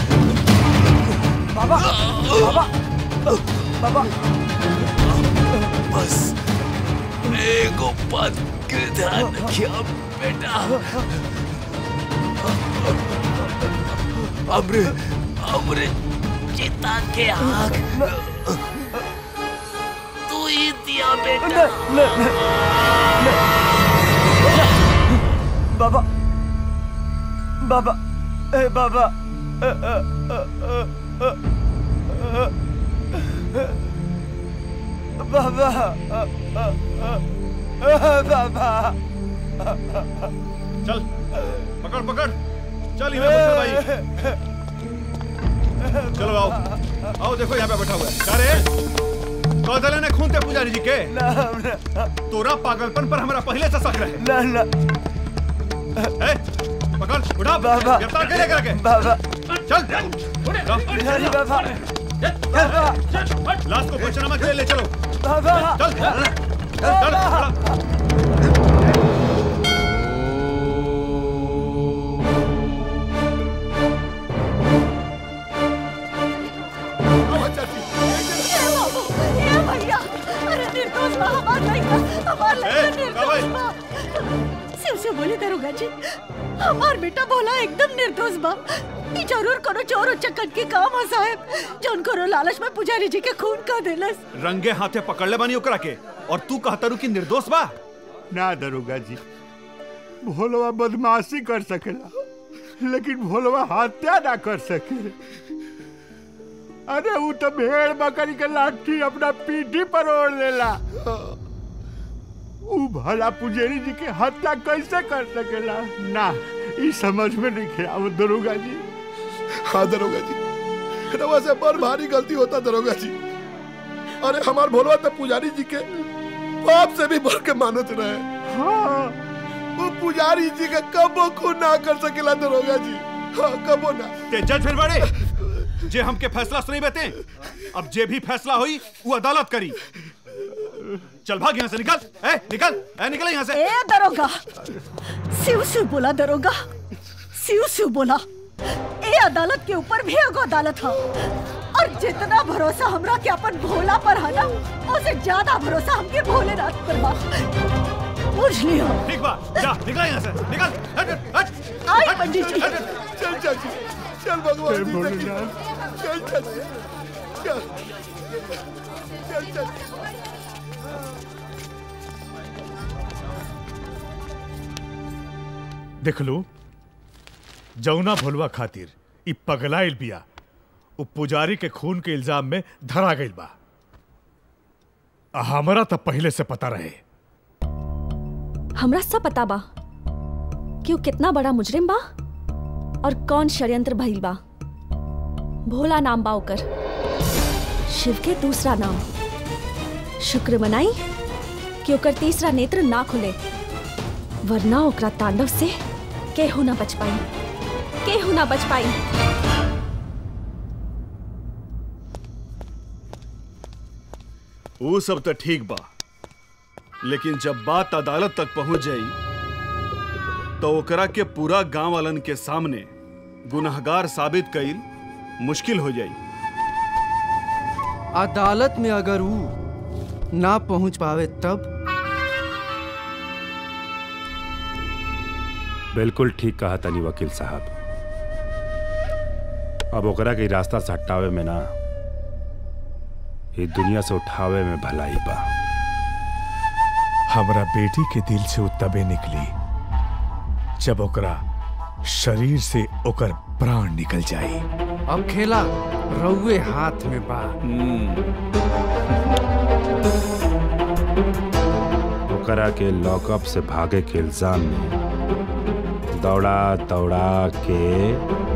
बाबा बाबा बाबा बस एगो बात के ध्यान रखिए बेटा अमरे अमरे चिता के आग तू ही दिया बेटा बाबा बाबा ए बाबा अ, अ, अ, अ, अ, अ, बाबा अ, अ, अ, अ, बाबा चल पकड़ पकड़ चल यहाँ बैठा भाई चलो आओ आओ देखो यहाँ पे बैठा हुआ है क्या रे कौदले ने खून ते पुजारी जी के तोरा पागलपन पर हमारा पहले से शक रहे ना ना ए, पकड़ उठा बाबा। गिरफ्तार कर लेकर के बाबा चल पुजारी बाबा बाबा लाश को पंचनामा के लिए ले चलो बाबा चल चल चल चल भैया अरे निर्दोष बा हमार लड़का हमार लड़का निर्दोष बा शिव से बोले दरोगा जी हमार बेटा भोला एकदम निर्दोष बा ई जरूर कोनो चोर उचक्कन के काम है साहब जौन कोनो लालच में पुजारी जी के खून का देलस रंगे हाथे पकड़ ले बानी ओकरा के और तू कहतरू कि निर्दोष बा ना दरोगा जी भोलवा बदमाशी कर सकेला लेकिन भोलवा हत्या ना कर सके अरे वो तो भेड़ बकरी के लाठी अपना पीठी पर ओढ़ लेला ऊ भला पुजेरी जी के हत्या कैसे कर सकेला ना ई समझ में नहीं आवत दरोगा जी हाँ दरोगा जी रवा से बड़ भारी गलती होता दरोगा जी अरे हमार भोलवा तो पुजारी जी के बाप से भी बढ़ के मानत रहे हाँ वो पुजारी जी के कबो खून ना कर सकेला दरोगा जी हाँ कबो ना ते जज फिर बड़े जे हमके फैसला सुनी बेते अब जे भी फैसला हुई वो अदालत करी चल भाग यहाँ से निकल ए निकल ए निकल यहाँ से ए दरोगा सिव सिव बोला दरोगा सिव सिव बोला ए अदालत के ऊपर भी एगो अदालत है और जितना भरोसा हमरा के अपन भोला पर है ना उससे ज्यादा भरोसा हमके भोलेनाथ पर बा बुझ लियो ठीक बा जा निकल यहाँ से निकल हट हट, हट आई पंडित जी चल चल चल भगवान जी से की- चल चल चल चल चल देख लो जौना भोलवा खातिर इ पगलाइल बिया उ पुजारी के खून के इल्जाम में धरा गइल बा आ हमरा तो पहले से पता रहे हमरा सब पता बा कि वो कितना बड़ा मुजरिम बा और कौन षड्यंत्र भइल बा भोला नाम बा ओकर शिव के दूसरा नाम शुक्र मनाई कि ओकर तीसरा नेत्र ना खुले वरना ओकरा तांडव से केहू ना बच पाई केहू ना बच पाई वो सब तो ठीक बा लेकिन जब बात अदालत तक पहुंच जाई तो ओकरा के पूरा गांव वालन के सामने गुनहगार साबित कईल मुश्किल हो जाई अदालत में अगर वो ना पहुंच पावे तब बिल्कुल ठीक कहा तनी वकील साहब अब ओकरा के रास्ता से हटावे में ना ये दुनिया से उठावे में भलाई बा हमरा बेटी के दिल से उ तबे निकली जब ओकरा शरीर से ओकर प्राण निकल जाई अब खेला रउए हाथ में बा ओकरा के लॉकअप से भागे के इल्जाम में दौड़ा दौड़ा के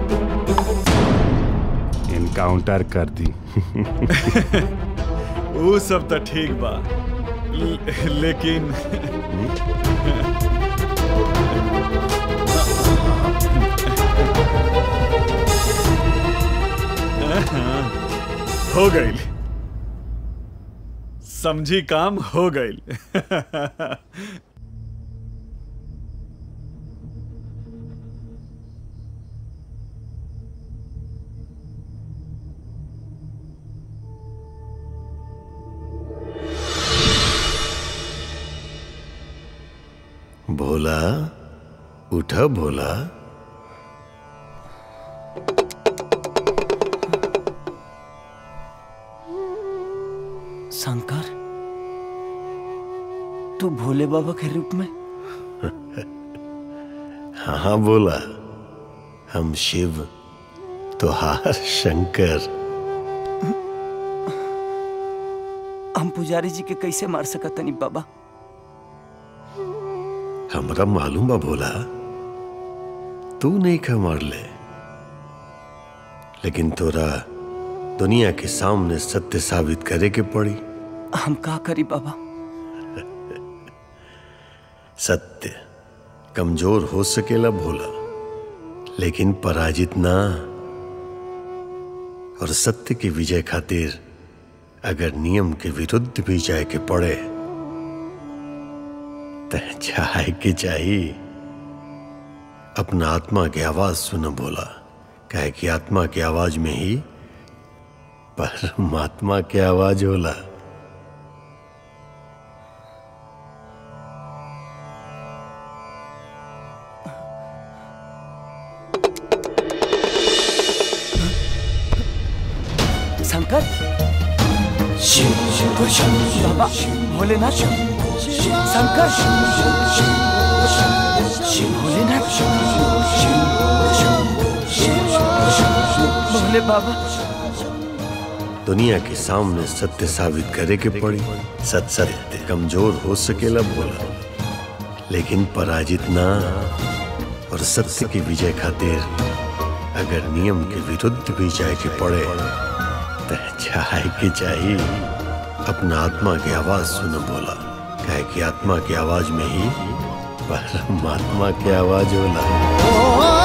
इनकाउंटर कर दी वो सब तो ठीक बा ल- लेकिन हो गई समझी काम हो गई भोला उठा भोला शंकर तू भोले बाबा के रूप में हाँ हाँ बोला हम शिव तुहार शंकर हम पुजारी जी के कैसे मार सकतनी बाबा हमरा मालूम बा भोला तू नहीं खा मार ले लेकिन तोरा दुनिया के सामने सत्य साबित करे के पड़ी हम का करी बाबा सत्य कमजोर हो सकेला भोला लेकिन पराजित ना और सत्य की विजय खातिर अगर नियम के विरुद्ध भी जाए के पड़े तो जाए के चाहिए अपना आत्मा की आवाज सुनो बोला कहे कि आत्मा की आवाज में ही परमात्मा की आवाज होला बाबा भोलेनाथ शंकर भोलेनाथ भोले बाबा दुनिया के सामने सत्य साबित करे के पड़ी सत सत्य कमजोर हो सकेला बोला लेकिन पराजित ना और सत्य की विजय खातिर अगर नियम के विरुद्ध भी जाए के पड़े तो जाए के चाहिए अपना आत्मा की आवाज सुन बोला कहे कि आत्मा की आवाज में ही परमात्मा की आवाज होला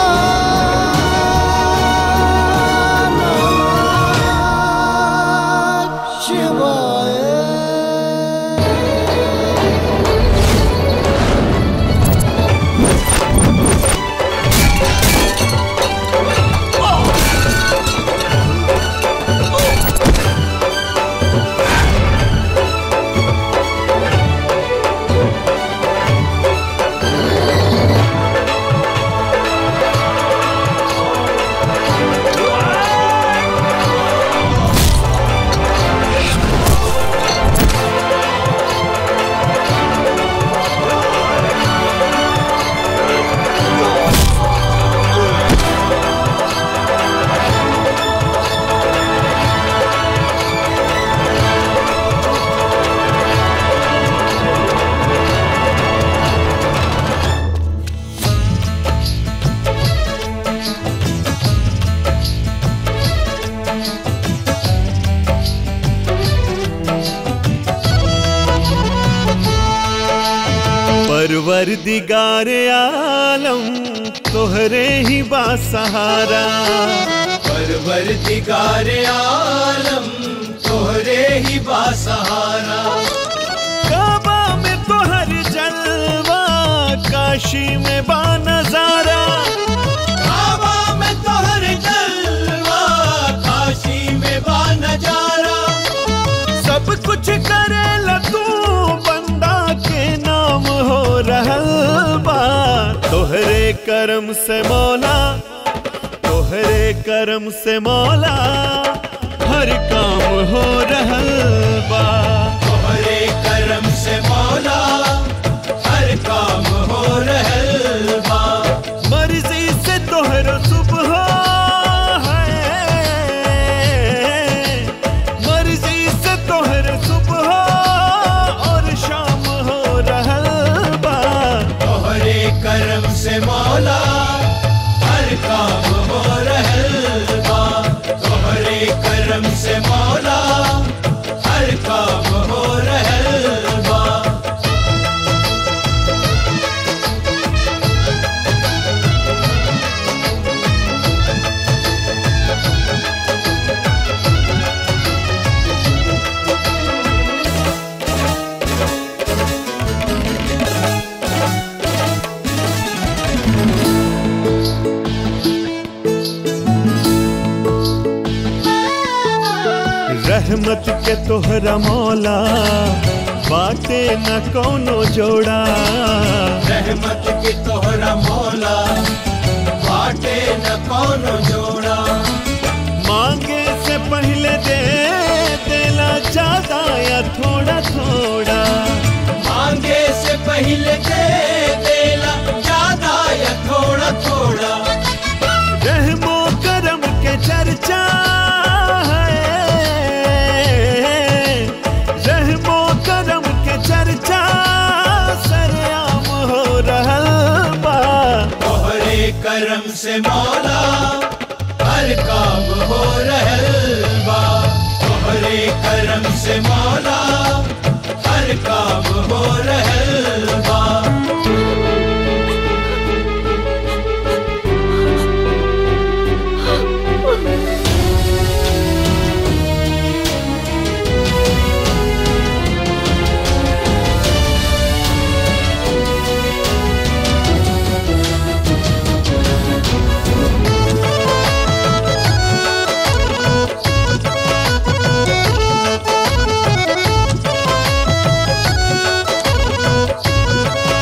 परवर दिगार आलम तोहरे ही बासहारा परवर दिगार आलम तोहरे ही बासहारा काबा में तोहर जलवा काशी में बा नजारा काबा में तोहर जलवा काशी में बा नजारा सब कुछ करेला तू बंदा के नाम हो रहल बा तोहरे करम से मौला तोहरे करम से मौला हर काम हो रहल बा तोहरे करम से मौला हर काम हो रहल बा मर्जी से तोहरो सुबह है मर्जी से तोहरो सुबह और शाम हो रहल बा तोहरे करम से मौला हर काम हो रहल बा तोहरे करम से मौला हर काम हो रहल बा रहमत के तोहरा मौला बाटे न कोनो जोड़ा रहमत के तोहरा मौला बाटे न कोनो जोड़ा मांगे से पहले दे देला ज्यादा या थोड़ा थोड़ा मांगे से पहले दे देला ज्यादा या थोड़ा थोड़ा रहमो करम के चर्चा है रहमो करम के चर्चा सरेआम हो रहल बा तोहरे करम से मौला हर काम हो रहल बा तोहरे करम से मौला हर काम हो रहल बा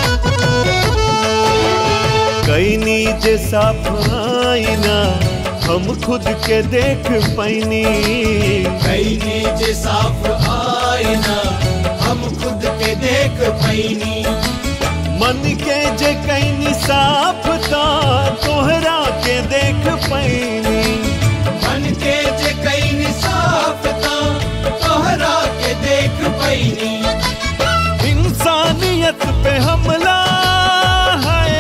कैनी जे साफ आईना हम खुद के देख पैनी कैनी जे साफ आईना हम खुद के देख पैनी मन के जे कैनी साफ ता तोहरा के देख पैनी मन के जे कैनी साफ ता तोहरा के देख पैनी इंसानियत पे हमला है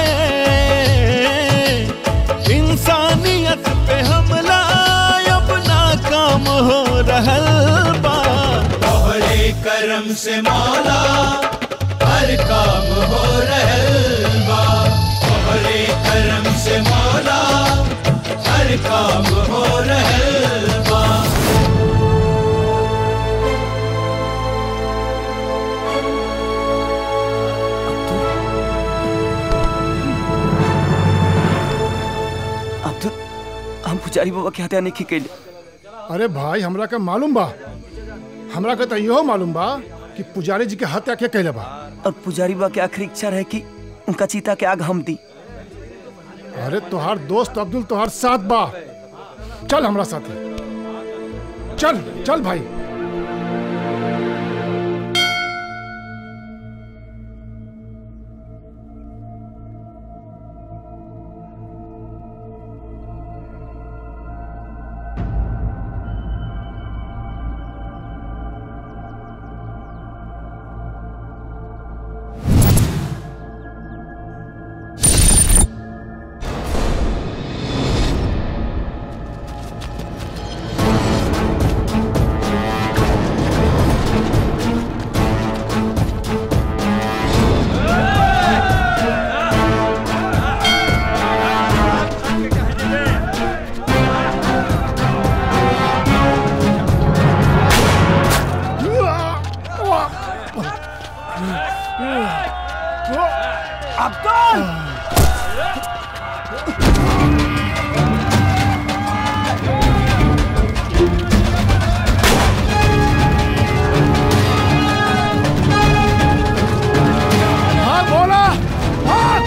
इंसानियत पे हमला अब नाकाम हो रहल बा तोहरे करम से मौला हर काम हो रहल बा तोहरे करम से मौला हर काम हो रहल बा अब तो हम पुजारी बाबा के हत्या नहीं कैले अरे भाई हमरा के मालूम बा हमरा के तो इहो मालूम बा कि पुजारी जी के हत्या के कैले बा और पुजारी बाबा की आखिरी इच्छा रहे कि उनका चीता के आग हम दी अरे तोहार दोस्त अब्दुल तोहार साथ बा चल हमरा साथे चल चल भाई अब्दुल हाँ बोला हाँ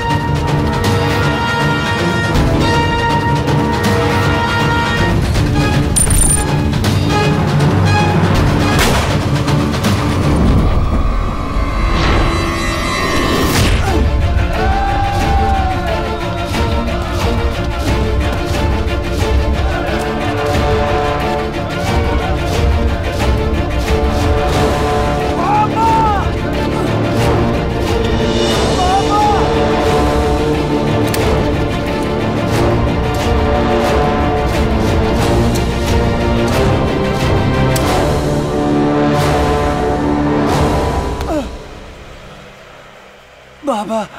बाबा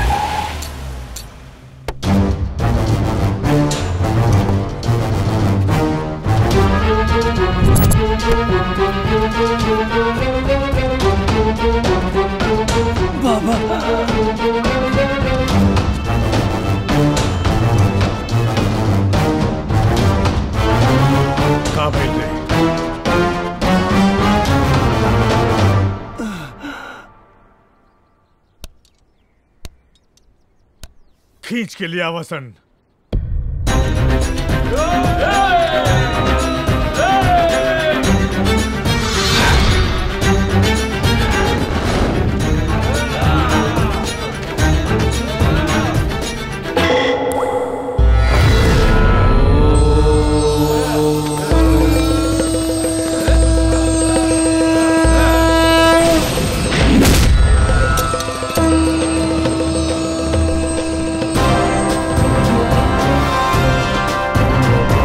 का भइल रे खींच के लिया वसन Thank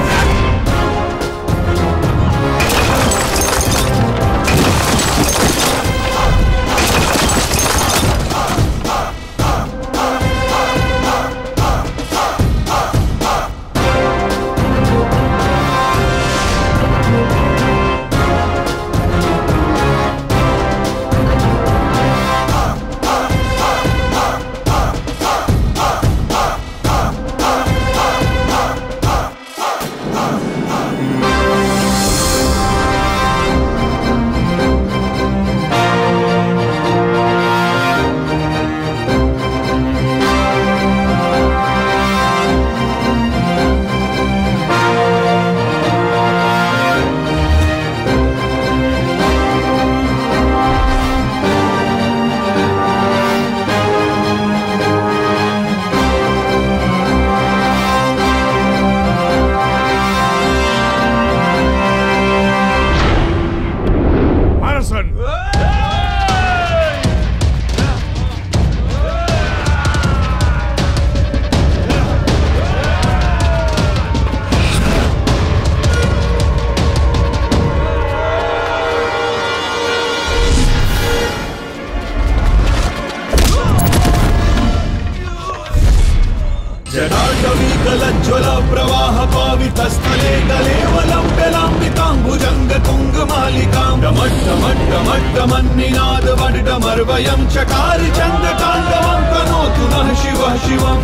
जटाटवीकलज्ज्वल प्रवाह पावितस्थले गलेवलम्ब्यलाम्बिताम्बुजङ्ग तुङ्गमालिकां डमट्टमट्टमट्टमन्निनाद वड्डमर्वयं चकार चन्द्रताण्डवं तनोतु नः शिवः शिवम्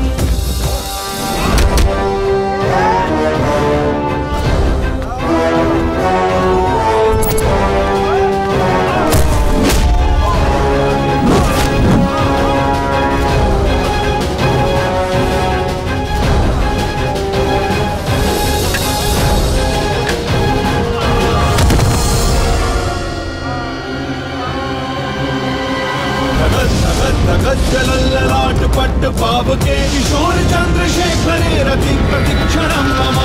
गज्जलल्ललाट पट्ट पावके किशोर चन्द्रशेखरे रति प्रतिक्षणं मम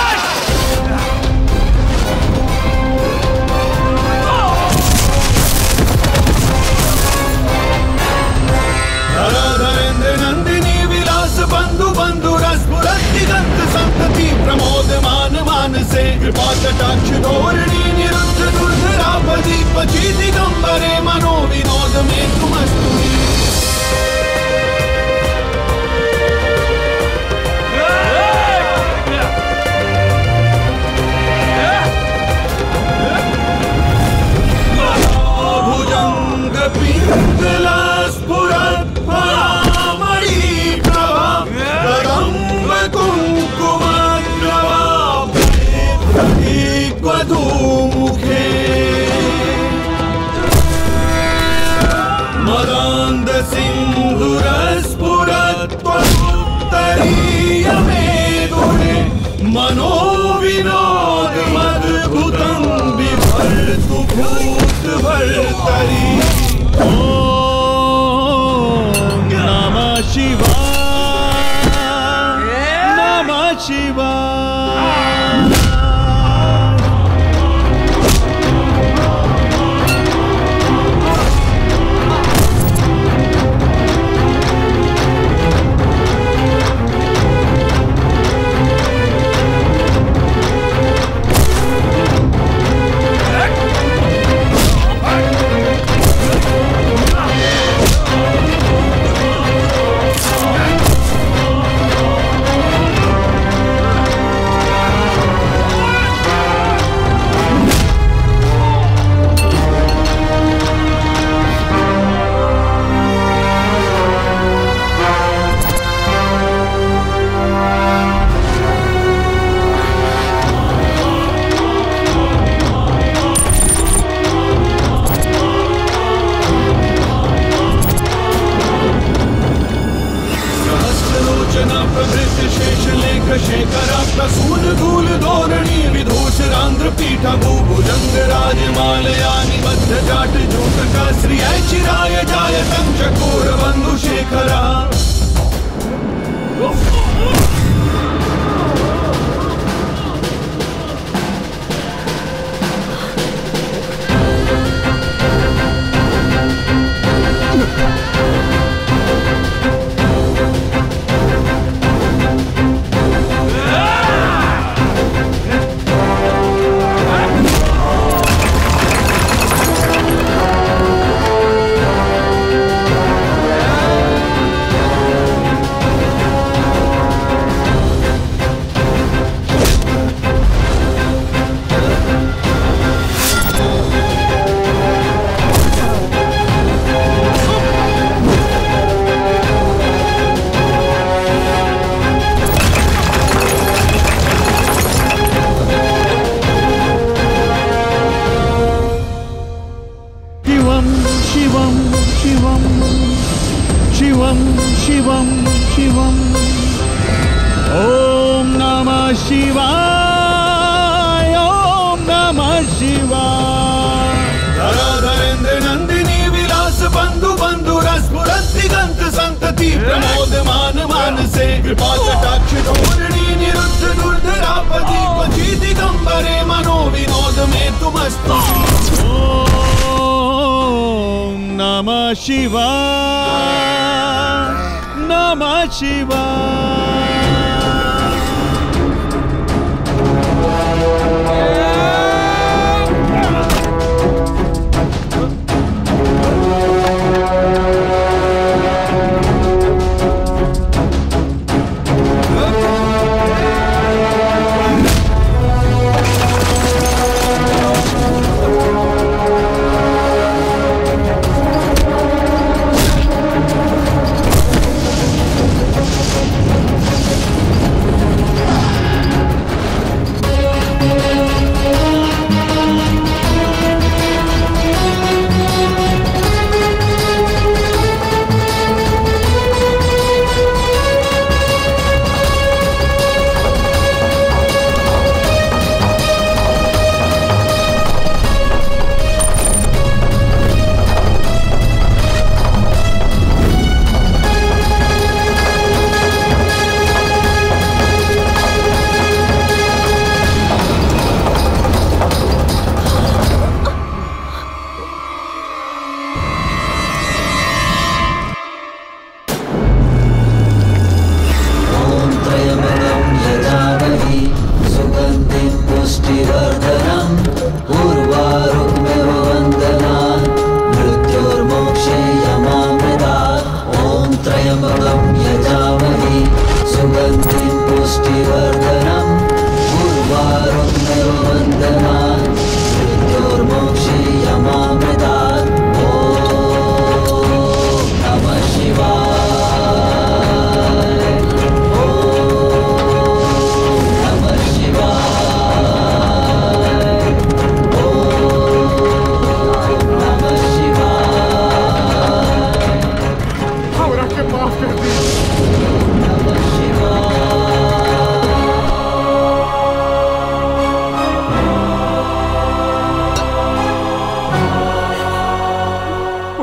धराधरेन्द्र नन्दिनी विलास बन्धु बन्धु रसपुरदिगन्त सन्तति प्रमोद मान मानसे कृपा कटाक्ष धोरणी निरुद्ध दुर्धरापदी पची दिगम्बरे मनो विनोद मे तुमस्तु भुजङ्ग पिङ्गला स्फुरत् परामणि प्रभा कदम्ब कुङ्कुमग्रवा मुखे मदान्द सिन्धुरस्फुरत् त्वमुत्तरीय मे गुणे मनो विनोद मद्भुतं बिभर्तु भूत भर्तरि ॐ नमः शिवाय नमः शिवाय सहस्रलोचना प्रभृत शेष लेख शेखरा प्रसून धूल धोरणी विधूषरांध्र पीठ भूभुजंग राजमालया निबद्ध जाट जूटका श्रिय चिराय जाय चकोर बंधु शेखरा शिवम शिवम शिवम शिवम शिवम शिवम ओम नमः शिवाय ओम नमः शिवाय धराधरेन्द्र नंदिनी विलास बंधु बंधु रसपुरत दिगंत संतति प्रमोद मान मानसे कृपा कटाक्ष धोरणी निरुद्ध दुर्धरापदी क्वचि दिगंबरे मनो विनोद में तुमस्तु ओम नमः शिवाय नमः शिवाय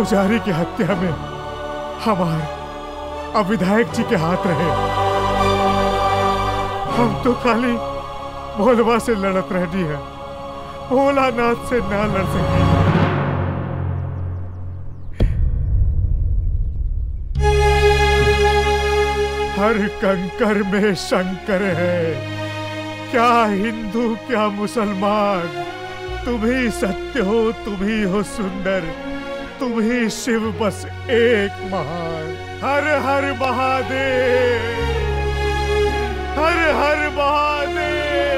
पुजारी की हत्या में हमारे अब विधायक जी के हाथ रहे हम तो खाली भोलवा से लड़त रहनी है भोलानाथ से ना लड़ सकी हर कंकर में शंकर है क्या हिंदू क्या मुसलमान तुम ही सत्य हो तुम ही हो सुंदर तुम ही शिव बस एक महान हर हर महादेव हर हर महादेव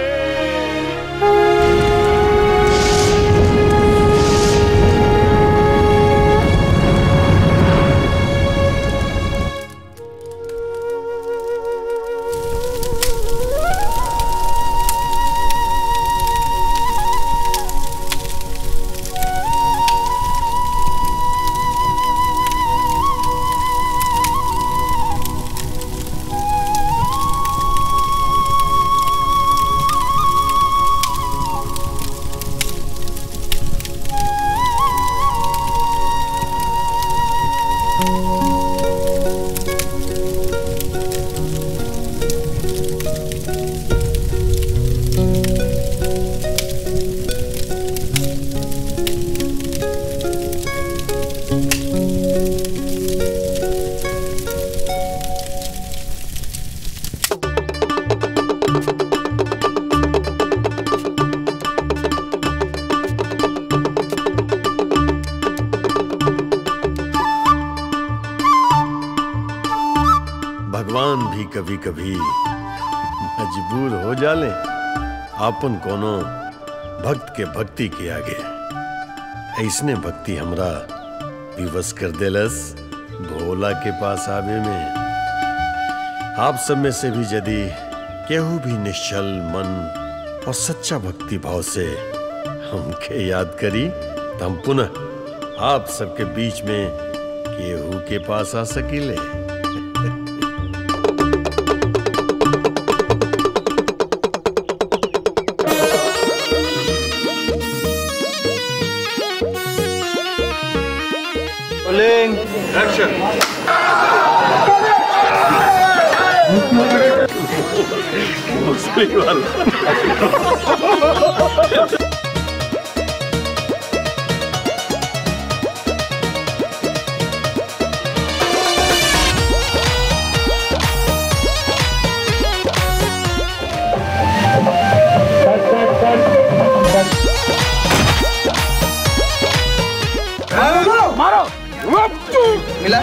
भगवान भी कभी कभी मजबूर हो जाले आपन कोनो भक्त के भक्ति के आगे ऐसने भक्ति हमरा विवश कर देलस भोला के पास आवे में आप सब में से भी यदि केहू भी निश्चल मन और सच्चा भक्ति भाव से हमके याद करी तो हम पुनः आप सबके बीच में केहू के पास आ सकीले Rolling. Action. मुस्लिम वाला मारो मिला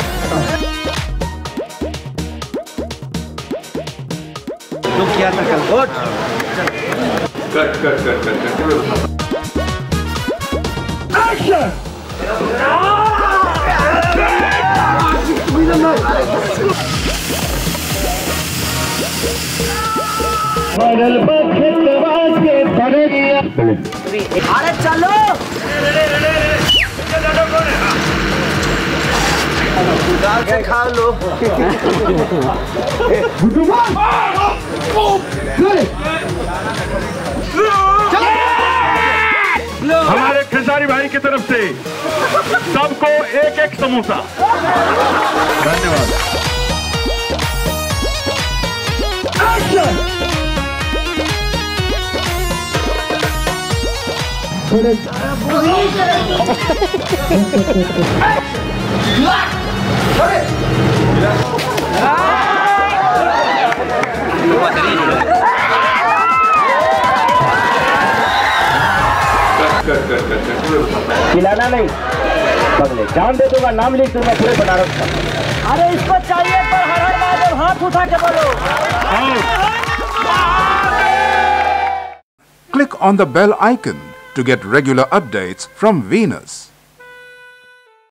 तो क्या था कल वोट कट कट कट कट कट अरे चलो दाल से खा लो हमारे खेसारी भाई की तरफ से सबको एक एक समोसा धन्यवाद खिलाना नहीं बगले जान दे दूंगा नाम लिख दूंगा पूरे बनारस का अरे इसको चाहिए पर हर हर महादेव हाथ उठा के बोलो Click on the bell icon to get regular updates from Venus.